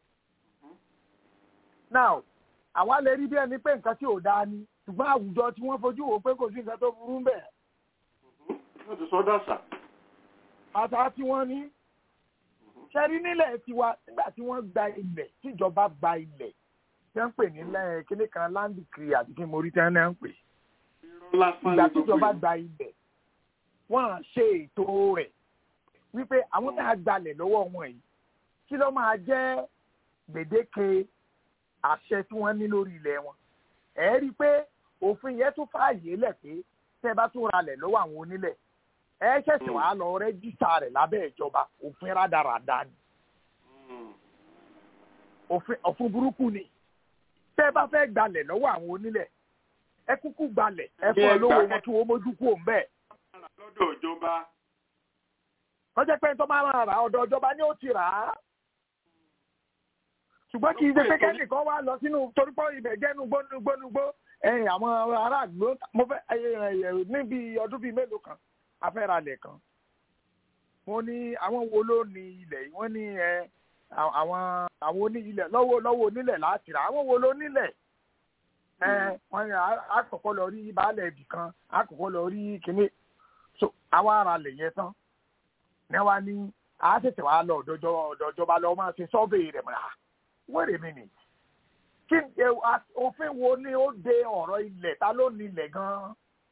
now àwa lè rí bí ẹni pé nǹkan tí ò dáa ni ṣùgbọ́n àwùjọ tí wọ́n fojú wò pé kò sí nǹkan tó burú bẹ́ẹ̀ ó ti sọ dàṣà. àṣà tí wọ́n ní ṣẹ́rí nílẹ̀ tiwa nígbà tí wọ́n gba ilẹ̀ tíjọba gba ilẹ̀ tí wọ́n ń pè ní lẹ́- kíní kan land decree àti kí mo rí tí wọ́n náà ń pè ìgbà tíjọba gba ilẹ̀ wọ́n á ṣe ètò rẹ̀ wípé àwọn náà gbalẹ̀ lọ́wọ́ wọn yìí kí ló máa jẹ́ gbèdéke àṣẹ tí wọ́n ní lórí ilẹ̀ wọn ẹ̀ rí i pé òfin yẹn tún fààyè lẹ̀ pé tẹ́ ẹ bá tún ralẹ̀ lọ́wọ́ àwọn onílẹ̀ ẹ ṣẹ̀ṣẹ̀ wàá lọ rẹ́jísà rẹ̀ lábẹ́ ìjọba òfin rádaràda ni. òfin òfin burúkú ni tẹ́ ẹ bá fẹ́ gbalẹ̀ lọ́wọ́ àwọn onílẹ̀ ẹ kúkú gbalẹ̀ ẹ fún ọ lówó wọn kí wọ́n mójú kú òun bẹ́ẹ̀. lọ́dọ̀ ìjọba. wọ́n jẹ́ pé tó máa máa rà ọ̀dọ̀ ìjọba ni ó ti rà á. ṣùgbọ́n kì í ṣe pé kẹ́nìkan wá lọ sínú torí pé ibẹ̀ jẹ́ nugbónugbónugbó ẹ̀yìn àwọn aráàlú mo fẹ́ níbi ọdún bíi mélòó kan afẹ́ralẹ̀ kan. wọ́n ní àwọn wo ló ní ilẹ̀ yìí wọ́n ní ẹ àwọn àwọn oní ilẹ̀ lọ́wọ́ lọ́wọ́ onílẹ̀ láti rà àwọn wo ló nílẹ̀ ẹ wọ́n ní àkọ́kọ́ lọ rí baálẹ̀ ibì kan àkọ́kọ́ lọ rí kinní so àwa ara lè yẹn tán ní wa ní a tètè wá lọ ọ̀dọ̀jọba lọ máa ṣe sọ́ọ̀bì rẹ̀ mọ́ra wait a minute kí òfin wo ni ó de ọ̀rọ̀ ilẹ̀ ta ló ní ilẹ̀ gan-an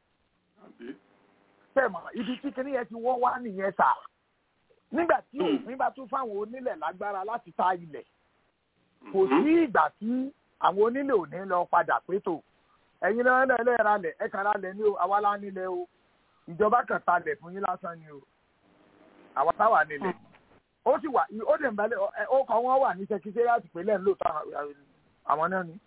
tẹ̀mọ̀ ibi tí kinní yẹn ti wọ́ wá nìyẹn sà nígbà tí òfin bá tún fáwọn onílẹ̀ lágbára láti ta ilẹ̀ kò sí ìgbà tí àwọn onílẹ̀ ò ní lọ padà pétò ẹ̀yin náà lẹ́ẹ̀ ra lẹ̀ ẹ̀ka ra lẹ̀ ní o àwa la nílẹ̀ o ìjọba kan ta lẹ̀ fún yín lásán ni o àwa táwa nílẹ̀ ó sì wà ó dẹ̀ ń balẹ̀ ó kọ́ wọ́n wà ní sẹkítẹ́rìàtì pẹ̀lẹ́ ńlòtọ́ àwọn náà ni.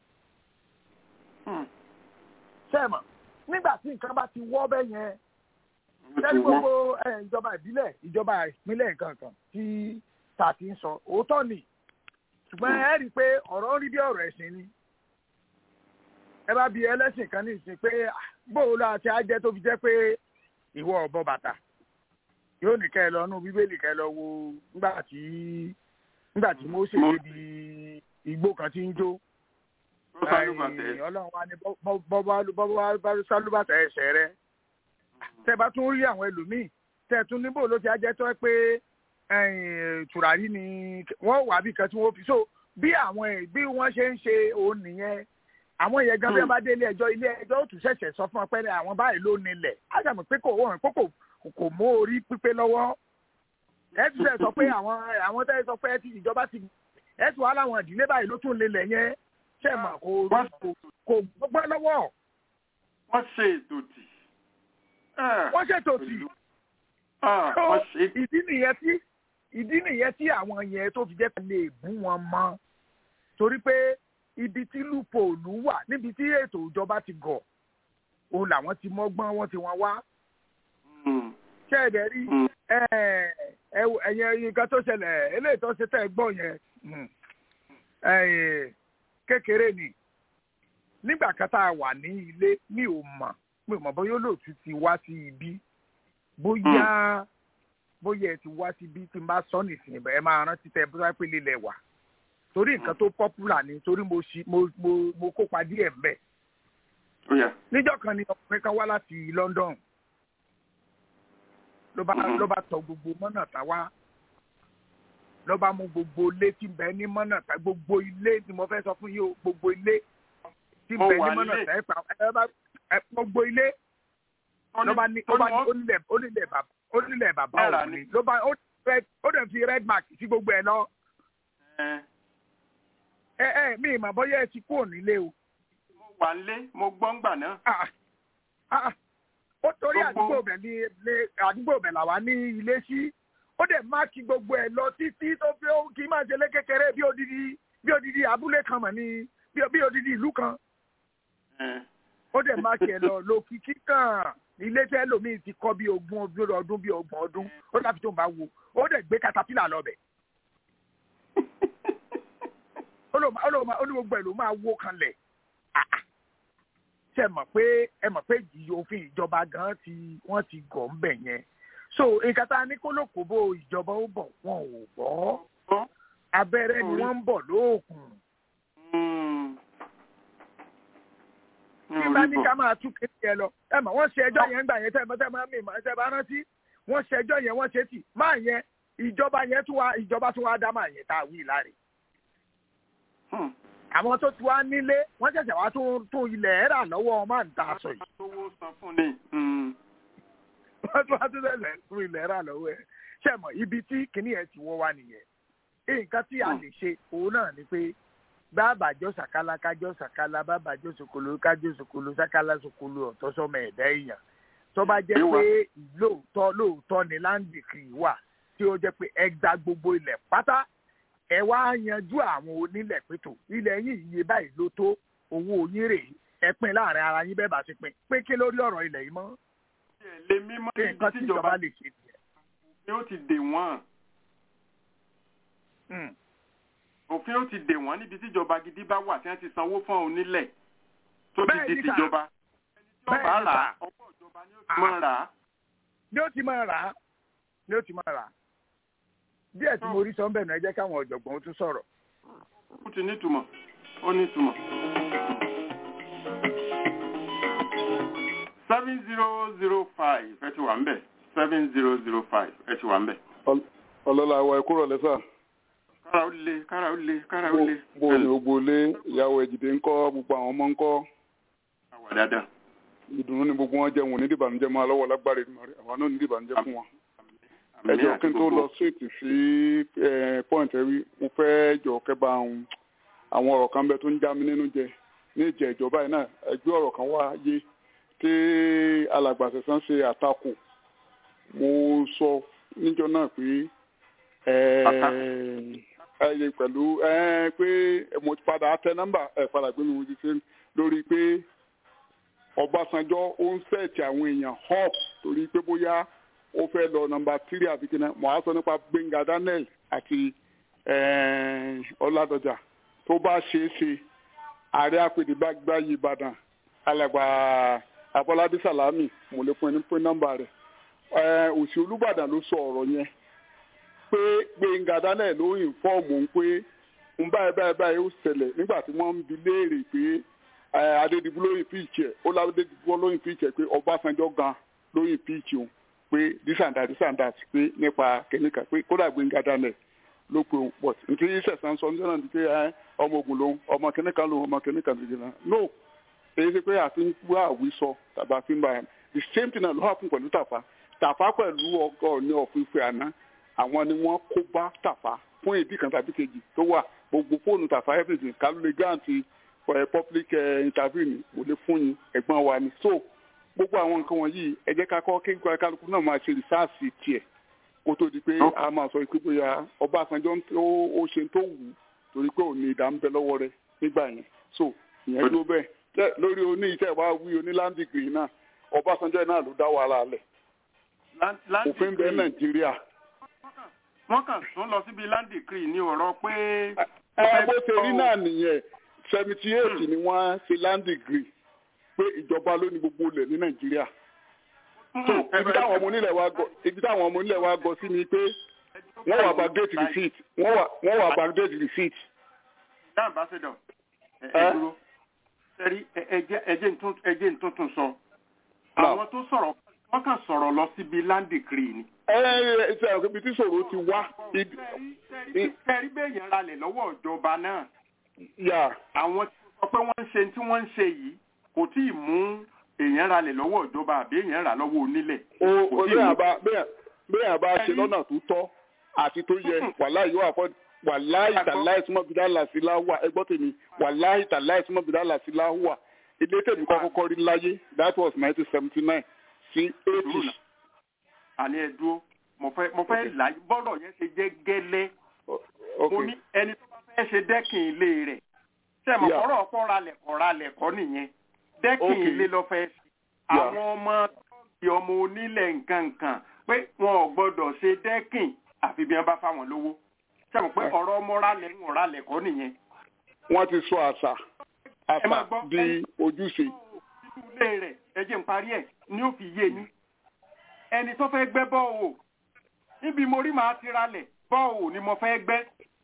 sẹ́ẹ̀mọ̀ nígbà tí nǹkan bá ti wọ́ bẹ́ yẹn sẹ́ni gbogbo ìjọba ìbílẹ̀ ìjọba ìpínlẹ̀ nǹkan kan tí ta ti ń sọ òótọ́ ni ṣùgbọ́n ẹ rí i pé ọ̀rọ̀ rí bí ọ̀rọ̀ ẹ̀sìn ni ẹ bá bi ẹlẹ́sìn kan ní ìsìn pé bóòlù àti ajẹ́ tó fi jẹ́ pé ìwọ ọ̀bọ bàtà yóò ní kẹ́ ẹ lọ nú bíbélì kẹ́ ẹ lọ wo nígbà tí nígbà tí Mósè débi igbó kan tí ń jó ọlọ́run wa ní bọ́bá sálúbàtà ẹsẹ̀ rẹ tẹ́ bá tún rí àwọn ẹlòmíì tẹ́ tún níbò ló ti ajẹ́ tó pé tùràrí ni wọ́n wà bí kan tí wọ́n fi so bí àwọn bí wọ́n ṣe ń ṣe òun nìyẹn àwọn yẹn gan bí wọ́n bá dé ilé ẹjọ́ ilé ẹjọ́ ó tún ṣẹ̀ṣẹ̀ sọ fún ọ pé àwọn báyìí ló nílẹ̀ á sàmì pé kò wọ́n kókò kò mú orí pípé lọ́wọ́ ẹ ti sẹ sọ pé àwọn àwọn tẹ́ sọ pé ti ìjọba ti ẹ ti wà láwọn ìdílé báyìí ló tún lélẹ̀ yẹn ṣe mà kò kò gbọ́ lọ́wọ́. wọ́n ṣe ètò tì. wọ́n ṣètò tì. ìdí nìyẹn tí ìdí nìyẹn tí àwọn yẹn tó fi jẹ́ ká lè bú wọn mọ́ torí pé ibi tí lúpọ̀lù wà níbi tí ètò ìjọba ti gọ̀ òun làwọn ti mọ́gbọ́n wọn ti wọn wá ṣe ẹ̀dẹ̀ rí ẹ̀yẹ nǹkan tó ṣẹlẹ̀ eléyìí tó ṣe tẹ́ gbọ́ yẹn kékeré ni nígbà kan tá a wà ní ilé mi ò mọ̀ mi ò mọ̀ bóyá olóòtú ti wá sí ibi bóyá bóyá ẹ ti wá sí ibi tí n bá sọ nìsín ẹ máa rántí tẹ bóyá pé lílẹ̀ wà torí nǹkan tó popular ni torí mo mo mo kópa díẹ̀ mbẹ̀ níjọ́ kan ni ọkùnrin kan wá láti London ló bá ló bá tọ gbogbo mọ́nà tá wá ló bá mú gbogbo ilé tí ń bẹ ní mọ́nà tá gbogbo ilé tí mo fẹ́ sọ fún yìí o gbogbo ilé tí ń bẹ ní mọ́nà tá ẹ pa ẹ bá ẹ gbogbo ilé ló bá ní ló bá ní onílẹ̀ onílẹ̀ bàbá onílẹ̀ bàbá òun ni ló bá ó dẹ̀ fi red mark sí gbogbo ẹ̀ lọ. ẹ ẹ mi ìmọ̀ bọ́yá ẹ ti kúrò nílé o. mo wà nílé mo gbọ́ ń gbà náà ó torí àdúgbò bẹ̀ ní àdúgbò bẹ̀ làwa ní ilé sí ó dẹ̀ máàkì gbogbo ẹ̀ lọ títí tó fi ó kì í máa ṣe lé kékeré bí odidi bí odidi abúlé kan mọ̀ ní bí odidi ìlú kan ó dẹ̀ máàkì ẹ̀ lọ lókìkí kan ilé tẹ́ lómi ti kọ́ bí ogún ọdún bí ọgbọ̀n ọdún ó dàbí tó ń bá wo ó dẹ̀ gbé katapila lọ bẹ̀ ó ní gbogbo ẹ̀ ló máa wó kanlẹ̀ ṣe mọ̀ pé ẹ mọ̀ pé òfin ìjọba gan ti wọ́n ti gọ̀ ń bẹ̀ yẹn so nǹkan tá a ní kó lókòbó ìjọba ó bọ̀ wọn ò gbọ́ abẹ́rẹ́ ni wọ́n ń bọ̀ lóògùn. tí bá ní ká máa tú kéde ẹ lọ ẹ mọ̀ wọ́n ṣe ẹjọ́ yẹn gbà yẹn tẹ́ ẹ máa mi ẹ bá rántí wọ́n ṣe ẹjọ́ yẹn wọ́n ṣe tì máa yẹn ìjọba yẹn tún wá ìjọba tún wá dá máa yẹn tá a wí láre àwọn tó ti wá nílé wọ́n ṣẹ̀ṣẹ̀ wá tún tún ilẹ̀ rà lọ́wọ́ máa ń ta aṣọ yìí. owó san fún ni. wọ́n tún wá tún ṣẹ̀ṣẹ̀ tún ilẹ̀ rà lọ́wọ́ ẹ̀ ṣe mọ̀ ibi tí kìnìún yẹn ti wọ́ wá nìyẹn. nǹkan tí a lè ṣe òun náà ni pé bàbá jọ sàkálà kájọ sàkálà bàbá jọ sòkòlò kájọ sòkòlò sàkálà sòkòlò ọ̀tọ̀ sọmọ ẹ̀dá èèyàn tó bá jẹ́ pé lóòótọ́ lóòótọ́ ni láǹdì kì í wà tí ó jẹ́ pé ẹgbà gbogbo ilẹ̀ pátá ẹ wá yanjú àwọn onílẹ̀ pẹ̀tọ̀ ilẹ̀ yìí iye báyìí ló tó owó yín rèé ẹ pín láàrin ara yín bẹ́ẹ̀ bá ti pín pé kí lórí ọ̀rọ̀ ilẹ̀ yìí mọ́ lè mímọ́ kí nǹkan tí ìjọba lè ṣe nìyẹn. ni ó ti dè wọ́n òfin ó ti dè wọ́n níbi tíjọba gidi bá wà tí wọ́n ti sanwó fún onílẹ̀ tó ti Bẹ́ẹ̀ di ni sà. tìjọba ẹni tí Bẹ́ẹ̀ ọba ni rà sà. á ọwọ́ ìjọba ni ó ti máa rà á. ni ó ti máa rà á ni ó ti máa rà á díẹ̀ tí mo rí sọ ń bẹ̀ náà ẹ jẹ́ káwọn ọ̀jọ̀gbọ́n ó tún sọ̀rọ̀. ó ti nítumọ̀ ó nítumọ̀. seven zero zero five ẹ ti wà ń bẹ̀ seven zero zero five ẹ ti wà ń bẹ̀. ọlọ́lá àwa ẹ̀kú rọ̀lẹ́ sà. kára ó le kára ó le kára ó le. bó o ní gbogbo ilé ìyàwó ẹ̀jìdé ńkọ́ gbogbo àwọn ọmọ ńkọ́. àwà dáadáa. ìdùnnú ni gbogbo wọn jẹun ní dìbànújẹ́ máa lọ́wọ́ lágbára ìdùnnú àwa náà ní dìbànújẹ́ fún wọn. ẹ Àmín jọ àti kí n tó gbogbo. lọ straight sí point ẹ wí mo fẹ́ jọ kẹ́bà àwọn ọ̀rọ̀ kan bẹ tó ń já mi nínú jẹ ní ìjẹ́ ìjọba yìí náà ẹgbẹ́ ọ̀rọ̀ kan wá yé tí alàgbà sẹ̀sán ṣe àtakò mo sọ níjọ náà pé ẹyẹ pẹ̀lú ẹ, pé mo ti padà tẹ nọ́mbà ẹ padà gbé mi mo ti ṣe lórí pé Ọbásanjọ́ ó ń sẹ̀tì àwọn èèyàn hop torí pé bóyá ó fẹ́ lọ nọ́mbà tírì àbí kí náà mo á sọ nípa Gbẹ̀ngà Daniel àti eh, Ọládọjà tó bá ṣeé ṣe ààrẹ àpèdè bá gbáyé Ìbàdàn alàgbà Abọ́ládé Sàlámì mo lè fún ẹni pé nọ́mbà rẹ̀ Eh, òsì Olúbàdàn ló sọ ọ̀rọ̀ yẹn pé Gbẹ̀ngà Daniel ló ìfọ́ọ̀mù ń pé ń báyìí báyìí báyìí ó ṣẹlẹ̀ nígbà tí wọ́n ń bi léèrè pé eh, Adédìbú ló ìpíìkì ẹ̀ ó ládédìbú ló ìpíìkì ẹ̀ pé Ọbásanjọ́ gan ló ìpíìkì òun pé this and that this and that pé nípa kẹ́míkà pé kódà Gbẹ̀ngà Daniel ló pe òun pọ̀ nítorí sẹ̀sán sọ níjọ́ náà ni pé eh, ọmọ ogun lòun ọmọ kẹ́míkà lòun ọmọ kẹ́míkà lòun no èyí ṣe pé àfi ń wá àwísọ tàbí àfi ń bá yẹn the same thing náà ló happen pẹ̀lú Tàfà Tàfà pẹ̀lú ọgọ́ ní ọ̀fíìfẹ́ àná àwọn ni wọ́n kó bá Tàfà fún ìdí kan tàbí kejì tó wà gbogbo fóònù Tàfà everything kálúlẹ̀ gáàntì for public eh, interview ni kò lè fún yín ẹ̀gbọ́n wa ni so gbogbo àwọn nǹkan wọ̀nyí ẹ jẹ́ ká kọ́ kí kálukú náà máa ṣe rìsáàsì tiẹ̀ kó tó di pé a máa sọ pé bóyá Ọbásanjọ́ ń tó ó ṣe tó wù ú torí pé òní ìdá ń bẹ lọ́wọ́ rẹ̀ nígbà yẹn so ìyẹn ló bẹ́ẹ̀ tẹ́ lórí oní iṣẹ́ wa wí oní land degree náà Ọbásanjọ́ náà ló dá wàhálà lẹ̀ òfin bẹ Nàìjíríà. wọ́n kàn tún lọ síbi land decree ní ọ̀rọ̀ pé. ẹ bó ṣe rí náà nìyẹn seventy eight ni wọ́n ṣe land degree pé ìjọba ló ní gbogbo ilẹ̀ ní Nàìjíríà so ibi táwọn ọmọ onílẹ̀ wa gọ ibi táwọn ọmọ onílẹ̀ wa gọ sí ni pé wọ́n wà backdate receipt wọ́n wà wọ́n wà backdate receipt. ní ambassador ẹ ẹ dúró sẹ́rí ẹjẹ́ ntuntun sọ àwọn tó sọ̀rọ̀ wọ́n kàn sọ̀rọ̀ lọ síbi land decree ni. ẹ ẹ ṣe àwọn ibi tí ìṣòro ti wá. sẹ́rí bẹ́ẹ̀yàn ralẹ̀ lọ́wọ́ ìjọba náà. yà. àwọn tí wọ́n sọ pé wọ́n ń ṣe tí wọ́n ń ṣe yìí kò tí ì mú èèyàn ralẹ̀ lọ́wọ́ ìjọba àbí èèyàn rà lọ́wọ́ onílẹ̀. o bẹ́ẹ̀ àbá ṣe lọ́nà tó tọ́ àti tó yẹ wàláì yóò àfọ́ wàláì tàláì súnmọ́ bídá làásì láwà ẹgbọ́ tèmi wàláì tàláì súnmọ́ bídá làásì láwà ilé tèmi kọ́ kọ́kọ́ rí láyé that was nineteen seventy nine sí eighty. àní ẹ dúró mo fẹ́ mo fẹ́ là bọ́rọ̀ yẹn ṣe jẹ́ gẹ́lẹ́ mo ní ẹni tó bá fẹ́ ṣe dẹ́kìn ilé rẹ̀ ṣe mọ̀ kọ́rọ̀ ọ̀pọ̀ ralẹ̀ kọ́ ralẹ̀ kọ́ nìyẹn dẹ́kìn ilé lọ fẹ́ ṣe àwọn ọmọ tọ́ọ̀kì ọmọ onílẹ̀ nǹkan nǹkan pé wọn ò gbọ́dọ̀ ṣe dẹ́kìn àfi bí wọ́n bá fáwọn lówó ṣe mọ̀ pé ọ̀rọ̀ ọmọ ralẹ̀ ń ralẹ̀ kọ́ nìyẹn. wọ́n ti sọ àṣà àṣà di ojúṣe. nínú ilé rẹ̀ ẹ jẹ́ n parí ẹ̀ ní ó fi yé yín ẹni tó fẹ́ gbẹ́ bọ́ọ̀ níbi mo rí màá ti ralẹ̀ bọ́ọ̀ ni mo fẹ́ gbẹ́.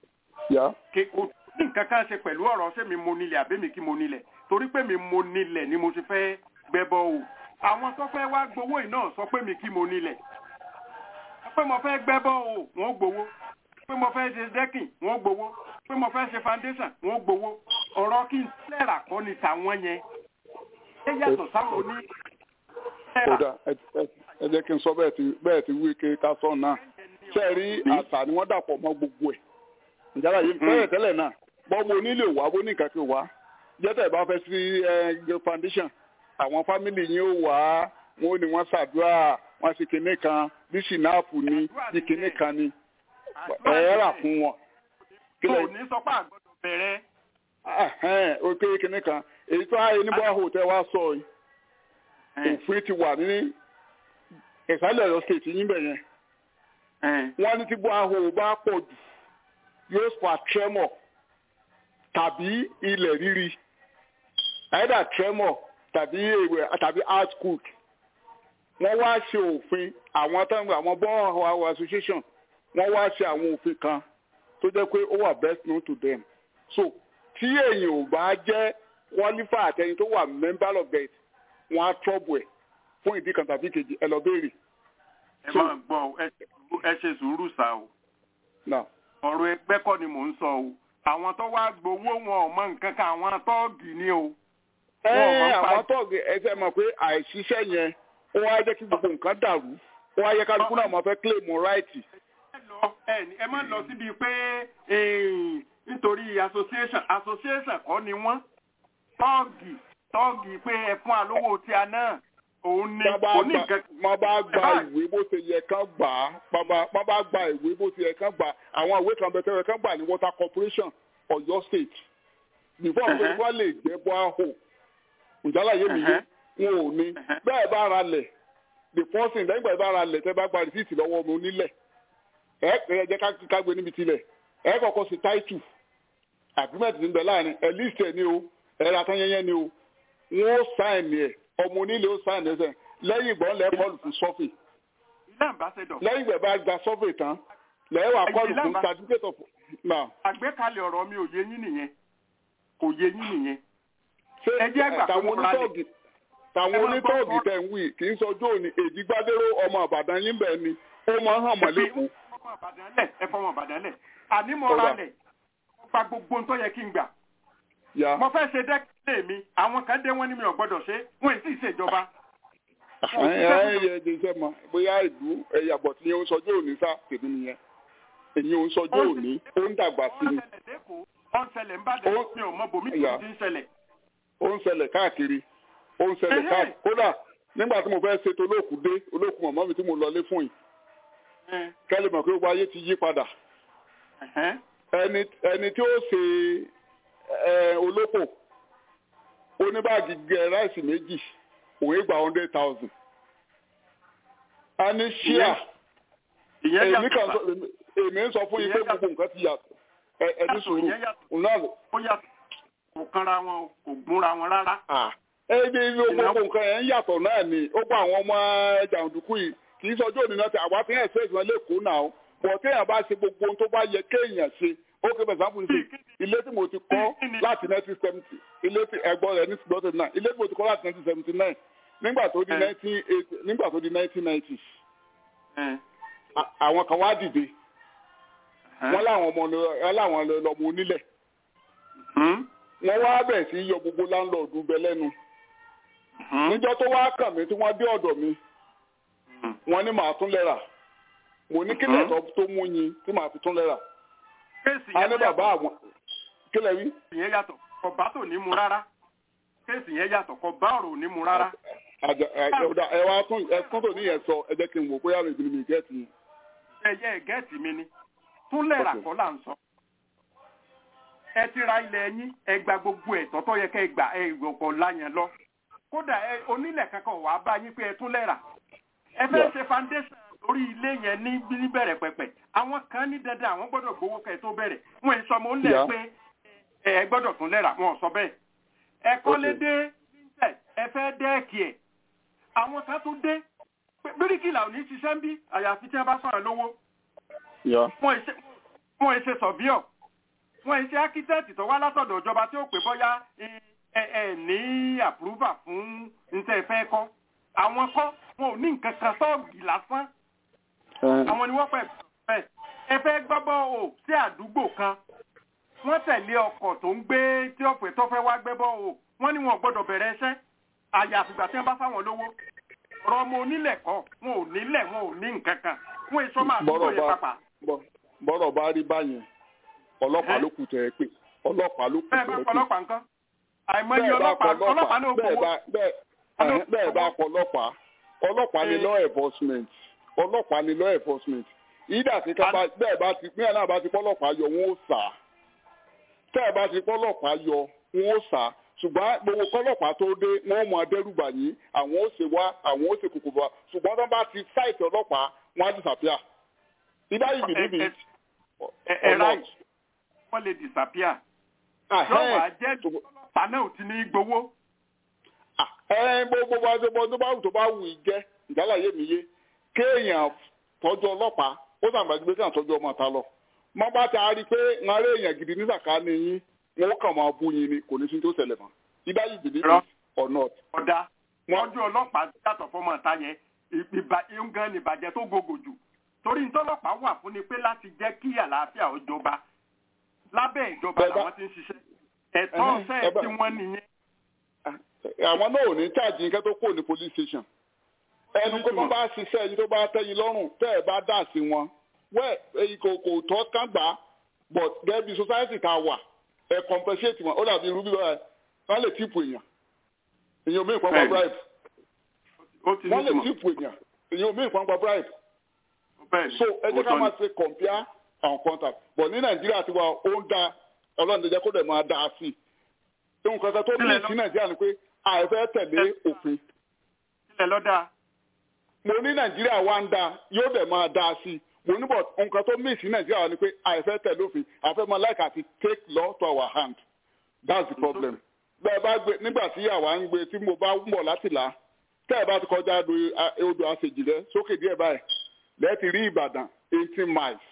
kò ní nǹkan kan ṣe pẹ̀lú ọ̀rọ̀ ṣé mi mo nílẹ̀ àbẹ́mi kí mo nílẹ̀ torí pé mi mo nílẹ̀ ni mo ti fẹ́ gbẹ́ bọ́ọ̀ àwọn tó fẹ́ wá gbowó yìí náà sọ pé mi kí mo nílẹ̀ pé mo fẹ́ gbẹ́ bọ́ọ̀ wọ́n gbowó pé mo fẹ́ ṣe dẹ́kìn wọ́n gbowó pé mo fẹ́ ṣe foundation wọ́n gbowó ọ̀rọ̀ kí n sílẹ̀ rà kọ́ ni tàwọn yẹn ẹ yàtọ̀ sáwọn oní. kódà ẹ jẹ́ kí n sọ bẹ́ẹ̀ ti wí ké ká sọ náà ṣe rí àṣà ni wọ́n dàpọ̀ mọ́ gbogbo ẹ̀ ìjára yìí tẹ́lẹ̀ tẹ́lẹ̀ náà bọ́ọ̀bù onílé wà bó ní nǹkan kí wà jẹ́tẹ̀ bá fẹ́ sí foundation àwọn fámìlì yín ó wà á wọn ò ní wọ́n ṣàdúrà wọ́n sì kinní kan bí sinapu ni bí kinní kan ni ẹ rà fún wọn kò ní sọ pé àgbọ̀dọ̀ bẹ̀rẹ̀. òkè kìnnì kan èyí tó ayé ní bọ́ọ̀hù tẹ́ wá sọ yìí òfin ti wà ní ìsàlẹ̀ ọ̀yọ́ state yín bẹ̀ yẹn wọ́n ní tí bọ́ọ̀hù bá pọ̀ jù yóò fa tremor tàbí ilẹ̀ rírí either tremor tàbí ewé tàbí earthquake wọ́n wá ṣe òfin àwọn táwọn àwọn bọ́ọ̀hù association wọ́n wá ṣe àwọn òfin kan tó jẹ́ pé ó wà best known to them so tí èyàn ò bá jẹ́ qualify àtẹni tó wà member of it wọ́n á trouble ẹ̀ fún ìdí kan tàbí kejì ẹ lọ béèrè. ẹ máa gbọ́ ẹ ṣe sùúrù sá o ọ̀rọ̀ ẹgbẹ́ kọ́ ni mò ń sọ o àwọn tó wá gbowó wọn ò mọ nǹkan kan àwọn tọ́ọ̀gì ni o. ẹ àwọn tọ́ọ̀gì ẹ fẹ́ mọ̀ pé àìṣiṣẹ́ yẹn ó wá jẹ́ kí gbogbo nǹkan dàrú ó wá yẹ kálukú náà máa fẹ́ claim right. ẹ má lọ síbi pé nítorí association association kọ́ ni wọ́n tọ́ọ̀gì tọ́ọ̀gì pé ẹ fún alówó tí a náà òun ni òní nǹkan. má bá gba ìwé bó ṣe yẹ kán gbà á má bá gba ìwé bó ṣe yẹ kán gbà á àwọn ìwé kan bẹ̀tẹ̀ yẹ kán gbà ní water corporation Ọ̀yọ́ state before pé wọ́n lè jẹ́ bọ́ àhò ìjálá yé mi yé wọn ò ní bẹ́ẹ̀ bá ra lẹ̀ the first thing lẹ́yìn ìgbà bá ra lẹ̀ tẹ́ bá gba rìsíìtì lọ́wọ́ ọmọ onílẹ̀ ẹ ẹ jẹ́ ká gbé níbi tilẹ̀ ẹ kọ́kọ́ sí title agreement ní bẹ̀ láàrin ẹ list ẹ ní o ẹ ra tán yẹnyẹn ní o wọn ó sign ẹ ọmọ onílé ó sign ẹ sẹ́yìn lẹ́yìn ìgbọ́n lẹ́ kọ́ọ̀lù fún survey lẹ́yìn ìgbà bá gba survey tán lẹ́yìn wà kọ́ọ̀lù fún certificate of now. àgbékalẹ̀ ọ̀rọ̀ mi ò yé yín nìyẹn kò yé yín nìyẹn. ṣé ẹ jẹ́ gbà tàwọn onítọ̀ọ̀gì tàwọn onítọ̀ọ̀gì tẹ̀ ń wí kì í sọjọ́ òní èdìgbàdéró ọmọ àbàdàn yín bẹ́ẹ̀ ni ó máa ń hàn mọ́lẹ́kùn. ẹ fọmọ àbàdàn lẹ̀ àní mo ra lẹ̀ mo gba gbogbo ohun tó yẹ kí n gbà. mo fẹ́ ṣe dẹ́kẹ́lẹ́ mi àwọn kan dé wọ́n ní mi ò gbọ́dọ̀ ṣe wọ́n sì ṣèjọba. ẹ ẹ yẹ ẹdín sẹ mọ bóyá ìlú ẹyà bọ̀ tí yẹn ń sọjọ́ òní sá tèmi nìyẹn èyí ń sọjọ́ òní ó ń dàgbà sí ni. ó ń ṣẹlẹ̀ ń bàdàn mi ò mọ bòmí tó ti ń ṣẹlẹ̀. ó ń ṣẹlẹ̀ káàkiri ó ń ṣẹlẹ̀ káàkiri kódà nígbà tí mo fẹ́ ṣètò olóòkú dé olóòkú mọ̀mọ́ mi tí mo lọlé fún yìí kẹ́lẹ́ mọ̀ pé gbogbo ayé ti yí padà ẹni tí ó ṣe olóko oníbàgì gẹ ráìsì méjì òun gba hundred thousand a ní ṣíà èmi kan sọ èmi ń sọ fún yín pé gbogbo nǹkan ti yàtọ̀ ẹni sùúrù náà lò. ó yàtọ̀ kò kanra wọn kò gúnra wọn rárá. ebi gbogbo nǹkan yẹn ń yàtọ̀ náà ni ó gba àwọn ọmọ jàǹdùkú yìí kì í sọjọ́ òní náà tí àwa fi hàn sí ìgbọ́n lẹ́kọ̀ọ́ náà bọ̀ téèyàn bá ṣe gbogbo ohun tó bá yẹ kéèyàn ṣe ó ké bẹ̀rẹ̀ sáfù sí ilé tí mo ti kọ́ láti nineteen seventy ilé tí ẹ̀gbọ́n rẹ̀ ní two nine ilé tí mo ti kọ́ láti nineteen seventy nine nígbà tó di nineteen eighty nígbà tó di nineteen ninety àwọn kan wá dìde wọ́n láwọn ọmọ láwọn lọ́mọ onílẹ̀ wọ́n wá bẹ̀rẹ̀ sí yọ gbogbo láńlọ́ọ̀dù bẹ lẹ́nu níjọ́ tó wá kàn mí tí wọ́n dé ọ̀dọ̀ mi wọ́n ní màá tún lẹ́rà mo ní kílẹ̀ tó mú yín tí màá fi tún lẹ́rà a ní bàbá àwọn kílẹ̀ wí. ìyẹn yàtọ̀ kò bá tò ní mu rárá kéèsì yẹn yàtọ̀ kò bá ọ̀rọ̀ ní mu rárá. ẹ wá tún ẹ tún tò ní yẹn sọ ẹ jẹ́ kí n wò bóyá rẹ̀ ìbínú mi gẹ́ẹ̀tì yẹn. ẹ yẹ gẹ́ẹ̀tì mi ni tún lẹ́rà kọ́ là ń sọ. ẹ ti ra ilẹ̀ yín ẹ gba gbogbo ẹ̀ tọ́tọ́ yẹ kẹ́ ẹ gbà ẹ ìgbọ̀kọ̀ láyẹn lọ. kódà onílẹ̀ kankan wàá bá yín pé ẹ tún lẹ́rà. ẹ fẹ́ ṣe foundation lórí ilé yẹn ní níbẹ̀rẹ̀ pẹ̀pẹ̀ àwọn kan ní dandan àwọn gbọ́dọ̀ gbowó kẹ́ tó bẹ̀rẹ̀ wọn èso ọmọ ńlẹ̀ pé ẹ gbọ́dọ̀ tún lẹ́ra wọn sọ bẹ́ẹ̀ ẹ kọ́lé dé níṣẹ́ ẹ fẹ́ dẹ́ẹ̀kì ẹ̀ àwọn kan tún dé bíríkìlà ò ní ṣiṣẹ́ ń bí àyàfi tí wọ́n bá sọ̀rọ̀ lówó wọn èṣe sọ̀bíọ̀ wọn èṣe ákítẹ́ẹ̀tì tó wá látọ̀dọ̀ ìjọba tí ó pè bọ́yá ẹ ẹ ní àpúrúfà fún níṣẹ́ ìfẹ́ kọ́ àwọn kọ́ wọn ò ní nǹkan kan sọ́ọ̀gì lásán àwọn ni wọ́n pẹ̀ pẹ̀ ẹ fẹ́ gbọ́bọ́ o sí àdúgbò kan wọ́n tẹ̀lé ọkọ̀ tó ń gbé tí ọ̀pẹ̀ tó fẹ́ wá gbẹ́bọ́ o wọ́n ní wọn gbọ́dọ̀ bẹ̀rẹ̀ iṣẹ́ àyàfìgbà tí wọ́n bá fáwọn lówó ọ̀rọ̀ ọmọ onílẹ̀ kọ́ wọn ò nílẹ̀ wọn ò ní nǹkan kan wọn èso máa dúró yẹn pápá. bọ́rọ̀ bá rí báyẹn ọlọ́pàá ló kù tẹ̀ ẹ́ pé ọlọ́pàá ló kù tẹ̀ ẹ́ pé. bẹ́ẹ̀ bá ọlọ́pàá nǹkan àìmọye ọlọ́pàá ọlọ́pàá náà gbowó. bẹ́ẹ̀ bá kọ ọlọ́pàá ọlọ́pàá ni law enforcement ọlọ́pàá ni law enforcement ìdá tí ká bẹ́ẹ̀ bá ti pín ẹ̀ náà bá ti pọ́ ọlọ́pàá yọ wọn ó sà tẹ́ ẹ bá ti pọ́lọ́pàá yọ wọn ó sá ṣùgbọ́n gbogbo kọ́lọ́pàá tó dé wọ́n mọ adẹ́rùbà yín àwọn ó ṣe wá àwọn ó ṣe kòkò bá ṣùgbọ́n tó bá ti sáìtì ọlọ́pàá wọn á disappear. ìdá yìí bìlí mi. ẹ ẹ right wọ́n lè disappear. lọ́wọ́ àjẹ́ ọlọ́pàá náà ò ti ní gbowó. ẹ gbogbo bá ṣe bọ́ tó bá wù tó bá wù í jẹ́ ìdálàyé mi yé kéèyàn tọ́jú ọlọ́pàá ó sàgbàgbé kéèyàn tọ́jú ọmọ ta lọ. mọ́ bá ti a rí i pé ń aré èèyàn gidi ní sàkáání yín wọn kàn máa bú yín ni kò ní sí tó ṣẹlẹ̀ mọ́ ibà yìí bìbí or not. ọ̀dà wọ́n jẹ́ ọlọ́pàá yàtọ̀ fọmọ ọ̀tá yẹn ìgbà ní ìbàjẹ́ tó gògò jù torí ntọ́lọ́pàá wà fún ni pé láti jẹ́ kí àlàáfíà ó jọba lábẹ́ ìjọba làwọn ti ń ṣiṣẹ́ ẹ̀tọ́ ọ̀sẹ̀ tí wọ́n nìyẹn. àwọn náà ò ní cháàjì nǹkan tó kò ní police station ẹnu kó bá bá ṣiṣẹ́ ẹni tó bá tẹ́yìn lọ́rùn tẹ́ ẹ bá dà sí wọn wẹ́ẹ̀ èyí kò kò tọ́ kán gbà á but gẹ́gẹ́ bí society tá a wà ẹ compensate wọn ó dàbí irú bí wọn wọn lè tíìpù èèyàn èèyàn mí ìpamọ́ bribe wọn lè tíìpù èèyàn èèyàn mí ìpamọ́ bribe so ẹ jẹ́ ká máa ṣe compare and contact but ní nàìjíríà ti wà ó ń da ọlọ́run jẹ́ kó dẹ̀ máa dá a sí i nǹkan kan tó ní sí nàìjíríà ni pé àìfẹ́ tẹ̀lé òfin. ilẹ̀ lọ́dà. mo ní nàìjíríà wá ń da yóò dẹ̀ máa dá a sí i mo ní bọ̀ nǹkan tó mí sí nàìjíríà ni pé àìfẹ́ tẹ̀lé òfin àfẹ́ máa láìka àti take law to our hand that's the problem. bẹ́ẹ̀ bá gbé nígbà tí àwa ń gbé tí mo bá ń bọ̀ láti là tẹ́ ẹ bá ti kọjá odò àṣejì rẹ sókè díẹ̀ báyìí lẹ́ẹ̀tì rí ìbàdàn eighteen miles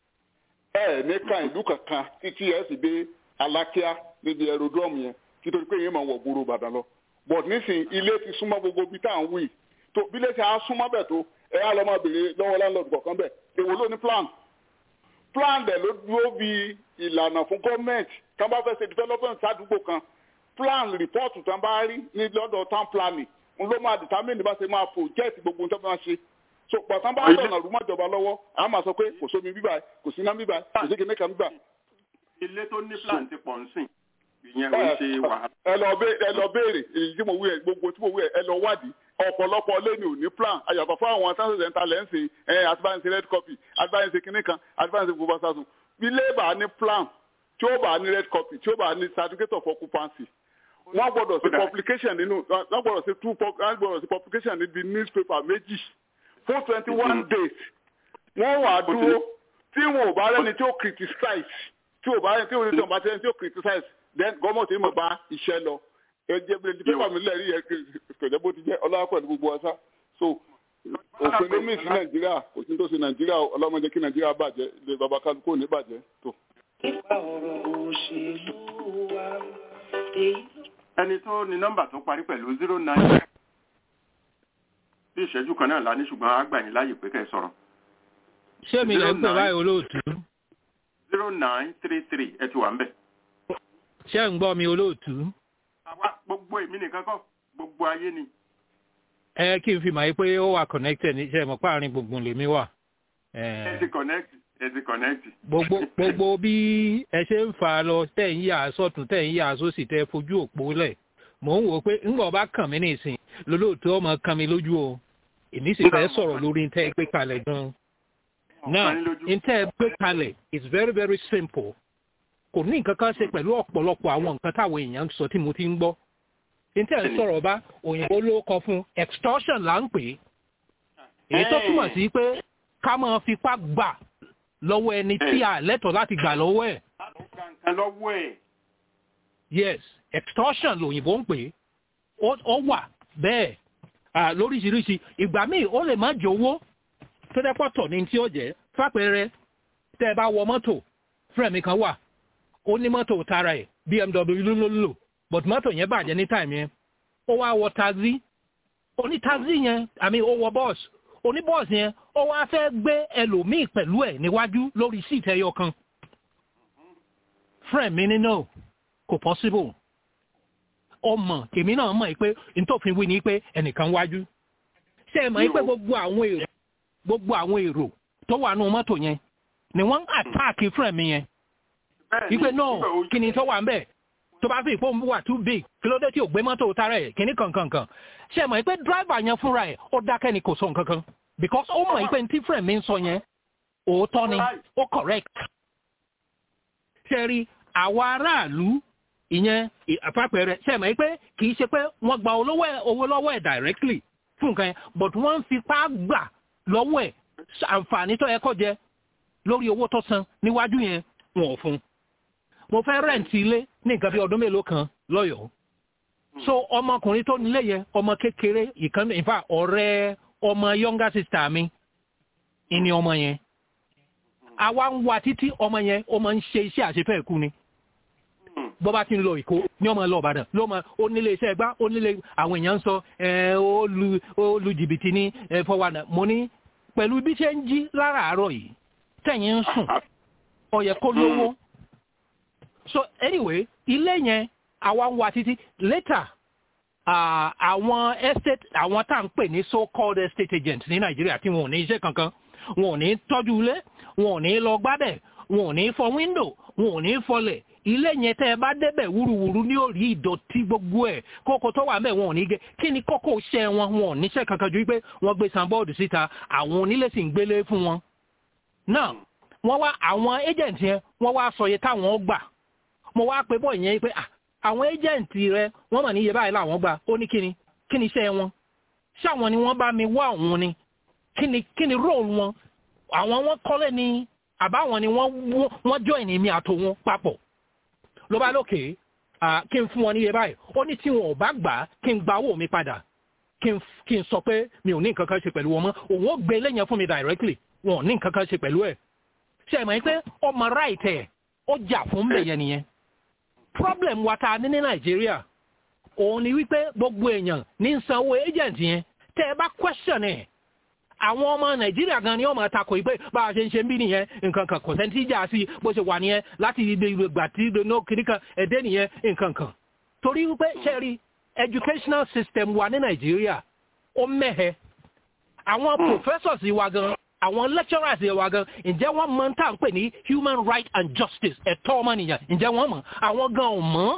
ẹ ní kan ìlú kankan títí ẹ sì dé alákíá níbi aerodrome yẹn títorí pé yẹn máa wọ̀ gbòòrò ìbàdàn lọ but nísìnyí ilé ti súnmọ́ gbogbo bí tá à ń wí tó bí ilé ti á súnmọ́ bẹ̀ tó ẹ á lọ́ máa béèrè lọ́wọ́ landlord kọ̀ọ̀kan bẹ̀ èwo ló ní plan plan dẹ̀ ló dúró bí ìlànà fún gọ́ọ̀mẹ̀ntì tá a bá fẹ́ ṣe development sádùúgbò kan plan report tá a bá rí ní lọ́dọ̀ town planning n ló máa determine bá ṣe máa project gbogbo nǹkan tó máa ṣe so pàtàkì bá dọ̀nà rúmọ̀ ìjọba lọ́wọ́ a máa sọ pé kò sómi bíbá kò sí iná bíbá kò sí kìnìkan bíbá. ilé tó ní plan ti pọ̀ nsìn ìyẹn ò ń ṣe wàhálà. ẹ lọ béèrè ẹ lọ béèrè èyí tí mo wí ẹ gbogbo tí mo wí ẹ ẹ lọ wádìí ọ̀pọ̀lọpọ̀ lẹ́nu ò ní plan àyàfọ̀ fún àwọn sáńsì ẹ̀ńtà lẹ́ǹsì ẹ̀ àtibáyẹnsì red copy àtibáyẹnsì kìnìkan àtibáyẹnsì gbogbo sásùn ilé bá ní plan tí ó bá ní red copy tí ó bá ní certificate of occupancy wọ́n gbọ́dọ̀ sí publication nínú wọ́n gbọ́dọ̀ sí two wọ́n gbọ́dọ̀ sí publication níbi newspaper méjì fún twenty one days wọ́n wà dúró tí wọn ò bá rẹ́ni tí ó criticize tí ò bá rẹ́ni tí ò ní tí ò bá rẹ́ni tí ó criticize then gọ́ọ̀mọ̀tì mọ̀ bá iṣẹ́ lọ ẹjẹ bí ẹni pépà mi lẹ́rìí yẹ kẹ̀jẹ́ bó ti jẹ́ ọlọ́wà pẹ̀lú gbogbo ọ̀sá so òfin ló mí sí nàìjíríà kò sí tó sí nàìjíríà ọlọ́mọdé kí nàìjíríà bàjẹ́ ilé baba kálukú ò ní bàjẹ́ tó. nípa ọ̀rọ̀ òṣèlú wa èyí ẹni tó ní nọ́mbà tó parí pẹ̀lú zero nine bí ìṣẹ́jú kan náà la ní ṣùgbọ́n a gbà yín láàyè pé kẹ́ ẹ sọ̀rọ̀. ṣé mi lè ń pè báyìí olóòtú. zero nine three three ẹ ti wà ń bẹ̀. ṣé ń gbọ́ mi olóòtú. àwa gbogbo èmi nìkan kọ́ gbogbo ayé ni. ẹ kí n fi mọ̀ pé ó wà connected ní iṣẹ́ mọ̀ páàrin gbogbo lèmi wà. ẹ ti connect ẹ ti connect. gbogbo gbogbo bí ẹ ṣe ń fà á lọ tẹ̀ ń yà sọ́tún tẹ̀ ń yà sósì tẹ̀ fojú òpó lẹ̀ mò ń wò pé ńgbà ọba kàn mí nìsín lólóòtú ọmọ kan mi lójú o èmi sì fẹ́ sọ̀rọ̀ lórí ntẹ́ gbé kalẹ̀ gan. now ntẹ́ gbé kalẹ̀ is very very simple kò ní nǹkan kan ṣe pẹ̀lú ọ̀pọ̀lọpọ̀ àwọn nǹkan táwọn èèyàn ń sọ tí mo ti ń gbọ́. ntẹ́ ń sọ̀rọ̀ bá òyìnbó ló kọ fún extortion là ń pè é èyí tó túmọ̀ sí pé ká máa fipá gbà lọ́wọ́ ẹni tí a lẹ́tọ̀ọ́ láti gbà lọ́wọ́ ẹ̀. lọ́wọ́ ẹ̀. yes extortion lòyìnbó ń pè é ó wà bẹ́ẹ̀ lóríṣiríṣi ìgbà míì ó lè má jẹ owó tó dẹ́pọ̀ tọ̀ ní tí ó jẹ́ fàpẹẹrẹ tẹ́ ẹ bá wọ mọ́tò fúrẹ̀mì kan wà ó ní mọ́tò tara ẹ̀ bmw ló ló lò but mọ́tò yẹn bàjẹ́ ní táìmù yẹn ó wá wọ taxi oní taxi yẹn àmì ó wọ bọ́ọ̀sì oní bọ́ọ̀sì yẹn ó wá fẹ́ gbé ẹlòmíì pẹ̀lú ẹ̀ níwájú lórí síìtì ẹyọ kan fúrẹ̀mì ní no kò possible ọmọ tèmi náà mọ̀ pé ntòfin wí ni pé ẹnìkan wájú ṣé ẹ mọ̀ pé gbogbo àwọn èrò gbogbo àwọn èrò tó wà nù mọ́tò yẹn ni wọ́n ń àtáàkì fúrẹ̀mì yẹn wípé náà kí ni tó wà ń bẹ̀ tó bá fi ìpò wà too big kí ló dé tí ò gbé mọ́tò tara ẹ̀ kíní kankankan ṣé ẹ mọ̀ pé dráìvà yẹn fúnra ẹ̀ ó dákẹ́ ni kò sọ nǹkan kan because ó mọ̀ pé tí fúrẹ̀mì ń sọ yẹn òótọ́ ni ó correct ṣe rí àwa aráàlú ìyẹn àpapẹ̀rẹ̀ ṣe mọ̀ pé kì í ṣe pé wọ́n gba owó lọ́wọ́ ẹ̀ directly fún nǹkan yẹn but wọ́n ń fipá gbà lọ́wọ́ ẹ̀ àǹfààní tó yẹ kó jẹ lórí owó tó san níwájú yẹn wọn ò fún un. mo fẹ́ rẹ̀ǹtì ilé ní nǹkan bí ọdún mélòó kan lọ́yọ̀ọ́ so ọmọkùnrin tó nílé yẹn ọmọ kékeré ìkan in fact ọ̀rẹ́ ọmọ younger sister mi ìní ọmọ yẹn àwa ń wa títí ọmọ yẹn ó máa ń ṣe iṣẹ́ àṣefẹ́ ẹ̀kú ni bọ́ bá ti ń lọ ìkó ní ọmọ lọ ọ̀bàdàn ló mọ ó nílé iṣẹ́ ẹgbá ó nílé àwọn èèyàn ń sọ ó lu jìbìtì ní fọwọ́nà mo ní pẹ̀lú bí ṣe ń jí láràárọ̀ yìí tẹ̀yìn ń sùn ó yẹ kó lówó so anyway ilé yẹn àwa ń wa títí later àwọn estate àwọn tá à ń pè ní so called estate agents ní nàìjíríà tí wọn ò ní iṣẹ́ kankan wọn ò ní tọ́jú ilé wọn ò ní lọ gbábẹ̀ wọn ò ní fọ window wọn ò ní fọlẹ̀ ilé yẹn tẹ́ ẹ bá débẹ̀ wúruwúru ní òrí ìdọ̀tí gbogbo ẹ̀ kókó tó wà mẹ́ wọn ò ní gé kí ni kókó iṣẹ́ wọn wọn ò níṣẹ́ kankan ju pé wọ́n gbé sanbọ́ọ̀dù síta àwọn onílé sì ń gbélé fún wọn. náà wọ́n wá àwọn agent yẹn wọ́n wá sọ iye táwọn gbà mo wá pé bọ́ọ̀ yẹn pé àwọn agent rẹ wọ́n mọ̀ ní iye báyìí làwọn gbà ó ní kíni kíni iṣẹ́ wọn ṣáwọn ni wọ́n bá mi wá òun ni kíni kíni role wọn àwọn wọn kọ́lé ni àbáwọn ni wọ́n join mi àtòwọn papọ̀ ló bá lókè kí n fún wọn níye báyìí ó ní tí wọn ò bá gbà kí n gba owó mi padà kí n sọ pé mi ò ní nǹkan kan ṣe pẹ̀lú wọn mọ́ òun ó gbé lẹ́yìn fún mi directly wọn ò ní nǹkan kan ṣe pẹ̀lú ẹ̀ ṣe é mọ̀ pé ọmọ right ẹ̀ ó jà fún bẹ̀yẹ nìyẹn problem wa ta ní ní nàìjíríà òun ni wípé gbogbo èèyàn ní sanwó agent yẹn tẹ́ ẹ bá question ẹ̀ àwọn ọmọ nàìjíríà gan ni wọ́n máa takò yìí pé bá a ṣe ń ṣe ń bí nìyẹn nǹkan kan kò sẹ́ńtì jà sí bó ṣe wà nìyẹn láti ìgbà tí ìgbà kiri kan ẹ̀dẹ́ nìyẹn nǹkan kan torí wípé ṣẹ́rí educational system wa ní nàìjíríà ó mẹ́hẹ àwọn professors wa gan àwọn lecturers wa gan ǹjẹ́ wọ́n mọ tá à ń pè ní human right and justice ẹ̀tọ́ ọmọnìyàn ǹjẹ́ wọ́n mọ̀ àwọn gan ò mọ̀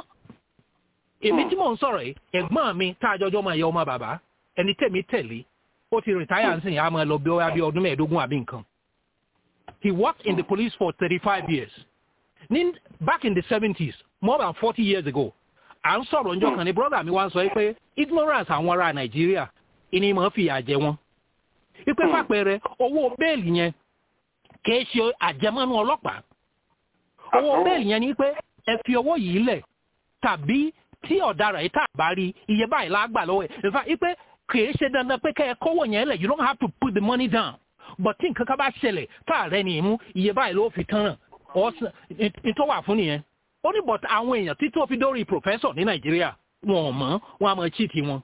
èmi tí mò ń sọ̀rọ̀ yìí ẹ̀gbọ́n mi tá a jọjọ́ máa yẹ ọmọ bàbá ẹni tèmi tẹ̀lé ó ti retire nsìn yà máa lọ bí ó bí ọdún mẹ́ẹ̀ẹ́dógún àbí nǹkan. he worked in the police for thirty-five years. ní back in the seventies more than forty years ago à ń sọ̀rọ̀ njọ́ kan ní brother mi wá ń sọ pé ignorance àwọn ará nàìjíríà ìní máa fìyà jẹ wọn. ipe fàpẹẹrẹ owó bẹ́ẹ̀lì yẹn kìí ṣe àjẹmọ́nú ọlọ́pàá. owó bẹ́ẹ̀lì yẹn ni pé ẹ fi owó yìí lẹ̀ tàbí tí ọ̀daràn yìí tà bá rí iye báyìí lágbà lọ́wọ́ ẹ̀ in fact ipe kìí ṣe dandan pé kẹ́ ẹ kówó yẹn lẹ̀ you don't have to put the money down but tí nǹkan kan bá ṣẹlẹ̀ tá a rẹ ní ìmú iye báyìí ló fi tán ràn ọ̀sán ìtọ́ wà fún nìyẹn ó ní but àwọn èèyàn tí tó fi dórí professor ní nàìjíríà wọn ò mọ̀ wọn á mọ̀ cheat wọn.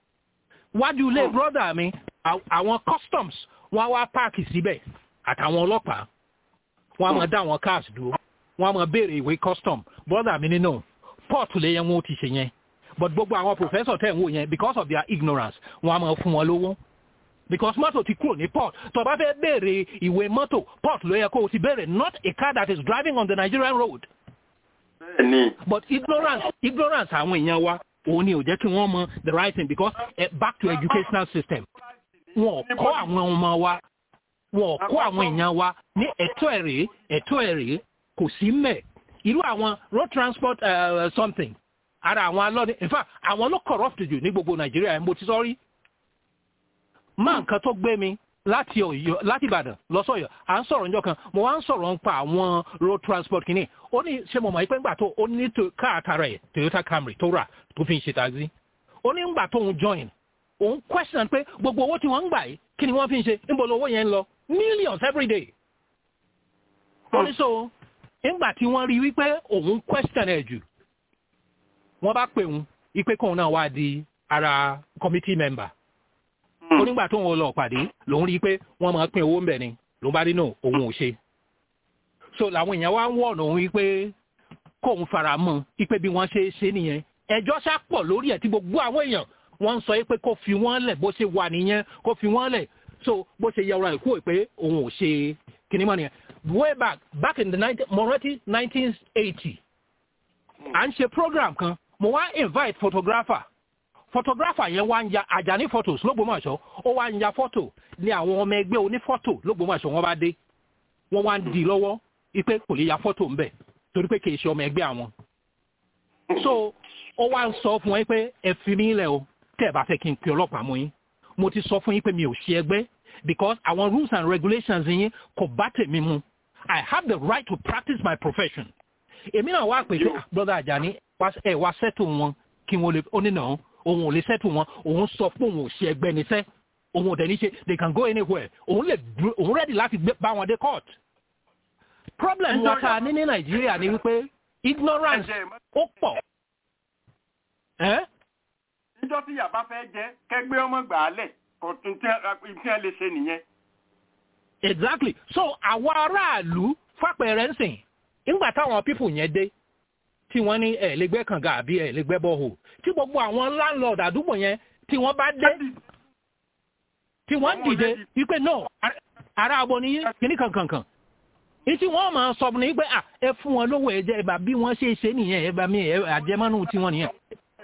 wájú ilé brother mi àwọn customs wọn á wá páàkì síbẹ̀ àtàwọn ọlọ́pàá wọn á mọ̀ dá àwọn cars dúró wọn á mọ̀ béèrè ìwé custom brother mi nínú port lè yẹn wọn ó ti ṣe yẹn but gbogbo àwọn professor tẹ̀ ń wò yẹn because of their ignorance wọn a máa fún wọn lówó because mọ́tò ti kúrò ní port tó bá fẹ́ béèrè ìwé mọ́tò port ló yẹ kó o ti béèrè not a car that is driving on the Nigerian road. bẹ́ẹ̀ni. but ignorance ignorance àwọn èèyàn wa òun ni ò jẹ́ kí wọ́n mọ the right thing because uh, back to educational system wọn ò kọ́ àwọn ọmọ wa wọn ò kọ́ àwọn èèyàn wa ní ẹ̀tọ́ ẹ̀rẹ́ ẹ̀tọ́ ẹ̀rẹ́ kò sí mẹ́ irú àwọn road transport uh, something ara àwọn alọ́ni in fact àwọn ló corrupt jù ní gbogbo nàìjíríà mo ti sọ rí má nǹkan tó gbé mi láti ọ̀yọ́ láti ìbàdàn lọ́sọ̀yọ́ à ń sọ̀rọ̀ níjọ́ kan mo wá ń sọ̀rọ̀ nípa àwọn road transport kìíní ó ní ṣe mo mọ̀ pé ńgbà tó ó ní káàtàrà ẹ̀ toyota camry tó rà tó fi ń ṣe taxi ó ní ńgbà tó ń join òun question pé gbogbo owó tí wọ́n ń gbà yìí kí ni wọ́n fi ń ṣe níbo lowó yẹn ń lọ millions every day ó ní so ńgbà tí wọ́n rí wípé òun question ẹ̀ jù wọ́n bá pè ń ipe kóun náà wá di ara committee member. ó nígbà tó ń lọ pàdé lòun rí i pé wọ́n máa pín owó ń bẹ̀ ni ló bá nínú òun ò ṣe. so làwọn èèyàn wá ń wọ̀nà òun wípé kóun fara mọ́ ipe bí wọ́n ṣe ṣe nìyẹn. ẹjọ́ ṣá pọ̀ lórí ẹ̀ tí gbogbo àwọn èèyàn wọ́n ń sọ pé kó fi wọ́n lẹ̀ bó ṣe wà nìyẹn kó fi wọ́n lẹ̀ so bó ṣe yẹra ìkú pé òun ò ṣe kìnnìmọ̀ nìyẹn. way back back in the moreti nineteen eighty à ń ṣe program kan mo wá invite photographer photographer yẹn wá ń ya Àjàní photos lógbómọ̀ṣọ́ ó wá ń ya photo ní àwọn ọmọ ẹgbẹ́ onífọ́tò lógbómọ̀ṣọ́ wọ́n bá dé wọ́n wá ń di lọ́wọ́ ipe kò lè ya photo ńbẹ̀ torí pé kì í ṣe ọmọ ẹgbẹ́ àwọn. so ó wá ń sọ fún ẹ pé ẹ fi mí lẹ̀ o tẹ́ ẹ bá fẹ́ kí n pe ọlọ́pàá mú yín mo ti sọ fún yín pé mi ò ṣe ẹgbẹ́ because àwọn rules and regulations yín kò bá tèmi mu I have the right to practice my profession. èmi náà wá pè pé brother Ajani ẹ wá sẹ́tù wọn kí wọ́n lè ó nínà òun ò lè sẹ́tù wọn òun sọ pé òun ò ṣe ẹgbẹ́ níṣẹ́ òun ò dẹ̀ ní ṣe they can go anywhere òun lè òun ready láti bá wọn dé court. problem wa ta ní ní Nàìjíríà ni wípé ignorance ó pọ̀. níjọ́ tí yàrá fẹ́ jẹ́ kẹgbẹ́ ọmọ gbà á lẹ̀ kò tún tí ẹ lè ṣe nìyẹn. exactly so àwọn aráàlú fàpẹẹrẹ ń sìn nígbà táwọn pípù yẹn dé tí wọ́n ní ẹ̀ lẹ́gbẹ́ kànga àbí ẹ̀ lẹ́gbẹ́ bọ́ọ̀hù tí gbogbo àwọn landlord àdúgbò yẹn tí wọ́n bá dé tí wọ́n dìde wípé no ara abo ni kíní kankankan ìtí wọ́n máa sọ ní pé à ẹ fún wọn lówó ẹ̀jẹ̀ ẹ̀bà bí wọ́n ṣe ṣe nìyẹn ẹ̀bà mi àjẹmọ́nù tí wọ́n nìyẹn.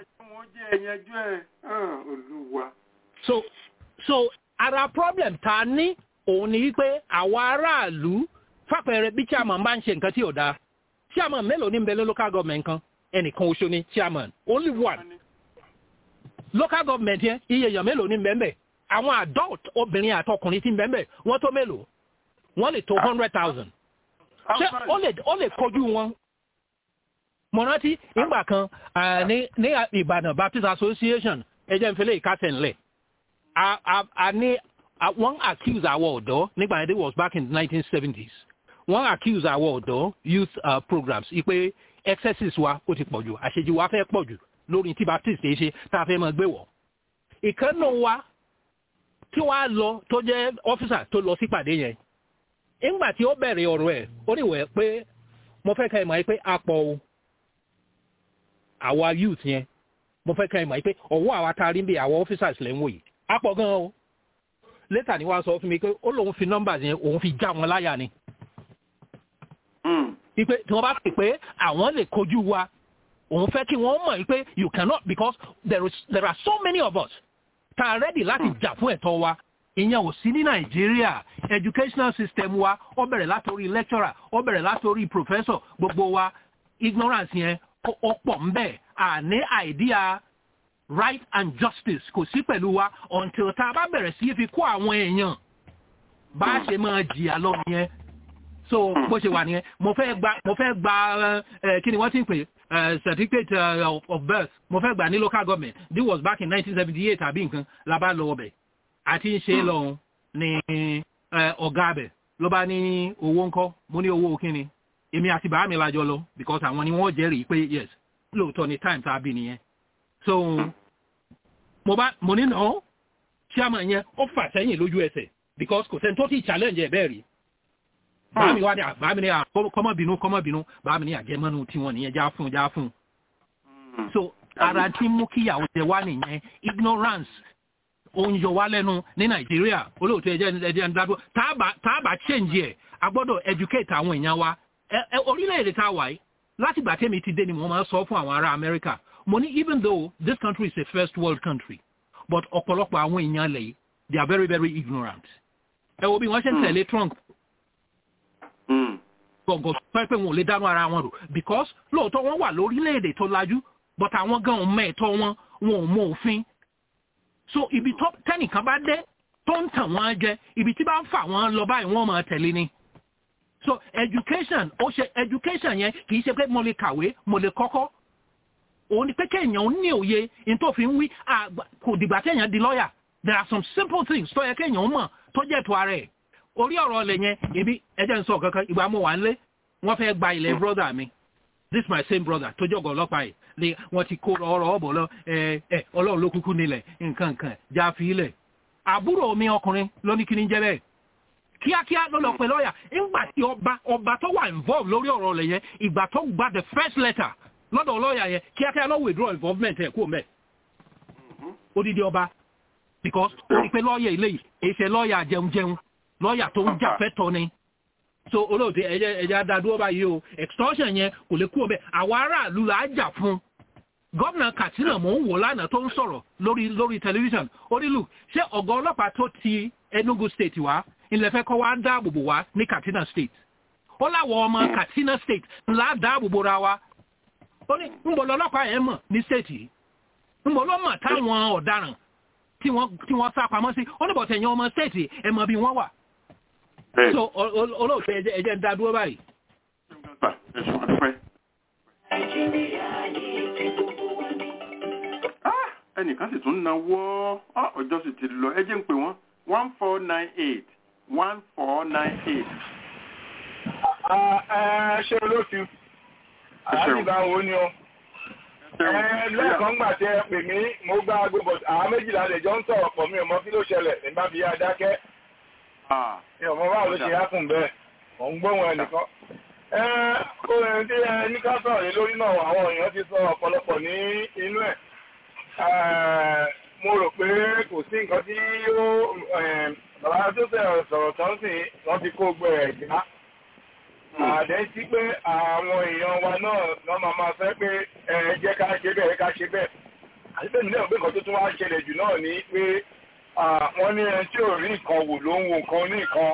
so so ara problem ta ní òun ni wípé àwọn aráàlú fàpẹẹrẹ bí chairman bá ń ṣe nǹkan tí ò dáa chairman mélòó ní nbẹ̀lẹ̀ local government kan ẹnìkan oṣù ni chairman only one local government yẹn iye èèyàn mélòó ní nbẹ̀nbẹ̀ àwọn adult obìnrin àtọkùnrin tí nbẹ̀nbẹ̀ wọ́n tó mélòó wọ́n lè tó hundred thousand ṣé ó lè ó lè kojú wọn mo rántí ìgbà kan ní ní Ìbàdàn Baptist Association ẹjẹ nfẹlẹ ìkásẹ̀ ńlẹ̀ a ní wọ́n accuse àwọn ọ̀dọ́ nígbà yẹn it was back in the nineteen seventies wọ́n accuse àwọn ọ̀dọ́ youth uh, programs ipe excesses wa ó ti pọ̀ jù àṣejù wa fẹ́ pọ̀ jù lórí tí baptist ṣe ṣe tá a fẹ́ máa gbé wọ̀. ìkànnì wa tí wàá lọ tó jẹ́ ọ́fíìsà tó lọ sípàdé yẹn nígbà tí ó bẹ̀rẹ̀ ọ̀rọ̀ ẹ̀ ó níwẹ̀ pé mo fẹ́ ka ẹ̀ mọ̀ pé a pọ̀ o àwa youth yẹn mo fẹ́ ka ẹ̀ mọ̀ pé ọ̀wọ́ àwa tá a rí bí àwọn officers lẹ́ ń wò yìí a pọ̀ gan-an o létà ni wàá sọ fún mi pé ó lóun fi nọ́mbà yẹn òun fi já wọn láyà ni ipe tí wọ́n bá pè pé àwọn lè kojú wa òun fẹ́ kí wọ́n mọ̀ pé you cannot because there, is, there are so many of us tá a ready láti jà fún ẹ̀tọ́ wa ìyẹn ò sí ní nàìjíríà educational system wa ó bẹ̀rẹ̀ látòrí lecturer ó bẹ̀rẹ̀ látòrí professor gbogbo wa ignorance yẹn ó pọ̀ ń bẹ̀ àní idea right and justice kò sí pẹ̀lú wa until tá a bá bẹ̀rẹ̀ sí fi kó àwọn èèyàn bá a ṣe máa jìyà lọ nìyẹn so bó ṣe wà nìyẹn mo fẹ́ gba mo fẹ́ gba kí ni wọ́n ti ń pè certificate uh, of birth mo fẹ́ gbà ní local government this was back in nineteen seventy eight àbí nǹkan la bá lọ ọbẹ̀ àti ń ṣe lọ́hùn ní ọ̀gá abẹ̀ ló bá ní owó ńkọ́ mo ní owó kíni èmi àti bàá mi lájọ lọ because àwọn ni wọ́n jẹ́rìí pé yes lóòótọ́ ni time tá a bí nìyẹn so mo bá mo ní nà ó chairman yẹn ó fà sẹ́yìn lójú ẹsẹ̀ because kò sẹ́ni tó ti challenge ẹ̀ bẹ́ẹ̀ rí bàá mi wá ní bàá mi ní kọ́mọ́bìnú kọ́mọ́bìnú bàá mi ní àjẹmọ́nu tiwọn nìyẹn já fún já fún so ara tí mú kíyàwó jẹ wá nìyẹn ignorance ó ń yọ wá lẹ́nu ní nàìjíríà olóòtú ẹ̀jẹ̀ ẹ̀jẹ̀ ń dádúró táàbà change ẹ̀ a gbọ́dọ̀ educate àwọn èèyàn wa orílẹ̀-èdè tá a wà yìí láti gbà tẹ́mi ti dé ni mo máa sọ fún àwọn ará amẹ́ríkà mo ní even though this country is a first world country but ọ̀pọ̀lọpọ̀ àwọn èèyàn lẹ̀ yìí they are very very ignorant ẹ wo bí wọ́n ṣe ń tẹ̀lé trump gbọ̀ngàn pẹ́ pé wọn ò lè dánú ara wọn rò because lóòótọ́ wọ́n wà lórílẹ̀‐èdè tó lajú but àwọn gan ò mẹ́ẹ̀tọ́ wọn wọn ò mọ òfin so ibi tó tẹ́nìkan bá dé tó ń tàn wọ́n jẹ ibi tí bá ń fà wọ́n lọ báyìí wọ́n máa tẹ̀lé ni so education ó ṣe education yẹn kì í ṣe pé mo lè kàwé mo lè kọ́kọ́ òun ni pé kéèyàn ní òye ní tó fi ń wí kò dìgbà kéèyàn di lọ́ọ̀yà there are some simple things tó yẹ kéèyàn mọ̀ tó jẹ́ tó ara ẹ̀ orí ọ̀rọ̀ ọ̀lẹ̀ yẹn ebi ẹjẹ́ ń sọ kankan ìgbà mo wà ń lé wọ́n fẹ́ gba ilẹ̀ brother mi this my same brother tó jọ̀gọ̀ ọlọ́pàá yìí ni wọ́n ti kó ọ̀rọ̀ ọ̀bọ̀ lọ ẹ ẹ ọlọ́run ló kúkú nílẹ̀ nǹkan nǹkan já fi ilẹ̀ àbúrò mi ọkùnrin ló ní kí ni jẹ́ bẹ́ẹ̀ kíákíá ló lọ pẹ̀ lọ́ọ̀yà ìgbà tí ọba ọba tó wà involve lórí ọ̀rọ̀ ọ̀lẹ̀ yẹn ìgbà tó gba the first letter lọ́dọ̀ lọ́ọ̀yà yẹn kíákíá ló withdraw involvement ẹ̀ kú mẹ́ odidi ọba because ó rí pé lọ́ọ̀yà ilé yìí èsè lọ́ọ̀yà jẹun jẹun lọ́ọ̀yà tó ń jà fẹ́tọ̀ ni so olóòtú ẹ̀jẹ̀ ẹ̀jẹ̀ adádúró báyìí o extortion yẹn kò lè kú ọbẹ̀ àwọn aráàlú là á jà fún gómìnà katsina mò ń wò lánàá tó ń sọ̀rọ̀ lórí lórí tẹlifíṣàn orílù ṣé ọ̀gá ọlọ́pàá tó ti enugu state wá ilẹ̀ fẹ́ kọ́ wá dáàbòbò wá ní katsina state ó láwọ ọmọ katsina state ńlá dáàbò bora wa ó ní ń bọ̀ lọ́lọ́pàá yẹn mọ̀ ní state yìí ń bọ̀ ló mọ̀ táwọn ọ̀daràn tí wọ́n tí wọ́n sá pamọ́ sí ó ní bọ̀ tẹ̀yìn ọmọ state ẹ̀ mọ̀ bí wọ́n wà. so olóòtú ẹ̀jẹ̀ ń dá dúró báyìí. ẹnìkan sì tún náwó ọjọ́ sì ti lọ ẹ jẹ́ ń pè wọ́n one four nine eight one four nine eight. ṣé olóòtú àdìgbà wo ni o lẹ́ẹ̀kan gbà tí ẹ pè mí mo gbá aago bọ̀ àwọn méjìlá lè jọ ń sọ̀rọ̀ pọ̀ mi ò mọ kí ló ṣẹlẹ̀ nígbà bí i adákẹ́ mi ò mọ báwo ló ṣe hákùn bẹ́ẹ̀ mò ń gbóhùn ẹnìkan orin tí ẹ ní ká sọ̀rọ̀ lé lórí náà àwọn èèyàn ti sọ ọ̀pọ̀lọpọ̀ ní inú ẹ̀ mo rò pé kò sí nǹkan tí ó bàbá tó sọ̀rọ̀ tán sí wọ́n ti kó gbẹ ẹ̀ já àdé sí pé àwọn èèyàn wa náà náà máa máa fẹ́ pé ẹ jẹ́ ká ṣe bẹ́ẹ̀ ká ṣe bẹ́ẹ̀ àti pé nílẹ̀ òpin kan tó tún wá ṣẹlẹ̀ jù náà ni pé wọ́n ní ẹni tí ò rí nǹkan wò ló ń wo nǹkan ní nǹkan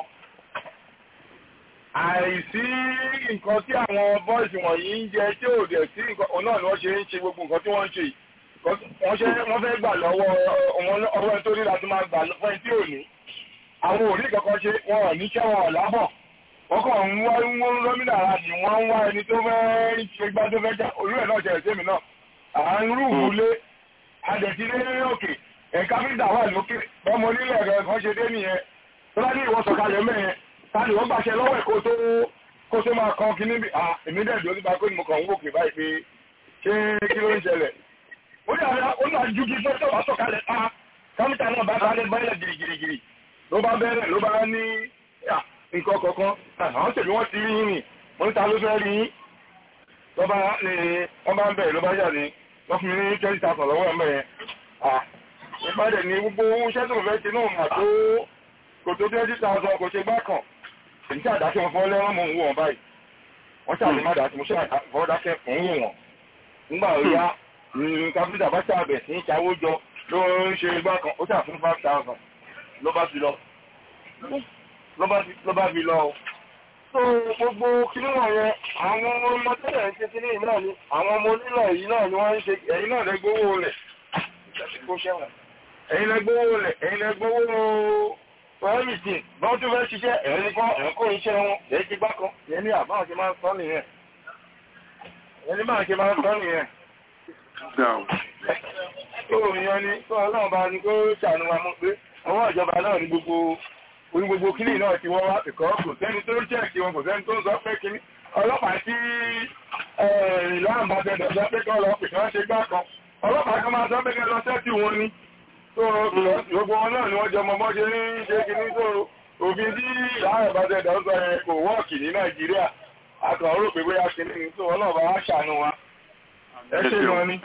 àìsí nǹkan tí àwọn bọ́ọ̀sì wọ̀nyí ń jẹ tí ò dẹ̀ sí nǹkan òun náà ni wọ́n ṣe ń ṣe gbogbo nǹkan tí wọ́n ń ṣe yìí wọ́n ṣe wọ́n fẹ́ gbà lọ́wọ́ ọwọ́ ẹni tó ní láti máa gbà fún ẹni tí ò ní àwọn òrí kankan ṣe wọn ò ní ṣẹ́ wọn ò lábọ̀ wọ́n kàn ń wá ń wọ́n lọ́mìnà ara ni wọ́n ń wá ẹni tó fẹ́ ṣe gbá tó fẹ́ já olú ẹ̀ náà ṣẹlẹ̀ sẹ́mi náà à ń rúùrù lé adẹ̀tí lé òkè ẹ̀ka fíìdà wà lókè bọ́mọ onílẹ̀ ẹ̀rọ kan ṣe dé nìyẹn tó bá ní ìwọ̀sọ̀ kalẹ̀ mẹ́yẹn tani wọ́n gbàṣẹ lọ́wọ́ ẹ̀ kó tó kó tó máa kan kí níbi à èmi dẹ̀ dúró nípa pé mo kàn ń wòkè báyìí pé ṣé kí ló ń ṣẹlẹ̀ ó ní àyà ó ní àjú kí fẹ́ tó wá sọ̀kalẹ̀ pa kámítà náà bá sáré báyìí gìrìgìrì ló bá bẹ̀rẹ̀ ló bá ní nǹkan kọ̀ọ̀kan àwọn tèmi wọ́n ti rí yín ni mo ní ta ló fẹ́ rí yín ló bá ní wọ́n bá ń bẹ̀rẹ̀ ló bá yà ní wọ́n fún mi ní twenty thousand lọ́wọ́ ẹ̀ mẹ́yẹn nípa dẹ̀ ní gbogbo iṣẹ́ tó fẹ́ ṣe náà mà tó kò tó twenty thousand kò ṣe gbá kan èyí tí àdáṣe wọn fọ́ lẹ́wọ̀n mò ń wò wọn báyìí wọ́n ṣàlè má dá sí mo ṣe àfọwọ́ dákẹ́ mò ń wò wọn nígbà ó yá kápítà bá ṣàbẹ̀ sí ìṣàwó jọ ló ń ṣe gbá kan ó ṣàfún five thousand ló bá fi lọ ló bá fi lọ o. so gbogbo kíní wọ̀nyẹn àwọn ọmọ tẹ́lẹ̀ ń ṣe kíní yìí náà ni àwọn ọmọ onílẹ̀ yìí náà ni wọ́n ń ṣe ẹ̀yin náà lẹ gbowó rẹ̀ ẹ̀yin lẹ gbowó rẹ̀ ẹ̀yin lẹ gbowó everything bọ́n tún fẹ́ ṣiṣẹ́ ẹ̀yin kan ẹ̀kọ́ iṣẹ́ wọn èyí ti gbá kan yẹn ní àbáwọn ṣe máa ń sọ nìyẹn yẹn ní báwọn ṣe máa ń sọ nìyẹn. tó yan ni tó ọlọ́run bá ní kó ṣàánú wa mú pé ọwọ́ ìjọba náà ní gbogbo orí gbogbo kíní náà ti wọ́n wá ìkọ́ kò sẹ́ni tó ń jẹ́ẹ̀kì wọn kò sẹ́ni tó ń sọ pé kíní ọlọ́pàá tí ìlànà bá tẹ̀ dọ̀jọ́ pé kọ́ lọ pè kí wọ́n ṣe gbá kan ọlọ́pàá kan máa sọ pé kẹ́ lọ sẹ́tì wọn ni tó gbogbo wọn náà ni wọ́n jẹ ọmọ bọ́ ṣe ń ṣe kíní tó òfin tí ìlànà bá tẹ̀ dọ̀ sọ yẹn kò wọ́ọ̀kì ní nàìjíríà àtọ̀ rò pé bóyá kíní ni tó ọlọ́pàá wá ṣàánú wa ẹ ṣe wọn ni.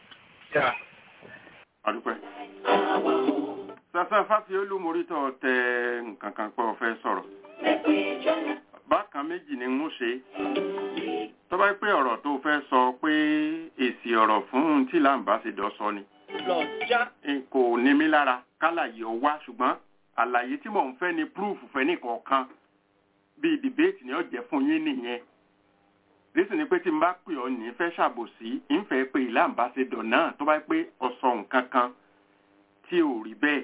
Sàfẹ́ fáfi olúmorítọ̀ tẹ nǹkan kan pé ọ̀fẹ́ sọ̀rọ̀. Bákan méjì ni ń ṣe. Tó bá pé ọ̀rọ̀ tó fẹ́ sọ pé èsì ọ̀rọ̀ fún tí làǹbáṣedọ̀ sọ ni. Kò ní mí lára kálàyé ọ wá ṣùgbọ́n àlàyé tí mò ń fẹ́ ni púrúfù fẹ́ nìkọ̀ọ̀kan bíi dìbéètì ni ó jẹ́ fún yín nìyẹn. Rísì ni pé tí n bá pè ọ́ ní fẹ́ ṣàbòsí, ń fẹ́ pé ìlàǹbáṣedọ̀ náà tó bá pé ọ̀sọ̀ nǹkan kan tí ò rí bẹ́ẹ̀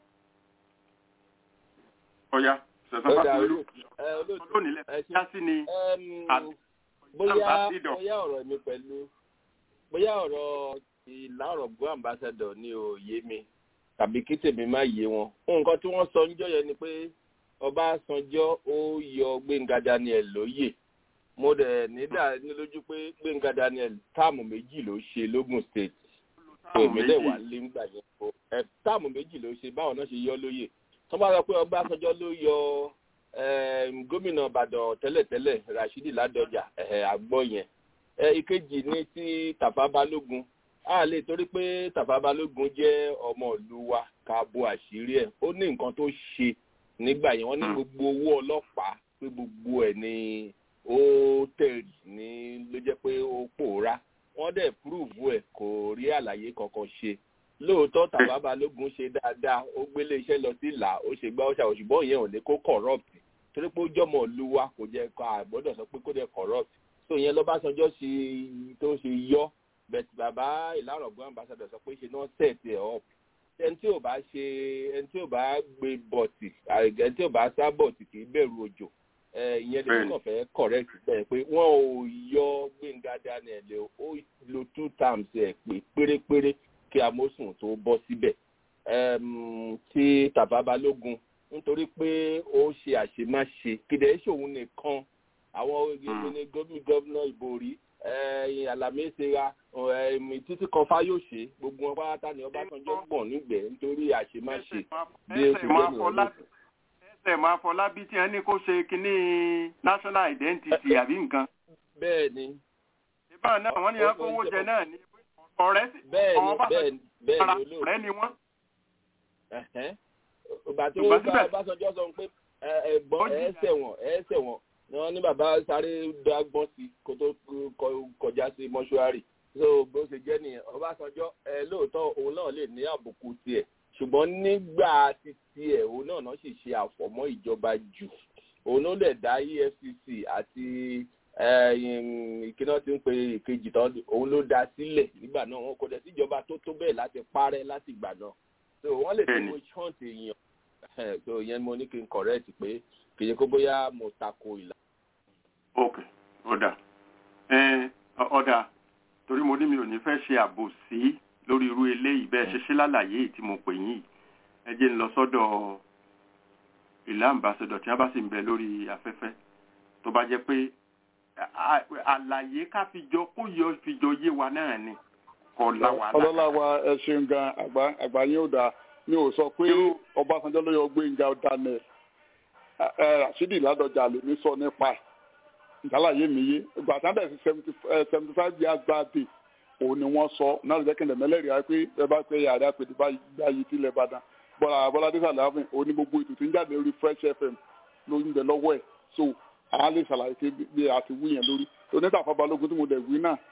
ọ̀yá ṣẹ̀sán bá fi olú lónìí lẹ́fẹ̀ẹ́ já sí ni bóyá bóyá ọ̀rọ̀ mi pẹ̀lú bóyá ọ̀rọ̀ ìlà ọ̀rọ̀ gbọ́ ambassador ni ò yé mi tàbí kí tèmi má yé wọn nǹkan tí wọ́n sọ níjọ́ yẹn ni pé Ọbásanjọ́ ó yọ Gbẹ́ngà Daniel lóyè mo dẹ̀ nídà ní lójú pé Gbẹ́ngà Daniel táàmù méjì ló ṣe lógùn state èmi dẹ̀ wà lé ńgbà yẹn o táàmù méjì ló ṣe báwọn náà ṣe yọ lóyè tó bá sọ pé Ọbásanjọ́ ló yọ gómìnà Ìbàdàn tẹ́lẹ̀tẹ́lẹ̀ Rashidi Ládọjà àgbọ̀ yẹn ìkejì ní ti Tàfà Balógun a lè torí pé Tàfà Balógun jẹ́ ọmọ ìlú wa ká bo àṣírí ẹ̀ ó ní nǹkan tó ṣe nígbà yẹn wọ́n ní gbogbo owó ọlọ́pàá pé gbogbo ẹ̀ ni ó tẹ̀rì ní ló jẹ́ pé ó pòórá wọ́n dẹ̀ púrúùbù ẹ̀ kò rí àlàyé kankan ṣe lóòótọ́ Tàfà Balógun ṣe dáadáa ó gbélé iṣẹ́ lọ sí ìlà ó ṣe gbá ó ṣàwọ̀ ṣùgbọ́n ìyẹn ò ní kó corrupt torí pé ó jọmọ ìlú wa kò jẹ́ ká àgbọ́dọ̀ sọ pé kó dẹ̀ corrupt so ìyẹn lọ́básanjọ́ ṣe tó ṣe yọ bẹ̀t bàbá ìlàrọ̀gbọ́n ambassador sọ pé ṣe náà set ẹ̀ up ẹni tí ò bá ṣe ẹni tí ò bá gbé bọ̀tì ẹni tí ò bá sá bọ̀tì kì í bẹ̀rù òjò ìyẹn ni wọn fẹ́ correct bẹ́ẹ̀ pé wọn ò yọ gbẹ̀ngà daniel ó lo two times ẹ̀ pé pérépéré kí amósùn tó bọ́ síbẹ̀ tí tàbá balógun nítorí pé ó ṣe àṣemáṣe kìdẹ̀ ṣòun nìkan àwọn ìgbìmọ̀ gómìnà ìbòrí alamẹ́sẹ̀ra títí kan fáyọ̀ṣe gbogbo wọn pátá ni ọbásanjọ́ gbọ̀n nígbẹ̀ẹ́ nítorí àṣemáṣe bí ó ti gbẹ̀mí ọ̀lẹ́ ẹsẹ̀ máa fọlábí tí wọ́n ní kó ṣe kínní national identity àbí nǹkan. bẹ́ẹ̀ ni. ìbá náà wọ́n ní wọ́n kówó jẹ náà ní ọ̀rẹ́ sí ọ̀rọ̀ bẹ́ẹ̀ ni ọ̀rẹ́ ni wọ́n. ìgbà tí wọ́n bá Ọbásanjọ́ sọ pé ẹ̀gbọ́n ẹ̀ẹ́sẹ̀ wọn ẹ̀ẹ́sẹ̀ wọn ni wọ́n ní bàbá sáré dágbọ́n sí kó tó kọjá sí mọ́ṣúárì so bó ṣe jẹ́ nìyẹn Ọbásanjọ́ ẹ lóòótọ́ òun náà lè ní àbùkù tiẹ̀ ṣùgbọ́n nígbà títí ẹ̀ òun náà náà sì ṣe àfọ̀mọ́ ìjọba jù òun ló lè dá EFCC àti ìkíná tí ń pe ìkejì tán òun ló dá sílẹ̀ nígbà náà wọn kò dẹ̀ síjọba tó tó bẹ́ẹ̀ láti parẹ́ láti ìgbà náà so wọ́n lè fi wọ́n hunt èèyàn so ìyẹn mo ní kí n correct pé kì í ṣe kó bóyá mo tako ìlà. ok ọ̀dà ọ̀dà torí mo ní mi ò ní fẹ́ ṣe àbòsí lórí irú eléyìí bẹ́ẹ̀ ṣe ṣe lálàyé tí mo pè yín ẹ jẹ́ ń lọ sọ́dọ̀ ìlà àmbàsọ̀dọ̀ tí wọ́n bá sì ń bẹ lórí afẹ́fẹ́ tó bá jẹ́ pé àlàyé ká fi jọ kó yọ fi jọ yé wa náà ni kò la wà lára. ọlọ́lá wa ẹ ṣeun gan àgbà yín ò dáa mi ò sọ pé ọbásanjọ́ ló yọ gbẹ̀ngà daniel rasidi ládọjà lèmi sọ nípa ẹ̀ ìdálàyé mi yé ìgbà tí wọ́n bẹ̀rẹ̀ sí seventy five years birthday òun ni wọ́n sọ náà lè jẹ́kẹ̀lẹ̀ mẹ́lẹ́rìí á pé ẹ bá pé yàrá pé báyìí tilẹ̀ ìbàdàn bọ́lá bọ́ládé sàlàfin òun ni gbogbo ètò tí ń jáde lórí fresh fm ló ń bẹ lọ́wọ́ ẹ̀ so àwọn lè ṣàlàyé pé bí a ti wí yẹn lórí onítàfà balógun tí mo dẹ̀ wí náà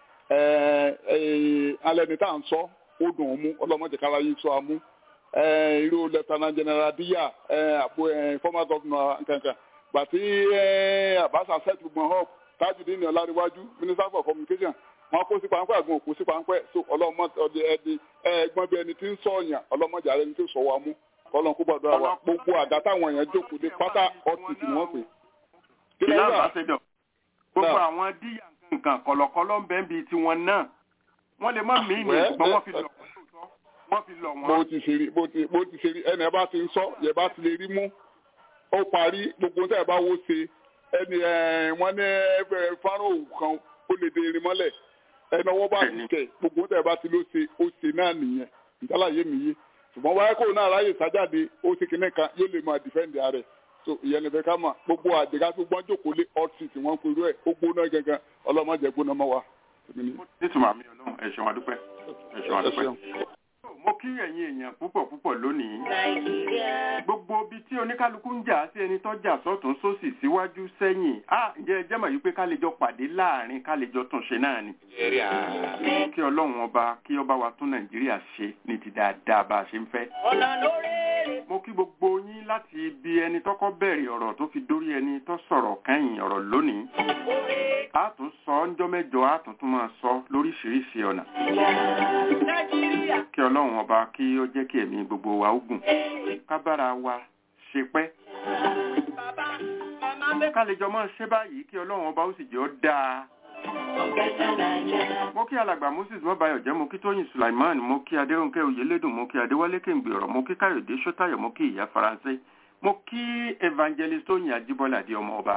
alẹ́ ni tá à ń sọ ó dùn ún mú ọlọ́mọdé kára yìí sọ amú irú lieutenant general díyà àpò former governor nkankan gbàtí àbáṣà set gbọ̀n up tajudeen ní ọláríwájú minister for communication wọn kó sí pańpẹ́ àgbọn òkú sí pańpẹ́ so ọlọ́mọdé ẹni ẹgbọ́n bí ẹni tí ń sọ̀yàn ọlọ́mọdé ààrẹ ni tí ń sọ wa mú ọlọ́run kó gbọ́dọ̀ wa gbogbo àga táwọn èèyàn jókòó dé pátá ọtí ni wọ́n pè. ìlà àbáṣẹjọ gbogbo àwọn díyà nǹkan kọ̀lọ̀kọ̀lọ̀ ń bẹ ń bi tiwọn náà wọ́n lè má mí ní ṣùgbọ́n wọ́n fi lọ wọ́n fi lọ wọn. bó ti ṣe rí bó ti bó ti ṣe rí ẹnì ẹ bá ti ń sọ yẹ bá ti lè rí mú ó parí gbogbo tẹ́ ẹ bá wó ṣe ẹni wọ́n ní fáró kan ó lè dé irin mọ́lẹ̀ ẹni ọwọ́ bá ti tẹ̀ gbogbo tẹ̀ bá ti ló ṣe ó ṣe náà nìyẹn ìdálàyé mi yé ṣùgbọ́n wáyé kó náà ráyè sájáde ó ṣe kinní kan yóò lè máa dìfẹ́ǹdì ààrẹ so ìyẹn ní fẹ́ ká mà gbogbo àdìgá tó gbọ́n jókòó lé ọ́ọ̀tì tí wọ́n ń perú ẹ̀ ó gbóná gangan ọlọ́mọdé gbóná mọ́ wa. nítumọ̀ àmì ọlọ́run ẹ ṣeun adúpẹ́ ẹ ṣeun adúpẹ́ mo kí ẹ̀yin èèyàn púpọ̀ púpọ̀ lónìí. gbogbo ibi tí oníkálukú ń jà sí ẹni tó jà sọ́tún sósì síwájú sẹ́yìn á ǹjẹ́ ẹ jẹ́mọ̀ yìí pé ká lè jọ pàdé láàrin ká lè jọ tún ṣe náà ni. kí ọlọ́run ọba kí ọba wa tún nàìjíríà ṣe ní ti dáadáa bá a ṣe ń fẹ́. mo kí gbogbo yín láti ibi ẹni tọ́kọ́ bẹ̀rẹ̀ ọ̀rọ̀ tó fi dórí ẹni tó sọ̀rọ̀ kẹ́yìn ọ̀rọ̀ lónìí. a tún sọ ọ́njọ́ mẹ́jọ a tún tún máa sọ lóríṣiríṣi ọ̀nà. kí ọlọ́run ọba kí ó jẹ́ kí ẹ̀mí gbogbo wa ó gùn ká bára wa ṣe pẹ́. ká lè jọ máa ṣe báyìí kí ọlọ́run ọba ó sì jẹ́ ó dáa. mo kí alàgbà moses mọ́báyọ̀ jẹ́ mo kí tóyìn sulaiman mo kí adéròǹkẹ́ oyèlédùn mo kí adéwálé kéǹgbè ọ̀rọ̀ mo kí káyọ̀dé sọ́tàyọ̀ mo kí ìyá faransé mo kí evangelist tóyìn ajíbọ́lá di ọmọ ọba.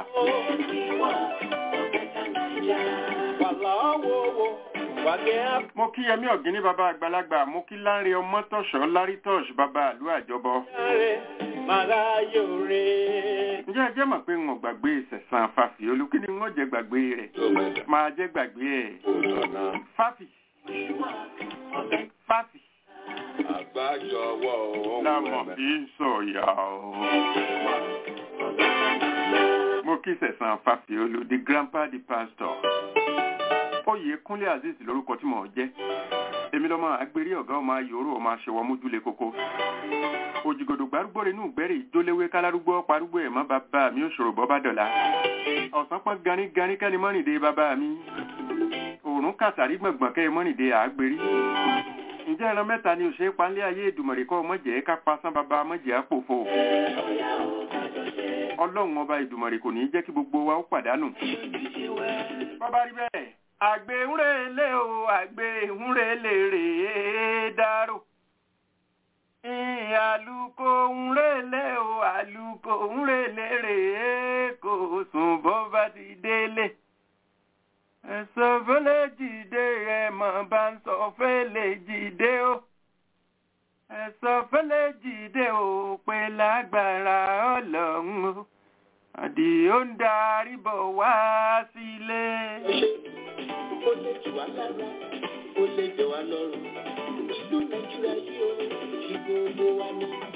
mo kí yẹmí ọ̀gíní bàbá àgbàlagbà mo kí láńre ọmọ tọ̀ṣọ́ lárítọ̀ṣ bàbá àlú àjọbọ. ǹjẹ́ ẹ jẹ́ mọ̀ pé ń gbàgbé ìṣẹ̀sán fàfì olùkí ni wọ́n jẹ́ gbàgbé rẹ̀ máa jẹ́ gbàgbé ẹ̀. fàfì fàfì. àgbájọwọ́ ohun lámọ̀ fi ń sọ̀yà o. mo kí ìṣẹ̀sán fàfì olù the grandpa the pastor oyè kúnlé azeez lórúkọ tí mò ń jẹ́ èmi lọ́mọ àgbérí ọ̀gá ọmọ ayòrò ọmọ aṣèwọ́ mójúlé koko òjìgòdò gbárùgbò rẹ̀ nù gbẹ́rẹ̀ ìjóléwé kálárúgbó parúgbó ẹ̀ mọ́ bàbá mi ò ṣòro bọ́ bá dọ̀la ọ̀sán pọ́n ganíganí kẹ́ni mọ́rìndé bàbá mi òórùn kàtàrí gbọ̀ngbọ̀n kẹ́ mọ́rìndé àgbérí ǹjẹ́ ẹran mẹ́ta ni òṣèré panlé ayé ìdùmọ̀rè kọ́ mọ̀jẹ̀ ká pasán bàbá mọ̀jẹ̀ àpòfò ọlọ́run ọba ìdùmọ̀rè kò ní jẹ́ kí gbogbo wa ó pàdánù bàbá rí bẹ́ẹ̀ àgbéhùnrẹ́lẹ̀ o àgbéhùnrẹ́lẹ̀ rèé dárò àlùkò ńrẹ́lẹ̀ o àlùkò ńrẹ́lẹ̀ rèé kò sùn bó bá ti délé ẹ̀sọ́ fẹ́lẹ́ jìde ẹ̀mọ̀ bá ń sọ fẹ́lẹ́ jìde o ẹ̀sọ́ fẹ́lẹ́ jìde o pé lágbára ọlọ́run o àdì ó ń darí bọ̀ wá sílé. ó lè jù wá lára ó lè jẹ wá lọ́rùn ìlú nàìjíríà yìí ó ṣì gbogbo wa ní.